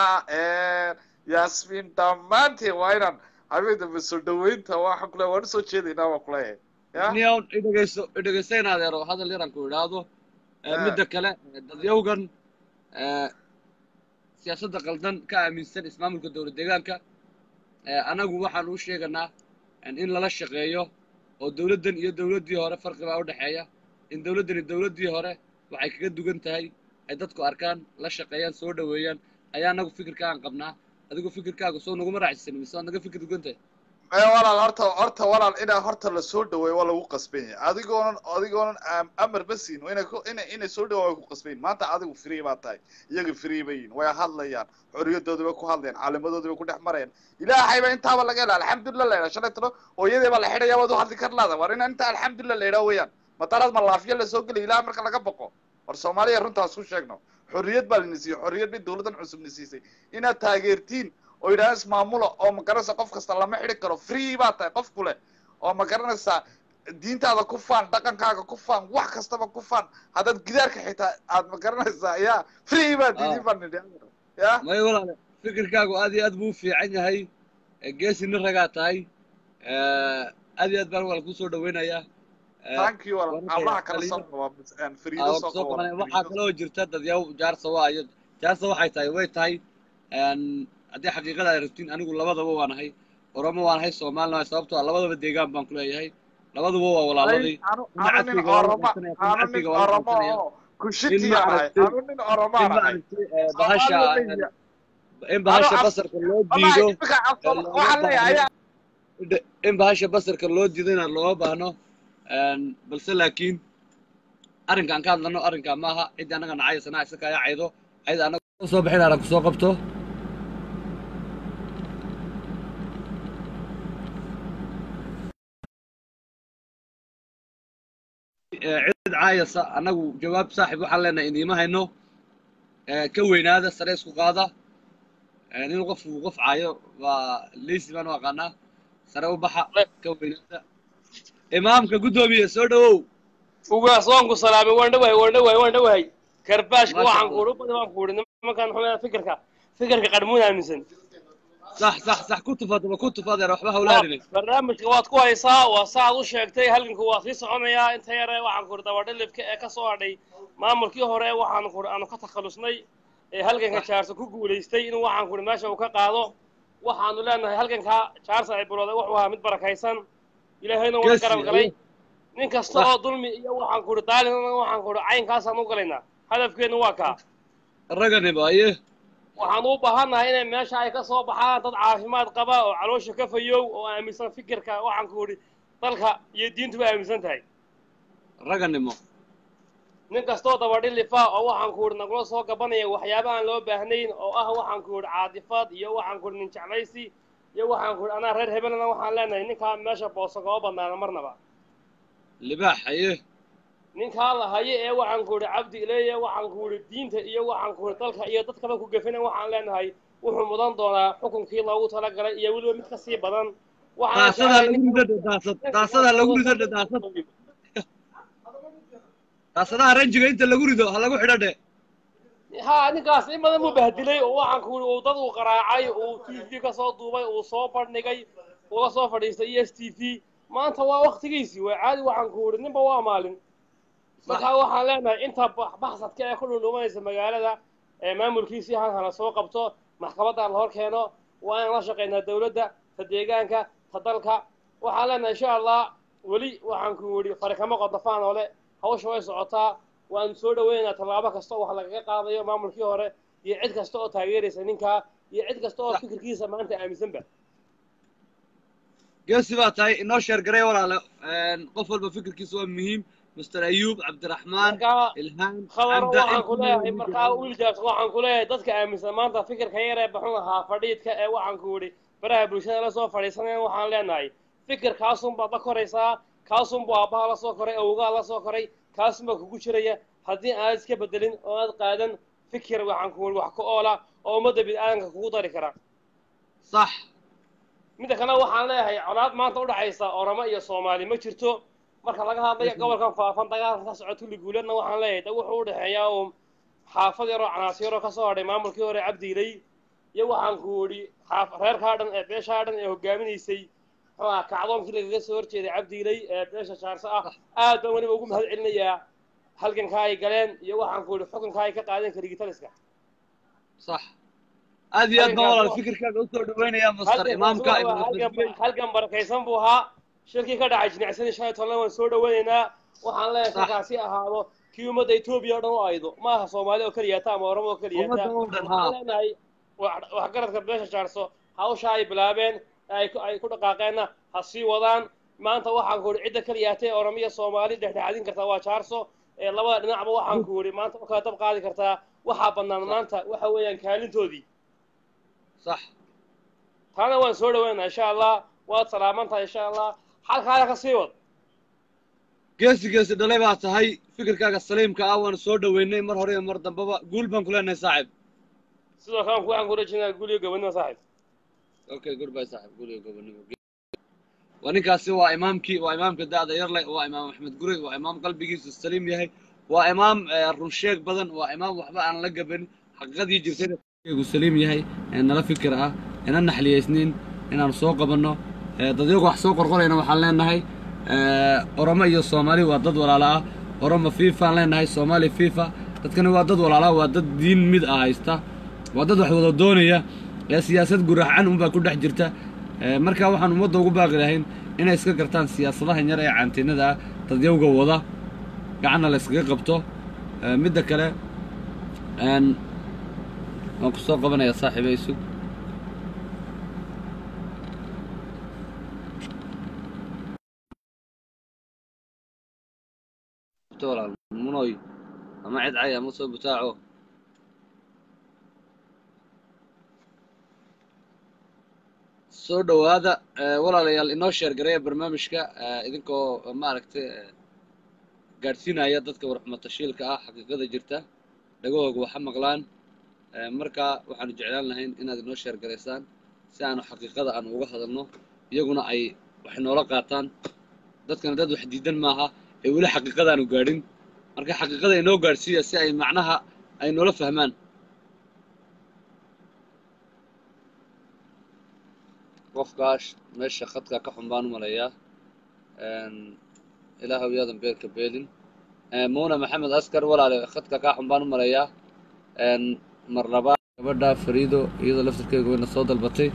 S5: yasmin dhammaanteen waa inaan habeen dambe soo dhaweynta waxa kule waan usoo jeedaynaa waa kuleeyahay ya
S1: niyow idhegeyso idhegeyso in adeero hadal yaran ku idhaahdo
S5: Ah.
S1: midda kale dadyowgan siyaasadda qaldan ka aaminsan ismaamulka dowlad deegaanka anagu waxaan u sheeganaa in lala shaqeeyo oo dowladdan iyo dowladdii hore farqi baa u dhexeeya in dowladdani dowladdii hore waxay kaga dugan tahay ay dadku arkaan la shaqeeyaan soo dhoweeyaan ayaa anagu fikirkaan qabnaa adigu fikirkaaga soo naguma raacsan mise waad naga fikir dugan tahay
S5: ee walaal horta horta walaal inaa horta la soo dhaweeyo waa lagu qasban yahay adigoonan adigoonan am- amar ba siin inay ku inay inay soo dhawaan way ku qasban yihin maanta adigu free baa tahay iyaga free bay yihin way hadlayaan xorriyadoodii bay ku hadlayaan caalimadoodii bay ku dhex marayaan ilaahay baa intaaba laga hela alxamdulilah la yidhaha shalay talo hooyadii baa la xidhaya waad u hadli kar laada war inaa inta alxamdulilah la yidhaha weeyaan mataraad ma laafiya la soo gelay ilaah marka laga baqo war soomaaliya runtaas ku sheegno xorriyad baa lana siiyey xorriyad bay dowladdan cusubna siisay inaad taageertiin oo yidhaha ismaamula oo ma garanaysa qof kasta lama xidhi karo free baa tahay qof kule oo ma garanaysaa diintaada ku faan dhaqankaaga ku faan wax kastaba ku faan haddaad gidaarka xitaa aad ma garanaysaa ya free baa diidin baan nidhi ya
S1: maya walaale fikirkaagu aad iyo aad buu u fiican yahay ee geesina ragaa tahay aad iyo aad baan walaal kusoo dhaweynayaa
S5: thank you walaal
S1: Wararka
S5: hablaha kale
S1: Khaliil.
S5: soo qaba een fariido soo
S1: soo
S5: qaba
S1: qabanaya waxaa kaloo jirta dadyaw jaarsa waa iyo jaarsa waxay tahay way tahay een, haddii xaqiiqada ay rabtiin anigu labadaba waan ahay oromo waan ahay soomaalina waa sababtoo ah labadaba deegaan baan ku leeyahay labaduba waa walaaladii
S5: anu
S1: Kuna
S5: anu nin
S1: cadfiga waa la
S5: oroma
S1: qabsanaya, kuna
S5: anu nin
S1: cadfiga waa la
S5: oromo
S1: qabsanaya.
S5: oo kushiti
S1: ma
S5: ahay
S1: aragtay-
S5: anu nin oromo
S1: in ma
S5: ahay
S1: aragtay eh, bahasha
S5: Soomaalida
S1: in bahasha
S5: Ano,
S1: basarka loo
S5: wallahi
S1: diido
S5: imika
S1: looga
S5: waxaan leeyahay
S1: baahno in bahasha basarka loo diido inaan looga baahno een, balse laakiin arrinkaan ka hadlano arrinkaa maaha cidda annaga nacaysana isa kaya caydo cayda annaga soo bixin arag kusoo qabto Eh, cid caayasa annagu jawaab saaxib waxaan leenahay idiima hayno Eh, ka weynaada sare isku qaada Eh, nin qof uu qof caayo waa leysi baan u aqaanaa sare u baxa ka weynaada imaamka guddoomiye soo dhawow
S6: ugaas waan ku salaamay waan dhawahay waan dhawahay waan dhawahay karbaashka
S1: Masha
S6: waxaan
S1: Allah.
S6: kuuhi badan waan kuuhi nimankan xumada fikirka fikirka qarmuun aaminsan
S1: sax sax sax ku tufaadaba ku tufaadeer waxba hawlaadine
S6: barnaamijka waad ku haysaa waa saaad u sheegtay halganku waa sii soconayaa inta yare waxaan kuuhi dabadhalibka ee ka soo hadhay maamulkii hore waxaan kuuhi aanu ka takhalusnay ee halganka jaarsa ku guulaystay inuu waxaan kuuhi meesha uu ka qaado waxaanu leenahay halganka jaarsa ay bilowday wuxuu ahaa mid barakaysan ilaahayna waa
S1: Geesi,
S6: garab galay
S1: ayo.
S6: nin kasta
S1: Sax.
S6: oo dulmi iyo waxaan kuuhi daalimana waxaan kuuhi caynkaasaan u galaynaa hadafkeenu waa kaa
S1: ragganiba aye
S6: waxaan u baahannahay inay meesha ay ka soo baxaan dad caafimaad qaba oo caloosha ka fayow oo aaminsan fikirka waxaan ku idhi dalka iyo diintuba aaminsan tahay
S1: raganimo
S6: nin kastoo dabadhilifa oo waxaan ku idhi nagula soo gabanaya waxyaaba aan loo baahnayn oo ah waxaan ku idhi caadifad iyo waxaan ku idhi nin jeclaysi iyo waxaan ku idhi anaa reer hebelana waxaan leenahay ninkaa meesha booso kama badnaana marnaba
S1: libaax aye
S6: ninkaa la hayo ee waxaan ku idhi cabdi ileeye waxaan ku idhi diinta iyo waxaan ku idhi dalka iyo dadkaba ku gefina waxaan leenahay wuxuu mudan doonaa xukunkii loogu talagalay iyo weliba mid ka sii badan waxaan
S1: daasadaa
S6: jeclahay
S1: lagu
S6: ninka-
S1: rido daasad daasadaa lagu rido dhe daasad daasadaha ranjiga inta lagu rido ha lagu xidho dhe
S6: ha ninkaas in badan buu bahdilay oo waxaan ku idhi uu dad uu qaraacay uu t v ka soo duubay uu soo bandhigay uga soo fadhiistay e s t v maanta waa waktigiisii waa caadi waxaan ku idhi ninba waa maalin markaa waxaan leenahay inta bax- baxsadka ee ku dhundhumanaysa magaalada ee maamulkiisii han hala soo qabto maxkamadda la hor keeno waa inaan la shaqaynaa dawladda ta deegaanka ta dalka waxaan leenahay insha allah weli waxaan ku idhi farikamo qodofaan oo le hawsha way socotaa waanu soo dhaweynaynaa tallaabo kasta oo wax lagaga qaadayo maamulkii hore iyo cid kasta oo taageeraysa ninkaa iyo cid kasta oo fikirkiisa maanta aaminsanba
S1: geesi baa tahay inoo sheer garay walaale Een, qof walba fikirkiisa waa muhiim master ayuub cabdiraxmaan
S6: markaa
S1: ilhaan
S6: khabaro
S1: cabda
S6: waxaan ku leeyahay
S1: intii
S6: markaa wiiljaas waxaan ku leeyahay dadka aaminsan maanta fikirka yar ee baxun ahaa fadhiidka ee waxaan ku idhi baraha bulshada la soo fadhiisanaya waxaan leenahay fikirkaasunbaad la koraysaa kaasunbuu aabbaha la soo koray awgaa la soo koray kaasunbaa kugu jiraya haddii aad iska bedelin oo aad qaadan fikir waxaan ku idhi wax ku oola oo ummadda bid'aadanka kugu dari kara
S1: sax
S6: midda kale waxaan leeyahay colaad maanta udhaxaysa oromo iyo soomaali ma jirto marka laga hadlayo gobolkan faafan dagaalka ka socota liguuleedna waxaan leeyahay da wuxuu udhexeeyaa uun xaafad yaroo canaas yaroo kasoo hadhay maamulkii hore cabdiilay iyo waxaan ku idhi xaaf reerkaa dhan ee beeshaa dhan ee hogaaminaysay muxuu aha kacdoonkii lagaga soo horjeeday cabdiilay ee beesha jaarso ah aad baan weliba ugu mahad celinayaa halgankaa ay galeen iyo waxaan ku idhi xukunkaa ay ka qaadeen kaligitaliska
S1: sax aad iyo aad baan
S6: Arrinkaas
S1: walaal
S6: waa-
S1: fikirkaaga usoo dhaweynayaa master imaamka ibnu
S6: halgan
S1: tasbiix
S6: halgan barakaysan buu ahaa shirkii ka dhacay jinicsan shan iyo tobanna waan soo dhaweynaynaa waxaan leeyahay
S1: Sax.
S6: shirkaasi ahaado kii ummadda etoobiya oo dhan u aydo ma aha soomaali oo keliyata ama oromo oo keliyata
S1: ummadda oo dhan
S6: waxaan
S1: haa
S6: leenahay wax- waxgaradka beesha jaarso hawsha ay bilaabeen ee ay ku- ay ku dhaqaaqeenna ha sii wadaan maanta waxaan ku idhi cidda keliyata ee oromo iyo soomaali dhexdhexaadin kartaa waa jaarso ee labada dhinacba waxaan ku idhi maanta u kala dab qaadi kartaa waxaa bannaan maanta waxa weeyaan kaalintoodii
S1: sax
S6: taana waan soo dhaweynaa insha allah waad salaaman tahay insha allah xalkaada ka sii wad
S1: geesi geesi dhalay baa tahay fikirkaaga saliimka ah waan soo dhaweynay mar hore iyo mar dambaba guul baan ku leenahay saaxib
S6: sidoo kale waxaan ku rajinaa guliyo gabadnimo saaxib
S1: okay goodbye saaxib guul iyo gobonimo waa ninkaasi waa imaamkii waa imaamka da'da yar leh waa imaam axmed gurey waa imaam qalbigiisu saliim yahay waa imaam eh, run sheeg badan waa imaam waxba aan la gabanin xaqiiqadii jirtayna gu saliim yahay ee nala fikir ah ina naxliyaysniin inaan soo qabanno Eh, dadyaga wax soo qorqorayna waxaan leenahay eh, oromo iyo soomaali waa dad walaalo ah oromo fiifaan leenahay soomaali fiifa dadkani waa dad walaalo ah waa dad diin mid ah haysta waa dad wax wada doonaya ee siyaasad guracan unbaa ku dhex jirta Eh, marka waxaan ummadda ugu baaqi lahayn inay iska gartaan siyaasadahan yar ee caantinada ah dadyawga wada gacanna la iskaga qabto Eh, midda kale een, waan ku soo qabanayaa saaxiiba isug walaal munoy ama cid cay ama soo butaaco soo dhowaada eh, walaalayaal inoo sheer gareeya barnaamijka eh, idinkoo eh, maaragtay eh, gaadhsiinaya dadka warxumatashiilka ah xaqiiqada jirta dhagahooga waxa maqlaan Eh, marka waxaanu jeclaan lahayn inaad inoo sheer garaysaan si aanu xaqiiqada aanu uga hadalno iyaguna ay wax noola qaataan dadkana dad wax diidan maaha ee weli xaqiiqada aanu gaadhin marka xaqiiqada inoo gaadhsiiya si ay macnaha ay noola fahmaan qofkaas meesha khadka ka xun baan u malayaa Een, ilaahow yaadan beerka beelin Eh, muuna maxamed askar walaale khadka kaa xun baan u malayaa Een, mar labaad gabadha fariido iyadoo laftirkeega wayna soo dalbatay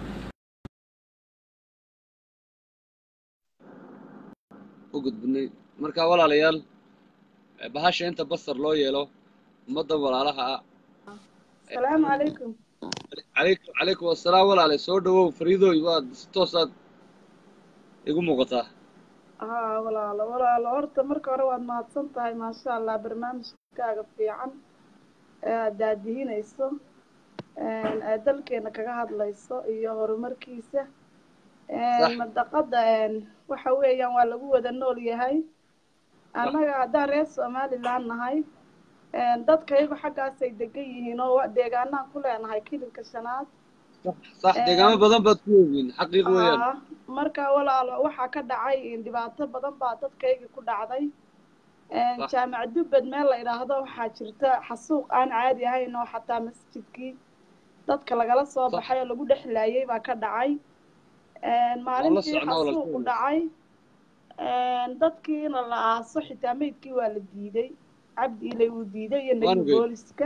S1: u gudbinay marka walaalayaal eh, bahasha inta basar loo yeelo ummadda walaalaha ah
S7: السلام عليكم
S1: calaykum calaykum assalaam walaale soo dhawow fariidooy waad si toosaad igu muuqataa
S7: ها ولا لا ولا لا horta marka hore waad mahadsan tahay maasha allah barnaamijkaaga fiican ee aad daadihinayso een aad dalkeena kaga hadlayso iyo horumarkiisa
S1: Sax.
S7: een madaqada een waxa weeyaan waa lagu wada nool yahay annaga haddaan reer somaliland nahay een dadkayagu xaggaasay degan yihiin oo wa- deegaanaan ku leenahay kilinka shanaad
S1: sax
S7: Een,
S1: deegaamo badan baad ku ogiin xaqiiq weeyaan
S7: Aa, marka walaalo waxaa ka dhacay in dhibaato badan baa dadkaygii ku dhacday Een,
S1: Sax.
S7: jaamac dubbed meel la idhaahdo waxaa jirta xasuuq aan caadi ahayn oo xataa masjidkii dadka lagala soo
S1: Sax.
S7: baxay oo lagu dhex laayay baa ka dhacay Een, maalintii
S1: socnaa walaal
S7: xasuuqu
S1: kooda.
S7: dhacay Een, dadkiina la aaso xitaa meydkii waa la diiday cabdi ilay wuu diiday iyo
S1: Waan
S7: nebi
S1: ogeyd.
S7: booliska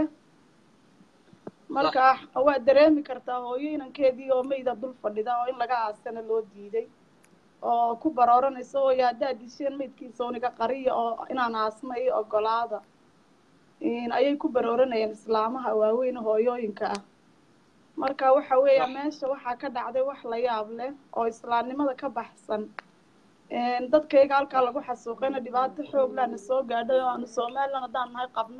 S7: marka waa dareemi kartaa hooyo inankeedii oo meyda dul fadhida oo in laga aasana loo diiday oo ku barooranaysa hooyo haddaad disheen meydkiisa uniga qariya oo inaan aasna iyo ogolaada In ayay ku barooranayeen islaamaha waaweyn hooyooyinka ah marka waxa weeya
S1: Sax.
S7: meesha waxaa ka dhacday wax la yaab leh oo islaamnimada ka baxsan Een, dadkayga halkaa lagu xasuuqayna dhibaato xoog lana soo gaadhay oo aanu somalilan haddaan nahay qabno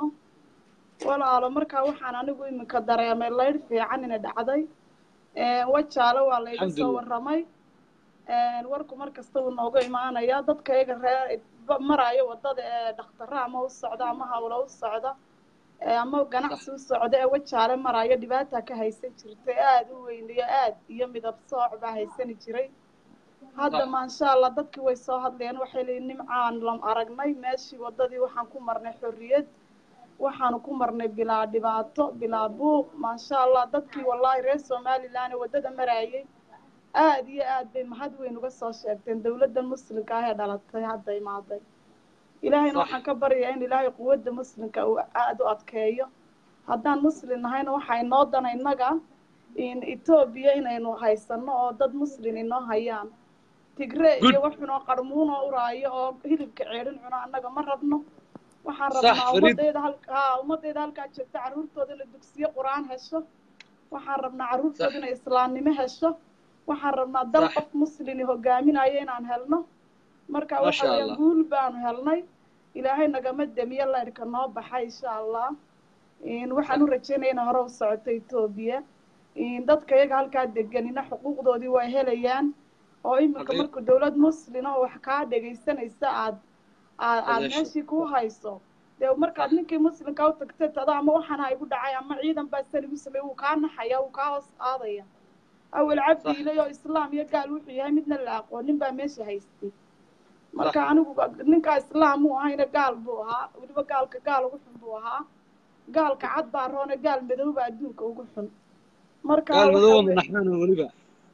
S7: walaalo markaa waxaan anigu iminka dareemay laydh fiican ina dhacday Een, wajaale waa layga soo
S1: Alxamdulillah.
S7: warramay Een, warku mar kasta wuu nooga imaanayaa dadkayga reer ba- maraayo wadada ee dhakhtara ama u socda ama hawlo u socda ee ama ganacsi u socda ee wajaale maraayo dhibaata ka haysan jirtay aada u weyn iyo aad iyo midab sooc baa haysani jiray hadda
S1: Sax.
S7: maasha allah dadkii way soo hadleen waxay leeyihin nimcaan lam aragnay meeshii wadadii waxaan ku marnay xorriyad waxaanu ku marnay bilaa dhibaato bilaa buuq maasha allah dadkii wallaahi reer somaliland ee wadada maraayay aad iyo aad bay mahad weyn uga soo sheegteen dowladda muslimka ah ee dhalatay hadda imaaday ilaahayna
S1: Sax.
S7: waxaan ka baryayaa in ilaahay quwadda muslimka uu aada u adkeeyo haddaan muslim nahayna waxaa inoo dana innaga in etoobiya inaynu haysano oo dad muslim inoo hayaan tigre
S1: Good.
S7: iyo wax cunoo qarmuun oo uraayo oo hilibka ceedhin cuno annaga ma rabno waxaan
S1: Sax,
S7: rabnaa
S1: Fariid.
S7: ummadayda halka haa ummadayda halkaa joogta carruurtooda inay dugsiyo qur-aan hesho waxaan rabnaa carruurtooda
S1: Sax.
S7: inay islaamnimo hesho waxaan rabnaa dal
S1: Sax.
S7: qof muslimi hogaaminayo inaan helno marka waxa
S1: Masha
S7: weeyaan
S1: Allah.
S7: guul baanu helnay ilaahay nagama demiyo leyrka noo baxa insha allah In waxaan u rajeynaya inay hore u socoto etoobiya In dadka iyaga halkaa deganina xuquuqdoodii waa helayaan oo iminka
S1: Xaqiiq.
S7: marka dowlad muslin oo wax kaa dhegaysanaysa aad aad aad
S1: Adeesho.
S7: meeshii ku hayso dee markaad ninkii muslimka u tagtay tada ama waxaan ha igu dhacay ama ciidan baa san igu sameeyey wuu kaa naxaya wuu kaa hoos qaadaya awel cabdi
S1: Sax.
S7: ilay oo islaam iyo gaal wuxuu yahay midna la aqoonin baa meesha haystay marka anigu ninkaa islaam uu ahayna gaal buu ahaa weliba gaalka gaal ugu xun buu ahaa gaalka cad baa roone gaal madow baa adduunka ugu xun marka
S1: gaal
S7: waxa
S1: madowna
S7: we-
S1: naxaan weliba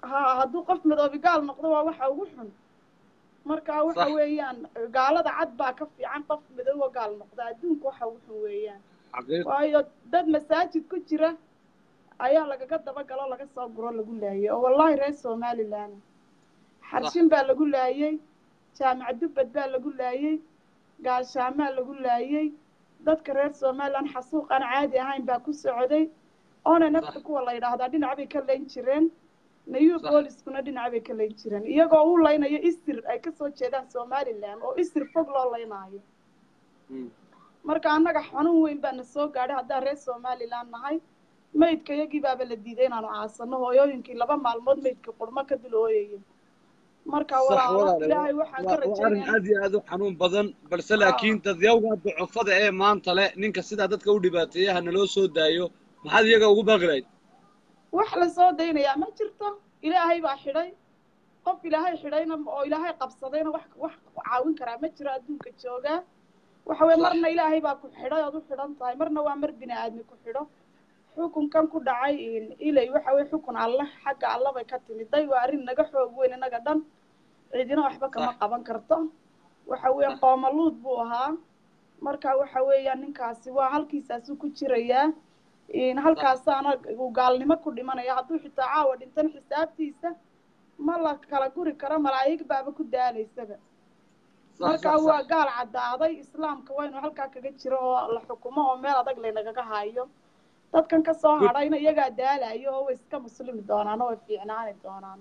S7: ha hadduu qof madoobi gaal noqdo waa waxa ugu xun marka waxa
S1: Sax.
S7: weeyaan gaalada cad baa ka fiican qof madoobo gaal noqda adduunka waxa ugu xun weeyaan
S1: xaqiiq
S7: waayo dad masaajid ku jira ayaa lagaga dabagalo laga soo guro lagu laayay oo wallahi reer somaliland xarshin baa lagu laayay jaamac dubbad baa lagu laayay gaashaamaa lagu laayay dadka reer somaliland xasuuq aan caadi ahayn baa ku socday oona nafta kuwa la yidhaahdaa dhinac bay ka layn jireen nayu
S1: Sax.
S7: booliskuna dhinac bay ka layn jireen iyagoo u laynayo isir ay kasoo jeedaan somaliland oo isir fog loo laynaayo
S1: Mm.
S7: marka annaga xanuun weyn baa na soo gaadhay haddaan reer somaliland nahay maydka iyagii baaba la diiday inaanu aasano hooyooyinkii laba maalmood maydka qurmo ka dul ooyaya marka
S1: sax
S7: walaalo
S1: walaale
S7: ilaahay waxaan ka
S1: waa waa arrin
S7: rajaynaya
S1: aad iyo aad u xanuun badan balse laakiin dadyawga ducufada ee maanta leh ninka sidaa dadka u dhibaateeya ha naloo soo daayo maxaad iyaga ugu baaqi lahayd
S7: wax la soo daynayaa ma jirto ilaahay baa xidhay qof ilaahay xidhayna oo ilaahay qabsadayna wax wax caawin karaa ma jiro adduunka joogaa waxa weye
S1: Sax.
S7: marna ilaahay baa ku xidhay ood u xidhan tahay marna waa mar bini aadmi ku xidho xukunkan ku dhacay in- ilay waxa weye xukun alle xagga alle bay ka timiday waa arrin naga xoog weyn inaga dhan cidina waxba kama
S1: Sax.
S7: qaban karto waxa weeye
S1: Sax.
S7: qoomaluud buu ahaa marka waxa weeyaan ninkaasi waa halkiisaasuu ku jirayaa in halkaasaana uu gaalnimo ku dhimanaya hadduu xitaa caawa dhintan xisaabtiisa ma la kala guri karo malaa'ig baaba ku daalaysaba
S1: sax
S7: marka
S1: sax
S7: waa
S1: sax
S7: gaal caddaaday islaamka waa inuu halkaa kaga jiro oo la xukumo oo meel adag laynagaga hayo dadkan ka soo
S1: Good.
S7: hadhayna iyagaa daalayo oo way iska muslimi doonaan oo way fiicnaani doonaan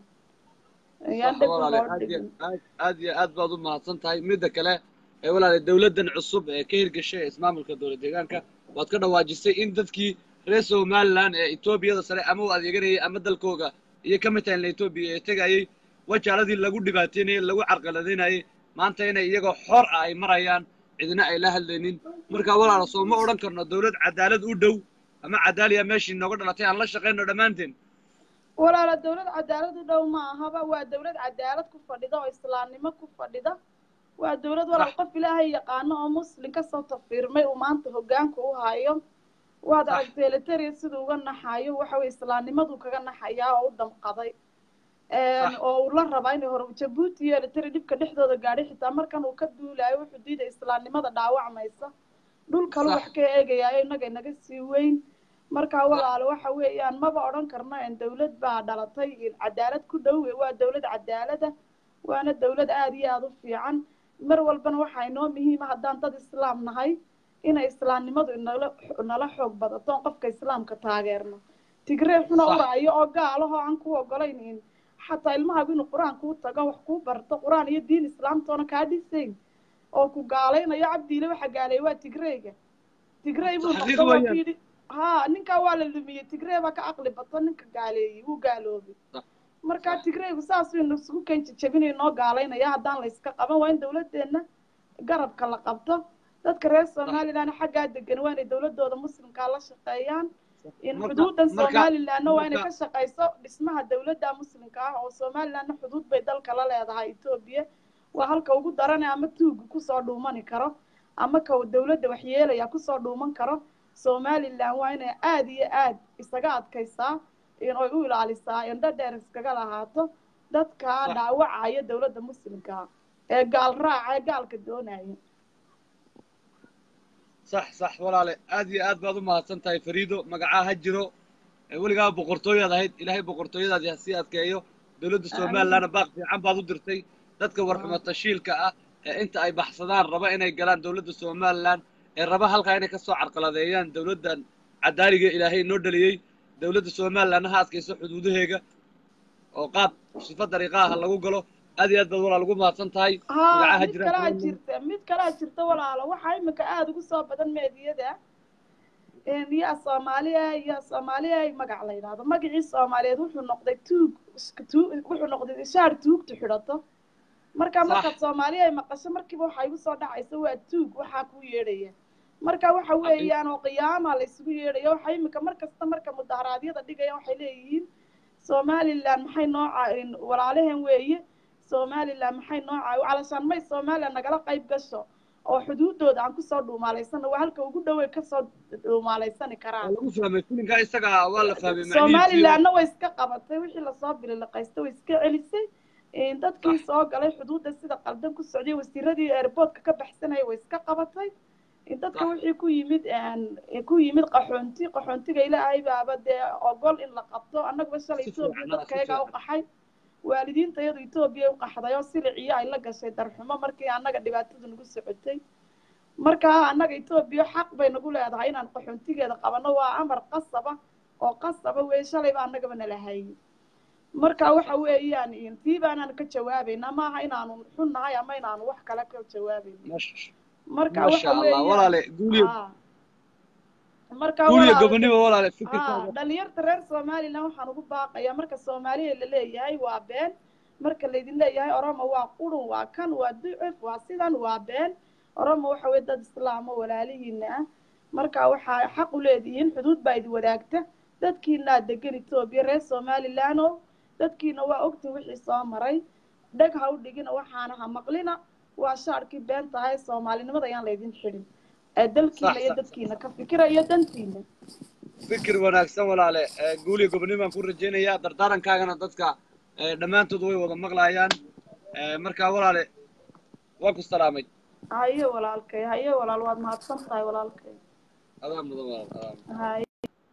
S7: yaan
S1: sax
S7: dheg
S1: walaale
S7: loo
S1: aad iyo
S7: dhigin
S1: aad aad iyo aad baad u mahadsan tahay midda kale ee walaale dowladdan cusub ee ka hirgashay ee ismaamulka dowlad deegaanka waad ka dhawaajisay in dadkii reer somaliland ee etoobiyada sare ama u adeeganayay ama dalkooga iyo ka mid tahay etoobiya ee tegayay wajaaladii lagu dhibaateynayay lagu carqaladaynayay maanta inay iyagoo xor ah ay marayaan cidina ay la hadlaynin marka walaalo soo ma odhan karno dowlad cadaalad u dhow ama cadaaliya meeshii nooga dhalatay aan la shaqayno dhammaanteen
S7: walaala dawlad cadaalad u dhow ma ahaba waa dawlad cadaalad ku fadhida oo islaamnimo ku fadhida waa dawlad walaal
S1: Sax.
S7: qof ilaahay yaqaano oo muslim kasoo tafiirmay uu maanta hogaanka u hayo waad
S1: Sax.
S7: aragtay eliteria siduu uga naxayo waxa weye islaamnimaduu kaga naxayaa oo u damqaday
S1: Sax.
S7: oo uu la rabaa inay hore jabuuti iyo eliteria dhibka dhexdooda gaadhay xitaa markan uu ka duulayo wuxuu diiday islaamnimada dhaawacmaysa dhul kalu
S1: Sax.
S7: wax ka eegayaayo innaga inaga sii weyn marka walaalo waxa weeyaan maba odhan karno in dawlad baa dhalatay in cadaalad ku dhow waa dawlad cadaalada waana dawlad aada iyo aada u fiican mar walbana waxaa inoo muhiima haddaan dad islaam nahay inay islaamnimadu inala nala xoog badato oon qofka islaamka taageerno tigree xuna
S1: Sax.
S7: uraayo oo gaalahoo aan ku ogolayn in xataa ilmahaagu inuu qur-aan kuu tago wax kuu barto qur-aan iyo diin islaamtoona kaa dhisayn oo ku gaalaynayo cabdiile waxa gaaleeyay waa tigreega tigrey buu
S1: Xaqiiq
S7: noqdo waa
S1: weeyaan.
S7: ku yidhi ha ninkaa waa la lumiyey tigree baa ka caqli bato ninka gaaleeyey wuu gaaloobay
S1: Sax.
S7: marka tigreygu saas waynu isugu kenji jabinay noo gaalaynaya haddaan la iska qaban waa in dawladdeena garabka la qabto dadka reer somaliland xaggaa degan waa inay dawladooda muslimkaa la shaqeeyaan in
S1: Marka-
S7: xuduudan
S1: marka-
S7: somalilandna waa inay
S1: marka-
S7: ka shaqeyso dhismaha dawladda muslimka ah oo somalilandna xuduud bay dalka la leedahay etoobiya waa halka ugu darane ama tuuga kusoo dhuumani karo ama ka dawladda waxyeelaya kusoo dhuuman karo somaliland waa inay aada iyo aad isaga adkaysaa in ay u ilaalisaa indho dheer iskaga lahaato dadka
S1: Sax.
S7: dhaawacaya dawladda muslimka ah ee gaal raaca ee gaalka doonaya
S1: sax sax walaale aad iyo aad baad u mahadsan tahay fariido magacaa ha jiro ee weligaa boqortooyaad ahayd ilaahay boqortooyadaadi ha sii adkeeyo dowladda somalilandna baaq fiican baad u dirtay dadka warxumo tashiilka ah ee inta ay baxsadaan raba inay galaan dowladda somaliland ee raba halkaa inay kasoo carqaladeeyaan dowladdan cadaaliga ilaahay noo dhaliyey dowladda somalilandna ha adkayso xuduudaheega oo qaab sifa dariiqaha lagu galo aad iyo aad baad walaa lagu mahadsan tahay
S7: haa
S1: magacaa ha
S7: mid
S1: jira
S7: kalaa jirta mid kalaa jirta walaalo waxaa imika aada ugu soo badan meediyada yaa soomaaliya yaa soomaaliya magac la yidhahdo magacii soomaaliyeed wuxuu noqday tuug tuug wuxuu noqday shaar tuugta xidhato marka
S1: Sax.
S7: markaad soomaaliya ay maqasho markiiba waxaa igu soo dhacaysa waa tuug waxaa kuu yeedhaya marka waxa weeyaan oo qiyaama la isugu yeedhaya waxaa imika mar kasta marka mudaharaadyada dhigaya waxay leeyihiin somaliland maxay noo caa- walaalaheen weeye somaliland maxay noo caawi calashaan may somaliland nagala qayb gasho oo xuduudooda aan kusoo dhuumaalaysano waa halka ugu dhowey kasoo dhuumaalaysani
S1: waa
S7: karaan
S1: lagu fahmay filinka isaga waa la fahmay macnihiisii
S7: somalilandna way iska qabatay wixii lasoo bililiqaystay way iska celisay Een, dadkii
S1: Sax.
S7: soo galay xuduudda sida qaldan ku socday wasiiradii airportka ka baxsanaya way iska qabatay Een, dadka
S1: Sax.
S7: wixii ku yimid een, ku yimid qaxoonti qaxoontiga ilaahay baaba dee ogol in la qabto annaguba shalay
S1: Si
S7: etoobiya
S1: fiican, si
S7: dadkayagaa u
S1: fiican.
S7: qaxay waalidiinta iyadu etoobiya u qaxday oo siliciyo ay la gashay darxumo markii annaga dhibaatadu nagu socotay marka annaga etoobiya xaq bay nagu leedahay inaan qaxoontigeeda qabano waa amar qasaba oo qasaba wey shalayba annagaba nala hayay marka waxa weeyaan tii baanaan ka jawaabayna maaha inaanu xun nahay ama inaanu wax kale ka jawaabayno
S1: Mash-
S7: marka
S1: maasha
S7: waxa
S1: allah
S7: weeyaan
S1: walaale guuliyo
S7: Aa. marka
S1: guuliyo
S7: walaal
S1: gobonimo walaale
S7: aa
S1: fikirkaaga
S7: dhalinyarta reer somaliland waxaan ugu baaqayaa marka soomaaliya la leeyahay waa been marka laydin leeyahay oromo waa qurun waa kan waa ducuf waa sidan waa been oromo waxa weye dad islaamo walaalihiina ah marka waxaa xaq u leedihiin xuduud baa idin wadaagta dadkiinaa degan etoobiya reer somaliland oo dadkiina waa ogtin wixii soo maray dheg ha u dhigina waxaana ha maqlina waa shaarkii been tahay soomaalinimada ayaan laydin xidhin ee dalkiina
S1: Sax,
S7: iyo
S1: sax.
S7: dadkiina ka fikira iyo dantiina
S1: fikir wanaagsan walaale ee, guuliyo gobonimo baan ku rajaynayaa dardaarankaagana dadka ee, dhammaantood way wada maqlayaan Ee, marka walaale waan ku salaamay
S7: haye walaalkay haye walaal waad mahadsan tahay walaalkay
S1: adaa mudan walaal adaa mudan.
S7: haye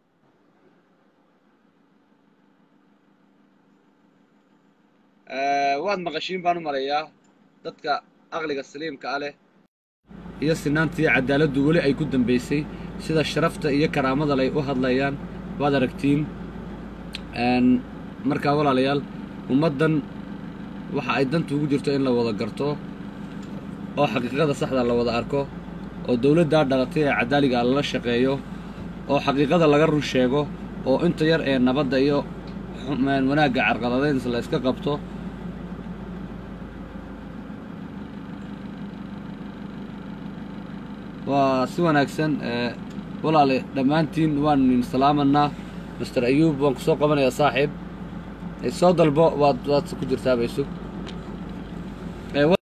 S1: Ee, waad maqashiin baan u maleeyaa dadka aqliga saliimka ah leh iyo sinaanta iyo cadaaladdu weli ay ku dambaysay sida sharafta iyo karaamada lay u hadlayaan waad aragtiin Een, markaa walaalayaal ummaddan waxa ay danta ugu jirto in la wada garto oo xaqiiqada saxda la wada arko oo dowladdaa dhalatay ee cadaaliga lala shaqeeyo oo xaqiiqada laga run sheego oo inta yar ee nabadda iyo xum- wanaagga carqaladeynsa la iska qabto waa si wanaagsan ee, walaale dhammaantiin waan idin salaamanaa master ayuub waan kusoo qabanayaa saaxiib Ee, soo dalbo waad waad ku jirtaa baysug Ee, wa-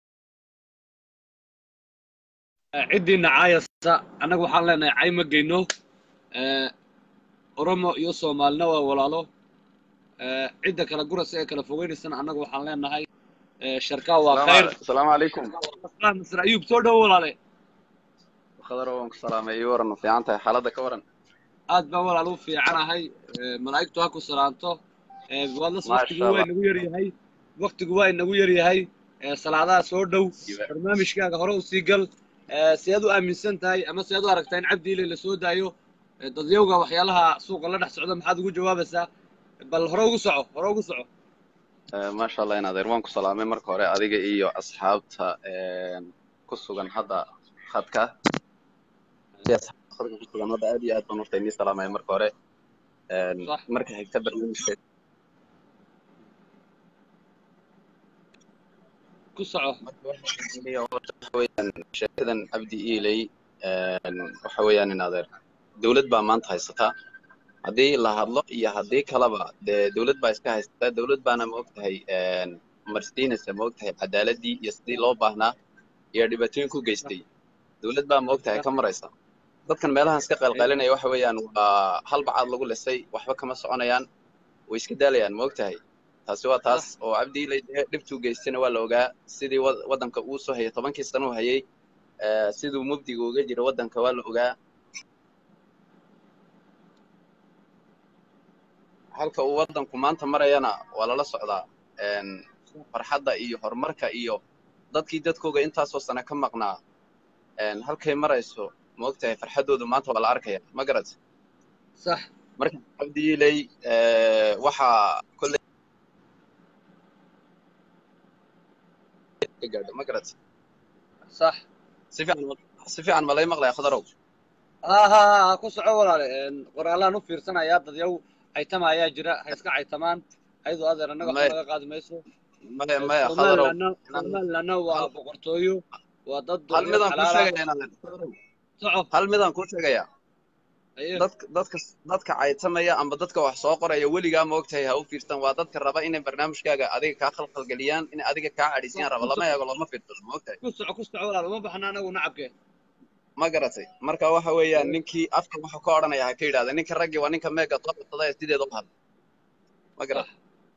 S1: Ee, ciddiina caayasa annaga waxaan leenahay cay ma geyno Ee, oromo iyo soomaalina waa walaalo Ee, cidda kala gurasa ee kala fogeynaysana annaga waxaan leenahay ee, sharkaa waa khayr
S8: السلام عليكم
S1: master ayuub soo dhowo walaale
S8: خضر وانك سلام اي ورن في عنتها حالتك كورن
S1: aad baan walaal u fiicanahay Ee, malaa'igtu ha ku salaanto Ee, waadlas
S8: ما
S1: waktigu
S8: شاء
S1: waa
S8: الله
S1: inagu yar yahay waktigu waa inagu yar yahay Ee, salaadaha soo dhow barnaamijkaaga hore u sii gal Ee, si aad u aaminsan tahay ama si aad u aragtaa in cabdi ile la soo daayo Ee, dadyowga waxyaalaha suuqa la dhex socda maxaad ugu jawaabaysaa bal hore ugu soco hore ugu soco
S8: آه، ما شاء الله inaad waan ku salaamay marka hore adiga iyo asxaabta een ku sugan hadda khadka iyo asxaabta khadka ku sugan hadda aad iyo aad baan horta inii salaamay marka hore een
S1: صح
S8: marka xigta barnaamijka
S1: ku soco
S8: marka waxa weeye horta waxa weeyaan sheekadan cabdi iiley een waxa weeyaan in adeer dawlad baa maanta haysataa haddii la hadlo iyo haddii kaleba dee dawlad baa iska haysataa dawlad baana ma ogtahay een marsiinaysa ma ogtahay cadaaladii iyo sidii loo baahnaa iyo dhibaatooyin ku geystay dawlad baa ma ogtahay ka maraysa dadkan meelahan iska qalqalinaya waxa weeyaan waa hal bacaad lagu lisay waxba kama soconayaan way iska daalayaan ma ogtahay taasi waa taas oo cabdi ilay dee dhibtuu geystayna waa la ogaa sidii wad- waddanka uu soo hayay tobankii sano uu hayay ee, siduu mubdiga uga jira waddanka waa la ogaa halka uu waddanku maanta marayana waa lala socdaa een farxadda iyo horumarka iyo dadkii dadkooga intaasoo sano ka maqnaa een halkay marayso ma ogtahay farxaddoodu maanta waa la arkaya ma garat
S1: صح
S8: marka cabdi ilay ee, waxaa kolley ka gaadha ma garat
S1: صح
S8: si fiican si fiican ma lay maqlaya khadarow
S1: ها ها ها ku soco walaale Een, qoraalaan u fiirsanayaa dadyow caytama ayaa jira ha iska caytamaan ayadoo adeer annaga waxba
S8: maya
S1: laga qaadi mayso
S8: maya maya khadarow
S1: somalilandna somalilandna waa
S8: hal
S1: boqortooyo waa dad
S8: hal
S1: doonya
S8: midaan kuu
S1: xalaala
S8: sheegaya inaadan khadarow
S1: soco
S8: hal midaan kuu sheegaya
S1: Aye.
S8: dadka dadka dadka caytamaya amba dadka wax soo qoraya weligaa ma ogtahay ha u fiirsan waa dadka raba inay barnaamijkaaga adiga kaa khalkhalgeliyaan in adiga kaa cadhiisiyaan raba lama eego looma fiirsado ma ogtahay
S1: ku soco ku soco walaal uma baxna anagu nacabke
S8: ma garatay marka waxa weeyaan ninkii afka wuxuu ka odhanaya ha ka yidhahda ninka raggii waa ninka meega soo qabsada ee sideeda u hadla ma garat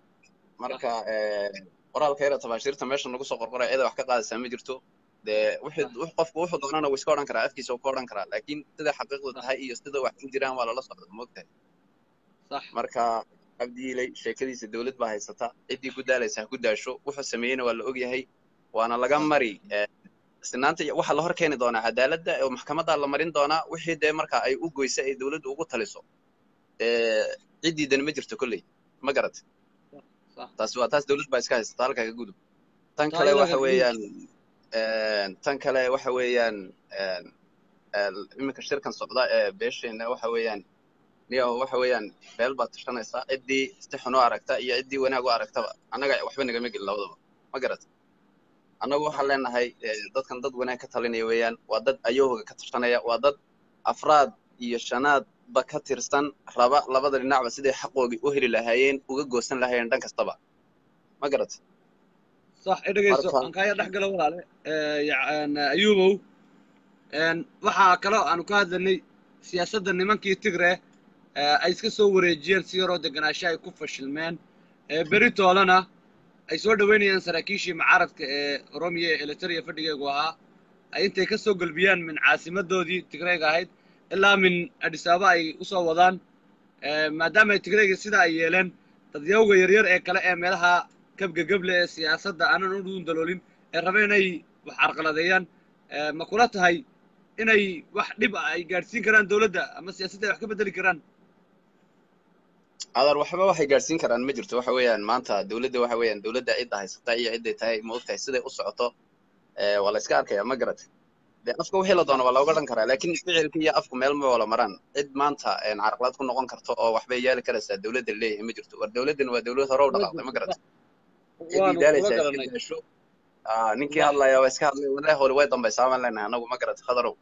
S8: marka qoraalka yara tabaashiirta meesha nagu soo qorqoraya cida wax ka qaadaysaa ma jirto dee wixii wix- qofku wuxuu doonana wuu iska odhan karaa afkiisa wuu ka odhan karaa laakiin sida xaqiiqdu tahay iyo sida wax ku jiraan waa lala socda ma ogtahay
S1: sax
S8: marka cabdiilay sheekadiisa dowlad baa haysata ciddii ku daalaysa ha ku daasho wuxuu sameeyeyna waa la ogyahay waana laga mari eh, sinaanta iyo- waxaa la hor keeni doonaa cadaaladda oo maxkamadda la marin doonaa wixii dee marka ay u goysa ay dowladdu ugu taliso Eh, ciddiidana ma jirto kolley ma garat
S1: sax
S8: taas waa taas dowlad baa iska haysata halkaa ka gudub tan
S1: Taa
S8: kale
S1: iyada
S8: waxa
S1: ka
S8: weeyaan een, tan kale waxa weeyaan een, een, iminka shirkan socda ee beesheena waxa weeyaan niyo waxa weeyaan beel baad tashanaysaa ciddii si xun u aragta iyo ciddii wanaag u aragtaba annaga waxba nagama gelin labadaba ma garat annagu waxaan leenahay eh, dadkan dad wanaag ka talinaya weeyaan waa dad ayooga ka tashanaya waa dad afraad iyo shanaadba ka tirsan raba labada dhinacba siday xaqoogii u heli lahaayeen uga goosan lahaayeen dhan kastaba ma garat
S1: صح dhegeyso
S8: Marka-
S1: aan kaaya dhex galo walaale Eh, yacn ayuubow Een, waxaa kaloo aanu ka hadlanay siyaasadda nimankii tigre eh, ay iska soo wareejiyeen si yaroo deganaansho ay ku fashilmeen Eh, beri toolana ay soo dhoweynayaan saraakiishii mucaaradka ee oromiya ee elitaria fadhigeegu ahaa ay intay ka soo gelbiyaan min caasimadoodii tigreega ahayd ilaa min adis ababa ay usoo wadaan Eh, maadaama ay tigreega sidaa ay yeeleen dadyawga yaryar ee kale ee meelaha kabgagable ee siyaasadda aanan u dhuun daloolin ee raba inay wax carqaladeeyaan Eh, ma kula tahay inay wax dhib ah ay gaadhsiin karaan dowladda ama siyaasadda ay wax ka bedeli karaan
S8: adar waxba waxay gaadhsiin karaan ma jirto waxa weeyaan maanta dowladda waxa weeyaan dowladda cidda haysata iyo cidday tahay ma ogtahay siday u socoto eh, waa la iska arkaya ma garat dee afka wixii la doono waa looga dhan karaa laakiin ficilka iyo afku meel ma wala maraan cid maanta een, carqalad ku noqon karto oo waxbay yeeli karaysaa dowladda leeyahay ma jirto war dowladdan waa dowlad hore u dhaqaaqday ma garat ciddii
S1: waanu kula
S8: daalaysaa iska
S1: garanay
S8: daasho Ah, ninkii hadlaya waa iska hadlay walahi hore way dambaysaa baan leenahay anagu ma garat khadarow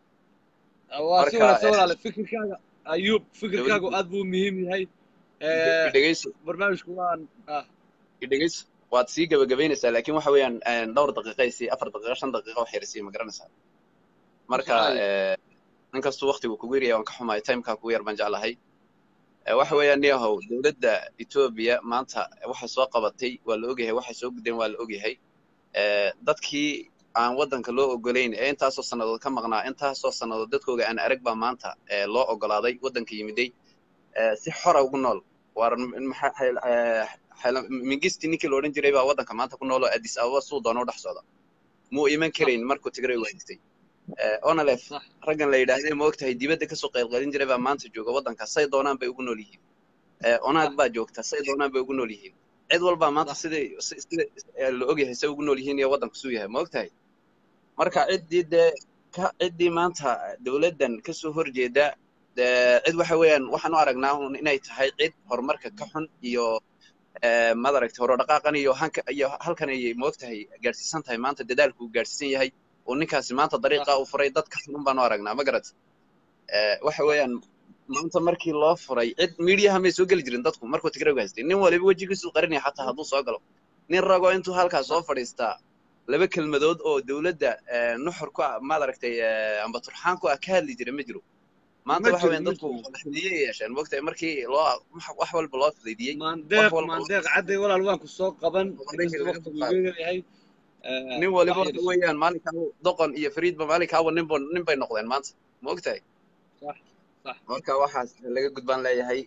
S1: waa si
S8: marka
S1: wanaagsan
S8: eh,
S1: walaale fikirkaaga ayuub fikirkaagu
S8: dowladda
S1: aad buu muhiim yahay
S8: ide-
S1: Eh,
S8: idhegeyso
S1: barnaamijku waan ah
S8: idhegeyso waad sii gabagabaynaysaa laakiin waxa weeyaan een, dhowr daqiiqay sii afar daqiiqo shan daqiiqo wax yarsii ma garanaysaa marka
S1: Saxaay.
S8: eh, inkastuu waqtigu kugu yaryahay waan ka xumahay timekaa kugu yar baan jeclahay Eh, waxa weeyaan niyahow dowladda etoobiya maanta waxay soo qabatay waa la ogyahay waxay soo gudeen waa la ogyahay Eh, dadkii aan waddanka loo ogolayn ee intaasoo sannadood ka maqnaa intaasoo sannadood dadkooga aan arag baa maanta eh, loo ogolaaday waddanka yimiday eh, si xora ugu nool waar m- maxaa xayl- eh, xayla- mingisti ninkii la odhan jiray baa waddanka maanta ku nool oo addis ababa suu doona u dhex socda muu iman karayn markuu tigray wahaystay onalef
S1: sax
S8: raggan la yidhaahday ma ogtahay dibadda kasoo qaylqalin jiray baa maanta jooga waddanka say doonaan bay ugu nool yihiin Eh, onaag
S1: sax
S8: baa joogta say doonaan bay ugu nool yihiin cid walbaa maanta
S1: sax
S8: siday si- sida eh, la ogyahay say ugu nool yihiin iyo waddanku suu yahay ma ogtahay marka ciddii dee ka ciddii maanta dowladdan kasoo horjeeda dee cid waxa weeyaan waxaan u aragnaa un inay tahay cid horumarka ka xun iyo eh, madaragtay horodhaqaaqan iyo hanka iyo halkan ayay moogtahay gaadhsiisan tahay maanta dadaalku uu gaadhsiisan yahay oo ninkaasi maanta
S1: sax
S8: dariiqa uu furay dadka xunun baan u aragnaa ma garat Eh, waxa weeyaan maanta markii loo furay cid miidiyaha may soo geli jirin dadku markuu tigraygu haystay nin waliba wejigiisu qarinaya xataa hadduu soo galo nin rago intuu halkaas soo fadhiistaa laba kelmadood oo dowladda eh, nuxur ku ah maaragtay eh, amba turxaan ku ah ka hadli jira ma jiro maanta
S1: ma
S8: waxa
S1: jirin
S8: weeyaan
S1: ma
S8: dadku
S1: jirin
S8: madaxweyne yeesheen moogtahay markii loo wax wax walba loo fudaydiyey wax
S1: maandeeq
S8: walba loo
S1: maandeeq cadday walaal waan ku soo qaban
S8: horumarkii
S1: inkastoo
S8: laga
S1: waqtigu
S8: soo qaaday
S1: iga yahay Eh,
S8: nin
S1: wax
S8: waliba
S1: yar
S8: waxa
S1: isu
S8: weeyaan maalinkaa doqon iyo fariidba maalinkaaba ninba nin bay noqdeen maanta ma ogtahay
S1: sax sax
S8: marka waxaas laga gudbaan leeyahay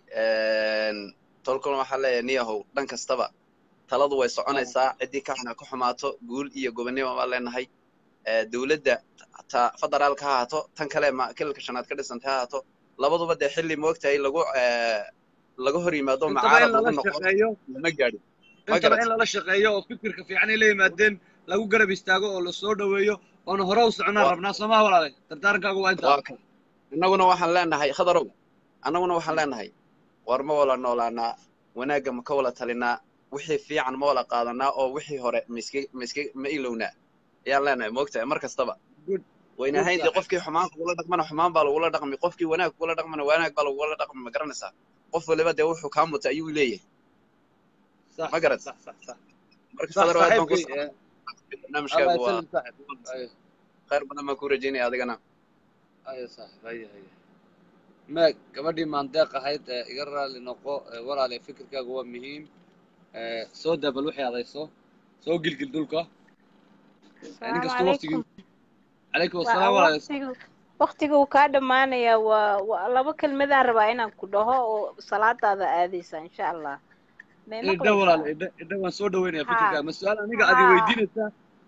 S8: tolkuna waxaa leeyahay niyahow dhan kastaba taladu way
S1: ah
S8: soconaysaa ciddii ka xunaa ka xumaato guul iyo gobonnimo baan leenahay Eh, dowladda ta federaalka ha ahaato tan kale ma kilalka shanaad ka dhisantay ha ahaato labaduba dee xilli moogtahay lagu eh, laga hor yimaado
S1: intaba in
S8: mucaarad lagu
S1: lala
S8: noqdo
S1: shaqeeyo
S8: lama gaadhin ma
S1: intaba
S8: garat
S1: in lala shaqeeyo oo fikirka fiican ay la yimaadeen lagu garab istaago oo la soo dhoweeyo oona hore u soconaan
S8: waa
S1: rabnaa soomaa walaale dardaarankaagu waa intaa
S8: waa kan innaguna waxaan leenahay khadarow annaguna waxaan leenahay war ma wala noolaanaa wanaagga ma ka wala talinaa wixii fiican ma wala qaadanaa oo wixii hore ma iska ma iska ma ilownaa ayaan leenahay moogtahay mar kastaba
S1: good
S8: wayna
S1: Good
S8: ahayn dee
S1: saaxiib.
S8: qofkii xumaan kugula dhaqmana xumaan baa lagula dhaqmi qofkii wanaag kugula dhaqmana wanaag baa lagula dhaqmi ma garanaysaa qof waliba dee wuxuu kaa muta ayuu leeyahay
S1: صح
S8: ma garat
S1: صح صح صح
S8: marka
S1: صح
S8: sadar aad baan ku
S1: صاحبكي
S8: salaamay
S1: الله
S8: barnaamijkaagu waa
S1: يسلم صاحب ايوه
S8: khayr badan baan ku rajaynaya adigana
S1: ايوه صاحب هيا هيا ما gabadhii maandeeq ahayd ee iga raali noqo ee walaale fikirkaagu waa muhiim ee soo daa bal wixii adayso soo gilgil dhulka nin
S9: السلام
S1: kastoo waqtigii
S9: عليكم
S1: calaykum
S9: waa
S1: asalaam walaale
S9: waqtigu waqtiga uu kaa dhamaanaya waa waa laba kelmadaan rabaa inaan ku dhaho oo salaadaada aadaysa insha allah may
S1: idha walaale
S9: maqlaysaa
S1: idha idha waan soo dhaweynaya
S9: ha
S1: fikirkaaga ma su-aal aniga adi
S9: ha
S1: weydiinaysaa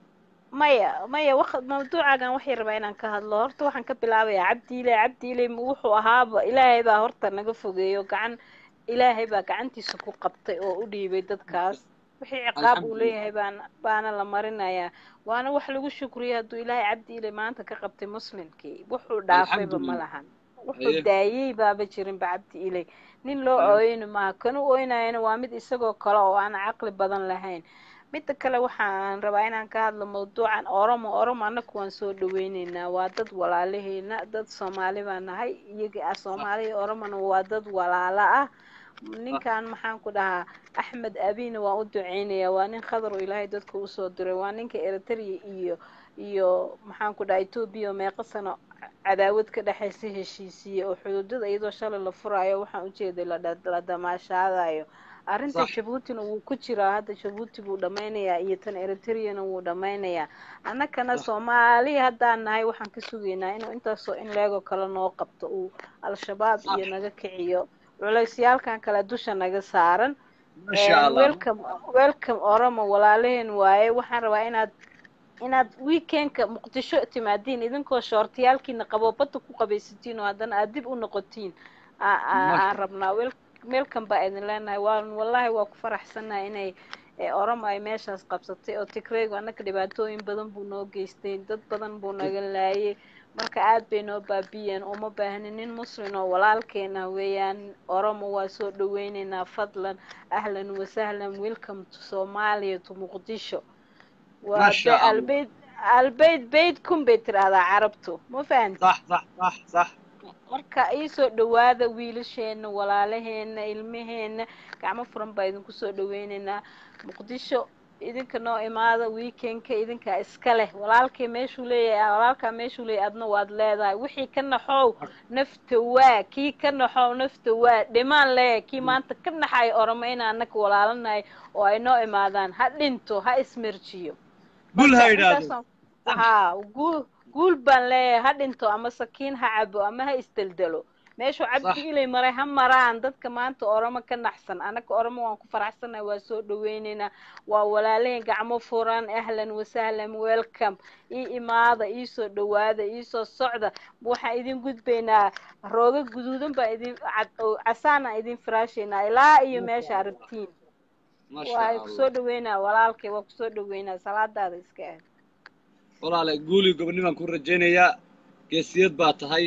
S9: maya maya waq mawduucaagan waxay rabaa inaan ka hadlo horta waxaan ka bilaabayaa cabdiile cabdiile wuxuu ahaaba ilaahay baa horta naga fogeeyo gacan ilaahay baa gacantiisa ku qabtay oo u dhiibay dadkaas wixii ciqaab uu
S1: alxamdulilah
S9: leeyahay baana baana la marinayaa waana wax lagu shukriya hadduu ilaahay cabdiile maanta ka qabtay muslimkii wuxuu dhaafayba ma
S1: alxamdulilah
S9: lahan wuxuu
S1: haye
S9: daayey baaba jirinba cabdi ilay nin loo
S1: haye
S9: ooyeyni maaha kan u ooynayana waa mid isagoo kale oo aan caqli badan lahayn midda kale waxaan rabaa inaan ka hadlo mawduucan oromo oromo annaku waan soo dhaweyneynaa waa dad walaalaheena dad soomaali baan nahay iyaga ah
S1: صح
S9: soomaali iyo oromona waa dad walaala ah
S1: صح
S9: ninkan maxaan ku dhahaa axmed abina waan u duceynayaa waa nin khadar oo ilaahay dadka usoo diray waa ninka eritrea iyo iyo maxaan ku dhahaa etoobiya oo meeqa sano cadaawad ka dhexaysa heshiisiye oo xuduudada iyadoo shalay la furaayo waxaan ujeeday la dha- la damaashaadayo arrinta
S1: صح
S9: jabuutina wuu ku jiraa hadda jabuuti buu dhammaynayaa iyo tan eritreana wuu dhammaynayaa annakana
S1: صح
S9: soomaali haddaan nahay waxaan ka sugaynaa inuu intaasoo in leegoo kale noo qabto uu al-shabaab
S1: صح
S9: iyo naga kiciyo culeysyaalkan kale dusha naga saaran
S1: ما شاء الله
S9: welcome welcome oromo walaalaheen waaye waxaan rabaa inaad inaad weekendka muqdisho timaadiin idinkoo shoortiyaalkiina qabo badda ku qabaysatiin oo haddana aad dib u noqotiin aa- aa-
S1: ما
S9: aan
S1: شاء
S9: rabnaa wel- welcome baa idin leenahay waan wallaahi waa ku faraxsanahay inay ee, oromo ay meeshaas qabsatay oo tigraygu annaka dhibaatooyin badan buu noo geystay dad badan buu naga laayay marka aad bay noo baabiyeen uma baahnin nin muslim oo walaalkeena weeyaan oromo waa soo dhaweyneynaa fadlan ahlan wasahlan welcome to somalia to muqdisho
S1: ما
S9: waa be
S1: شاء الله
S9: albeyd albeyd beydkun bay tidhaahdaa carabtu ma fahanti
S1: صح صح صح صح
S9: marka iisoo dhawaada wiilasheena walaalaheena ilmaheena gacmo furan baa idinku soo dhaweyneynaa muqdisho idinka noo imaada weekendka idinkaa iska leh walaalkay meeshuu leeyahay walaalkaa meeshuu leeyahay adna waad leedahay wixii ka naxow nafta waa kii ka naxow nafta waa dhimaan leeyahay kii maanta ka naxay oramo in annaka walaalanahay oo ay noo imaadaan ha dhinto ha ismerjiyo
S1: قول
S9: marka
S1: ha yidhaahdo
S9: intaasaan haa guul guul baan leeyahay ha dhinto ama sakiin ha cabo ama ha isdeldelo meeshuu
S1: صح
S9: cabdi ilay maray ha maraan dadka maanta oromo ka naxsan annaga oromo waan ku faraxsanahay waa soo dhaweyneynaa waa walaalaheen gacmo furan ahlan wasahlan welcome ii imaada ii soo dhawaada ii soo socda waxaan idin gudbaynaa rooga guduudan baan idin cad- oo casaan aan idin firaashaynaa ilaa iyo
S1: ما
S9: meesha
S1: شاء الله
S9: aragtiin
S1: ما
S9: waa
S1: شاء
S9: kusoo
S1: الله
S9: dhaweynaa walaalkay waa kusoo dhaweynaa salaadaada iska aad
S1: walaale guuli gobonnimaan ku rajaynayaa geesiyad baa tahay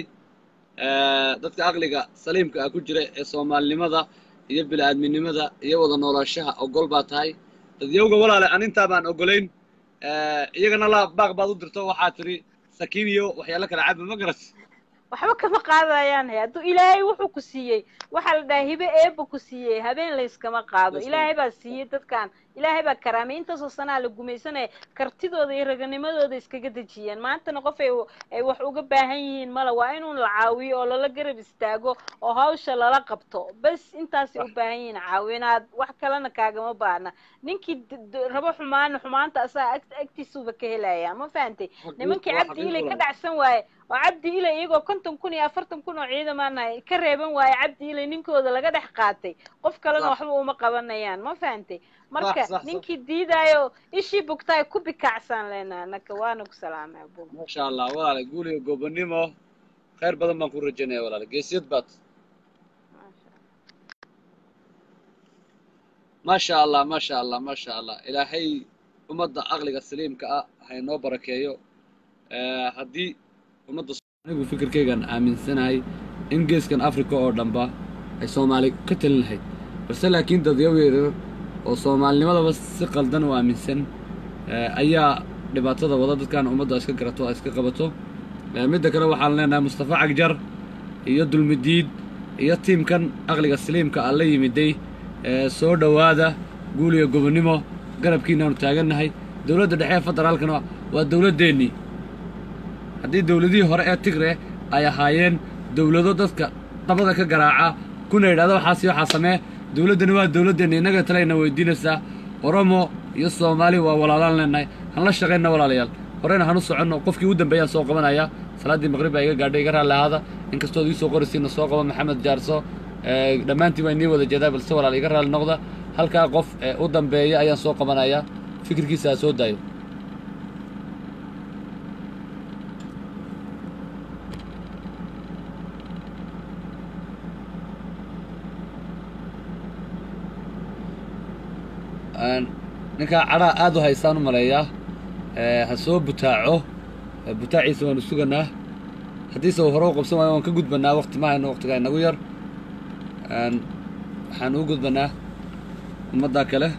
S1: ee, dadka aqliga saliimka ah ku jira ee soomaalinimada iyo bini-aadminimada iyo wada noolaanshaha ogol baa tahay dadyowga walaale aan intaa baan ogolayn ee, iyagana la baaq baad u dirto waxaa tidhi sakiin iyo waxyaalo kale caba ma garat
S9: waxba kama qaadayaan he hadduu ilaahay wuxuu ku siiyey waxaa la dhahay hibe eebba ku siiyey habeen layskama qaado ilaahay baa siiyey dadkan ilaahay baa karaamay intaasoo sanaa la gumaysanaya kartidooda iyo raganimadooda iskaga dejiyeen maantana qof ay ay wax uga baahan yihiin male waa inuun la caawiyo oo lala garab istaago oo hawsha lala qabto bas intaasay u baahan yihiin caawinaad wax kalena kaagama baahna ninkii d- d- rabo xumaana xumaanta asaga ag agtiisuba ka helaya ma fahantay nimankii
S1: waa
S9: cabdi
S1: xaqiiq
S9: ilay ka
S1: walaal
S9: dhacsan waaye oo cabdi ilay iyagoo konton kun iyo afartan kun oo ciidamaanahay ka reeban waaye cabdi ilay ninkooda laga dhex qaatay qof kalena
S1: صح
S9: waxba uma qabanayaan ma fahantay
S1: صح
S9: marka
S1: صح صح
S9: ninkii diidaayo ishii bugtaay ku bikaacsan leenaa naka waana ku salaamay abu
S1: ما شاء الله walaale guuli iyo gobonnimo khayr badan baan ku rajaynaya walaale geesiyad baad ما شاء الله ما شاء الله ما شاء الله إلهي ummadda aqliga saliimka ah ha inoo barakeeyo Ee, haddii ummadda anigu fikirkaygan aaminsanahay in geeskan africa oo dhanba ay soomaali ka talin lahayd balse laakiin dadyaw yaryar oo soomaalinimadaba si qaldan u aaminsan ee, ayaa dhibaatada wada dadkan ummadda iska garato oo iska qabato Eh, midda kale waxaan leenahay mustafa cagjar iyo dulmidiid iyo tiimkan aqliga saliimka aan la yimiday ee soo dhowaada guul iyo gobonnimo garabkiinaanu taagannahay dowladda dhexe ee federaalkana waa dowladdeennii haddii dowladihii hore ee tigre ay ahaayeen dowlado dadka dabada ka garaaca kuna yidhahda waxaasi waxaa samee dowladdani waa dowladdeenna innaga talayna weydiinaysaa oromo iyo soomaali waa walaalaan leenahay han la shaqayna walaalayaal horena hanu soconno qofkii u dambeeyaan soo qabanaya salaaddii maqrib baa iga gaadhay iga raalli ahaada inkastood iisoo qorisiina soo qaba maxamed jaarso ee, dhammaantiin waa inii wada jeedaa balse walaal iga raalli noqda halkaa qof ee u dambeeya ayaan soo qabanaya fikirkiisa ha soo daayo Aan- ninkaa cadhaa aad u haystaan u maleeyaa ee, ha soo butaaco ee, butaaciisa waanu suganaa haddiise uu hore u qabsan waayo waan ka gudbanaa waqti ma hayno waqtigaa inagu yar Aan, waxaan u gudbanaa ummaddaa kale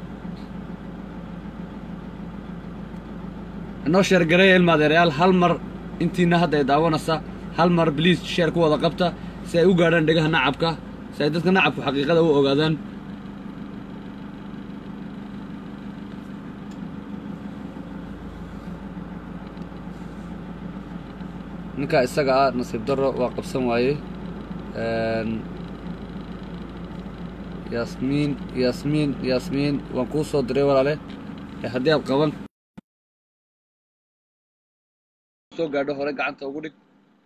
S1: inoo sheergareeya ilma adeerayaal hal mar intiina hadda ay daawanaysa hal mar bliis sheer ku wada qabta si ay u gaadhaan dhegaha nacabka si ay dadka nacabku xaqiiqada u ogaadaan ninkaa isaga ah nasiib darro waa qabsan waaye Een, yaasmiin yaasmiin yaasmiin waan kuu soo diray walaale ee haddii aad qaban soo gaadho hore gacanta ugu dhig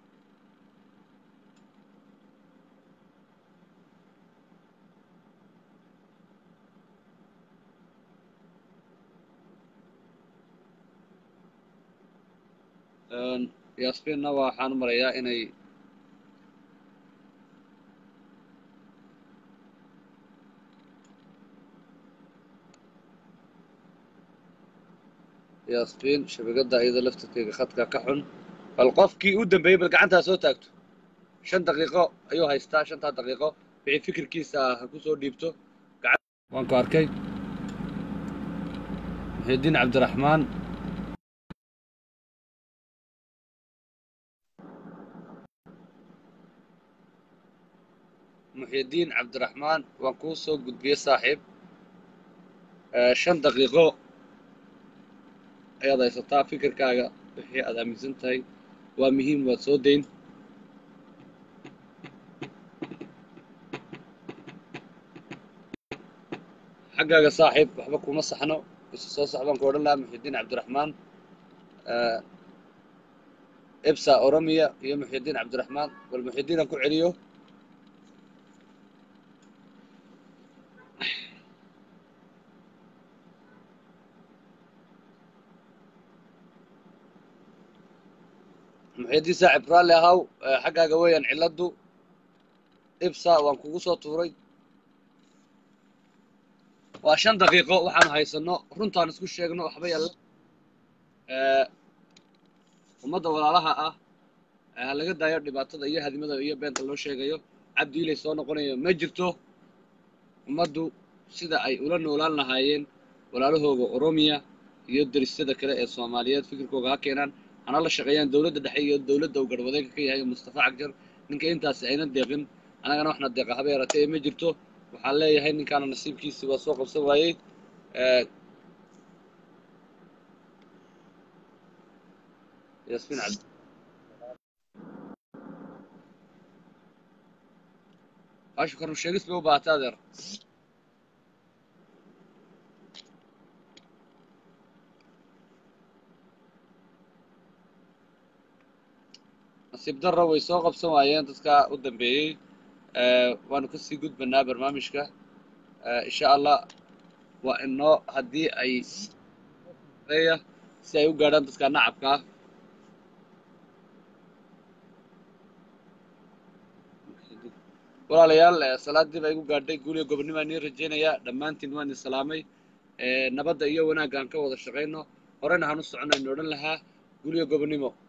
S1: Een, yaasmiinna waxaan u marayaa inay yaasmiin shabakadda iyada laftirkeega khadka ka xun bal qofkii u dambeeyey bal gacantaa soo taagto shan daqiiqo ayuu haystaa shantaa daqiiqo wixii fikirkiisa ah ha ku soo dhiibto gacan waan ku arkay muxiidiin cabdiraxmaan muxiidiin cabdiraxmaan waan kuu soo gudbiyey saaxiib Ee, shan daqiiqo ayaad haysataa fikirkaaga wixii aad aaminsan tahay waa muhiim waad soo dayn xaggaaga saaxiib waxba kuma saxno isu soo sax baan ku odhan lahaa muxiidiin cabdiraxmaan Ee, ibsa oromiya iyo muxiidiin cabdiraxmaan bal muxiidiin aan ku celiyo muxiidiin saaxiib raalli ahaw Ee, xaggaaga weeyaan cilladdu ibsa waan kugu soo tuuray waa shan daqiiqo waxaanu haysanno runtaan isku sheegno waxba yalla Ee, ummadda walaalaha ah ee ha laga daayo dhibaatada iyo hadimada iyo beenta loo sheegayo cabdi ilay soo noqonayo ma jirto ummaddu sida ay ula noolaan lahaayeen walaalahooga oromiya iyo derisyada kale ee soomaaliyeed fikirkooga ha keenaan hana la shaqeeyaan dowladda dhexe iyo dowladda uu garwadeenka ka yahay mustafa cagjar ninka intaasi ayna deeqin annagana waxna deeqa haba yaratee ee ma jirto waxaan leeyahay ninkaana nasiibkiisii waa soo qabsan waayey Ee, yasmiin cabdi baashu karnu sheegis bay u baahatay adeer nasiib darro way soo qabsan waayeen dadka u dambeeyey Ee, waanu kasii gudbanaa barnaamijka Ee, insha allah waa inoo haddii ay eya si ay u gaadhaan dadka nacabka ah walaalayaal eh, salaadii baa igu gaadhay guuliga gobonnimo aan iin rajaynayaa dhammaantiin waan idin salaamay Eh, nabadda iyo wanaagga aan ka wada shaqayno horena hanu soconno aynu odhan lahaa guuliga gobonnimo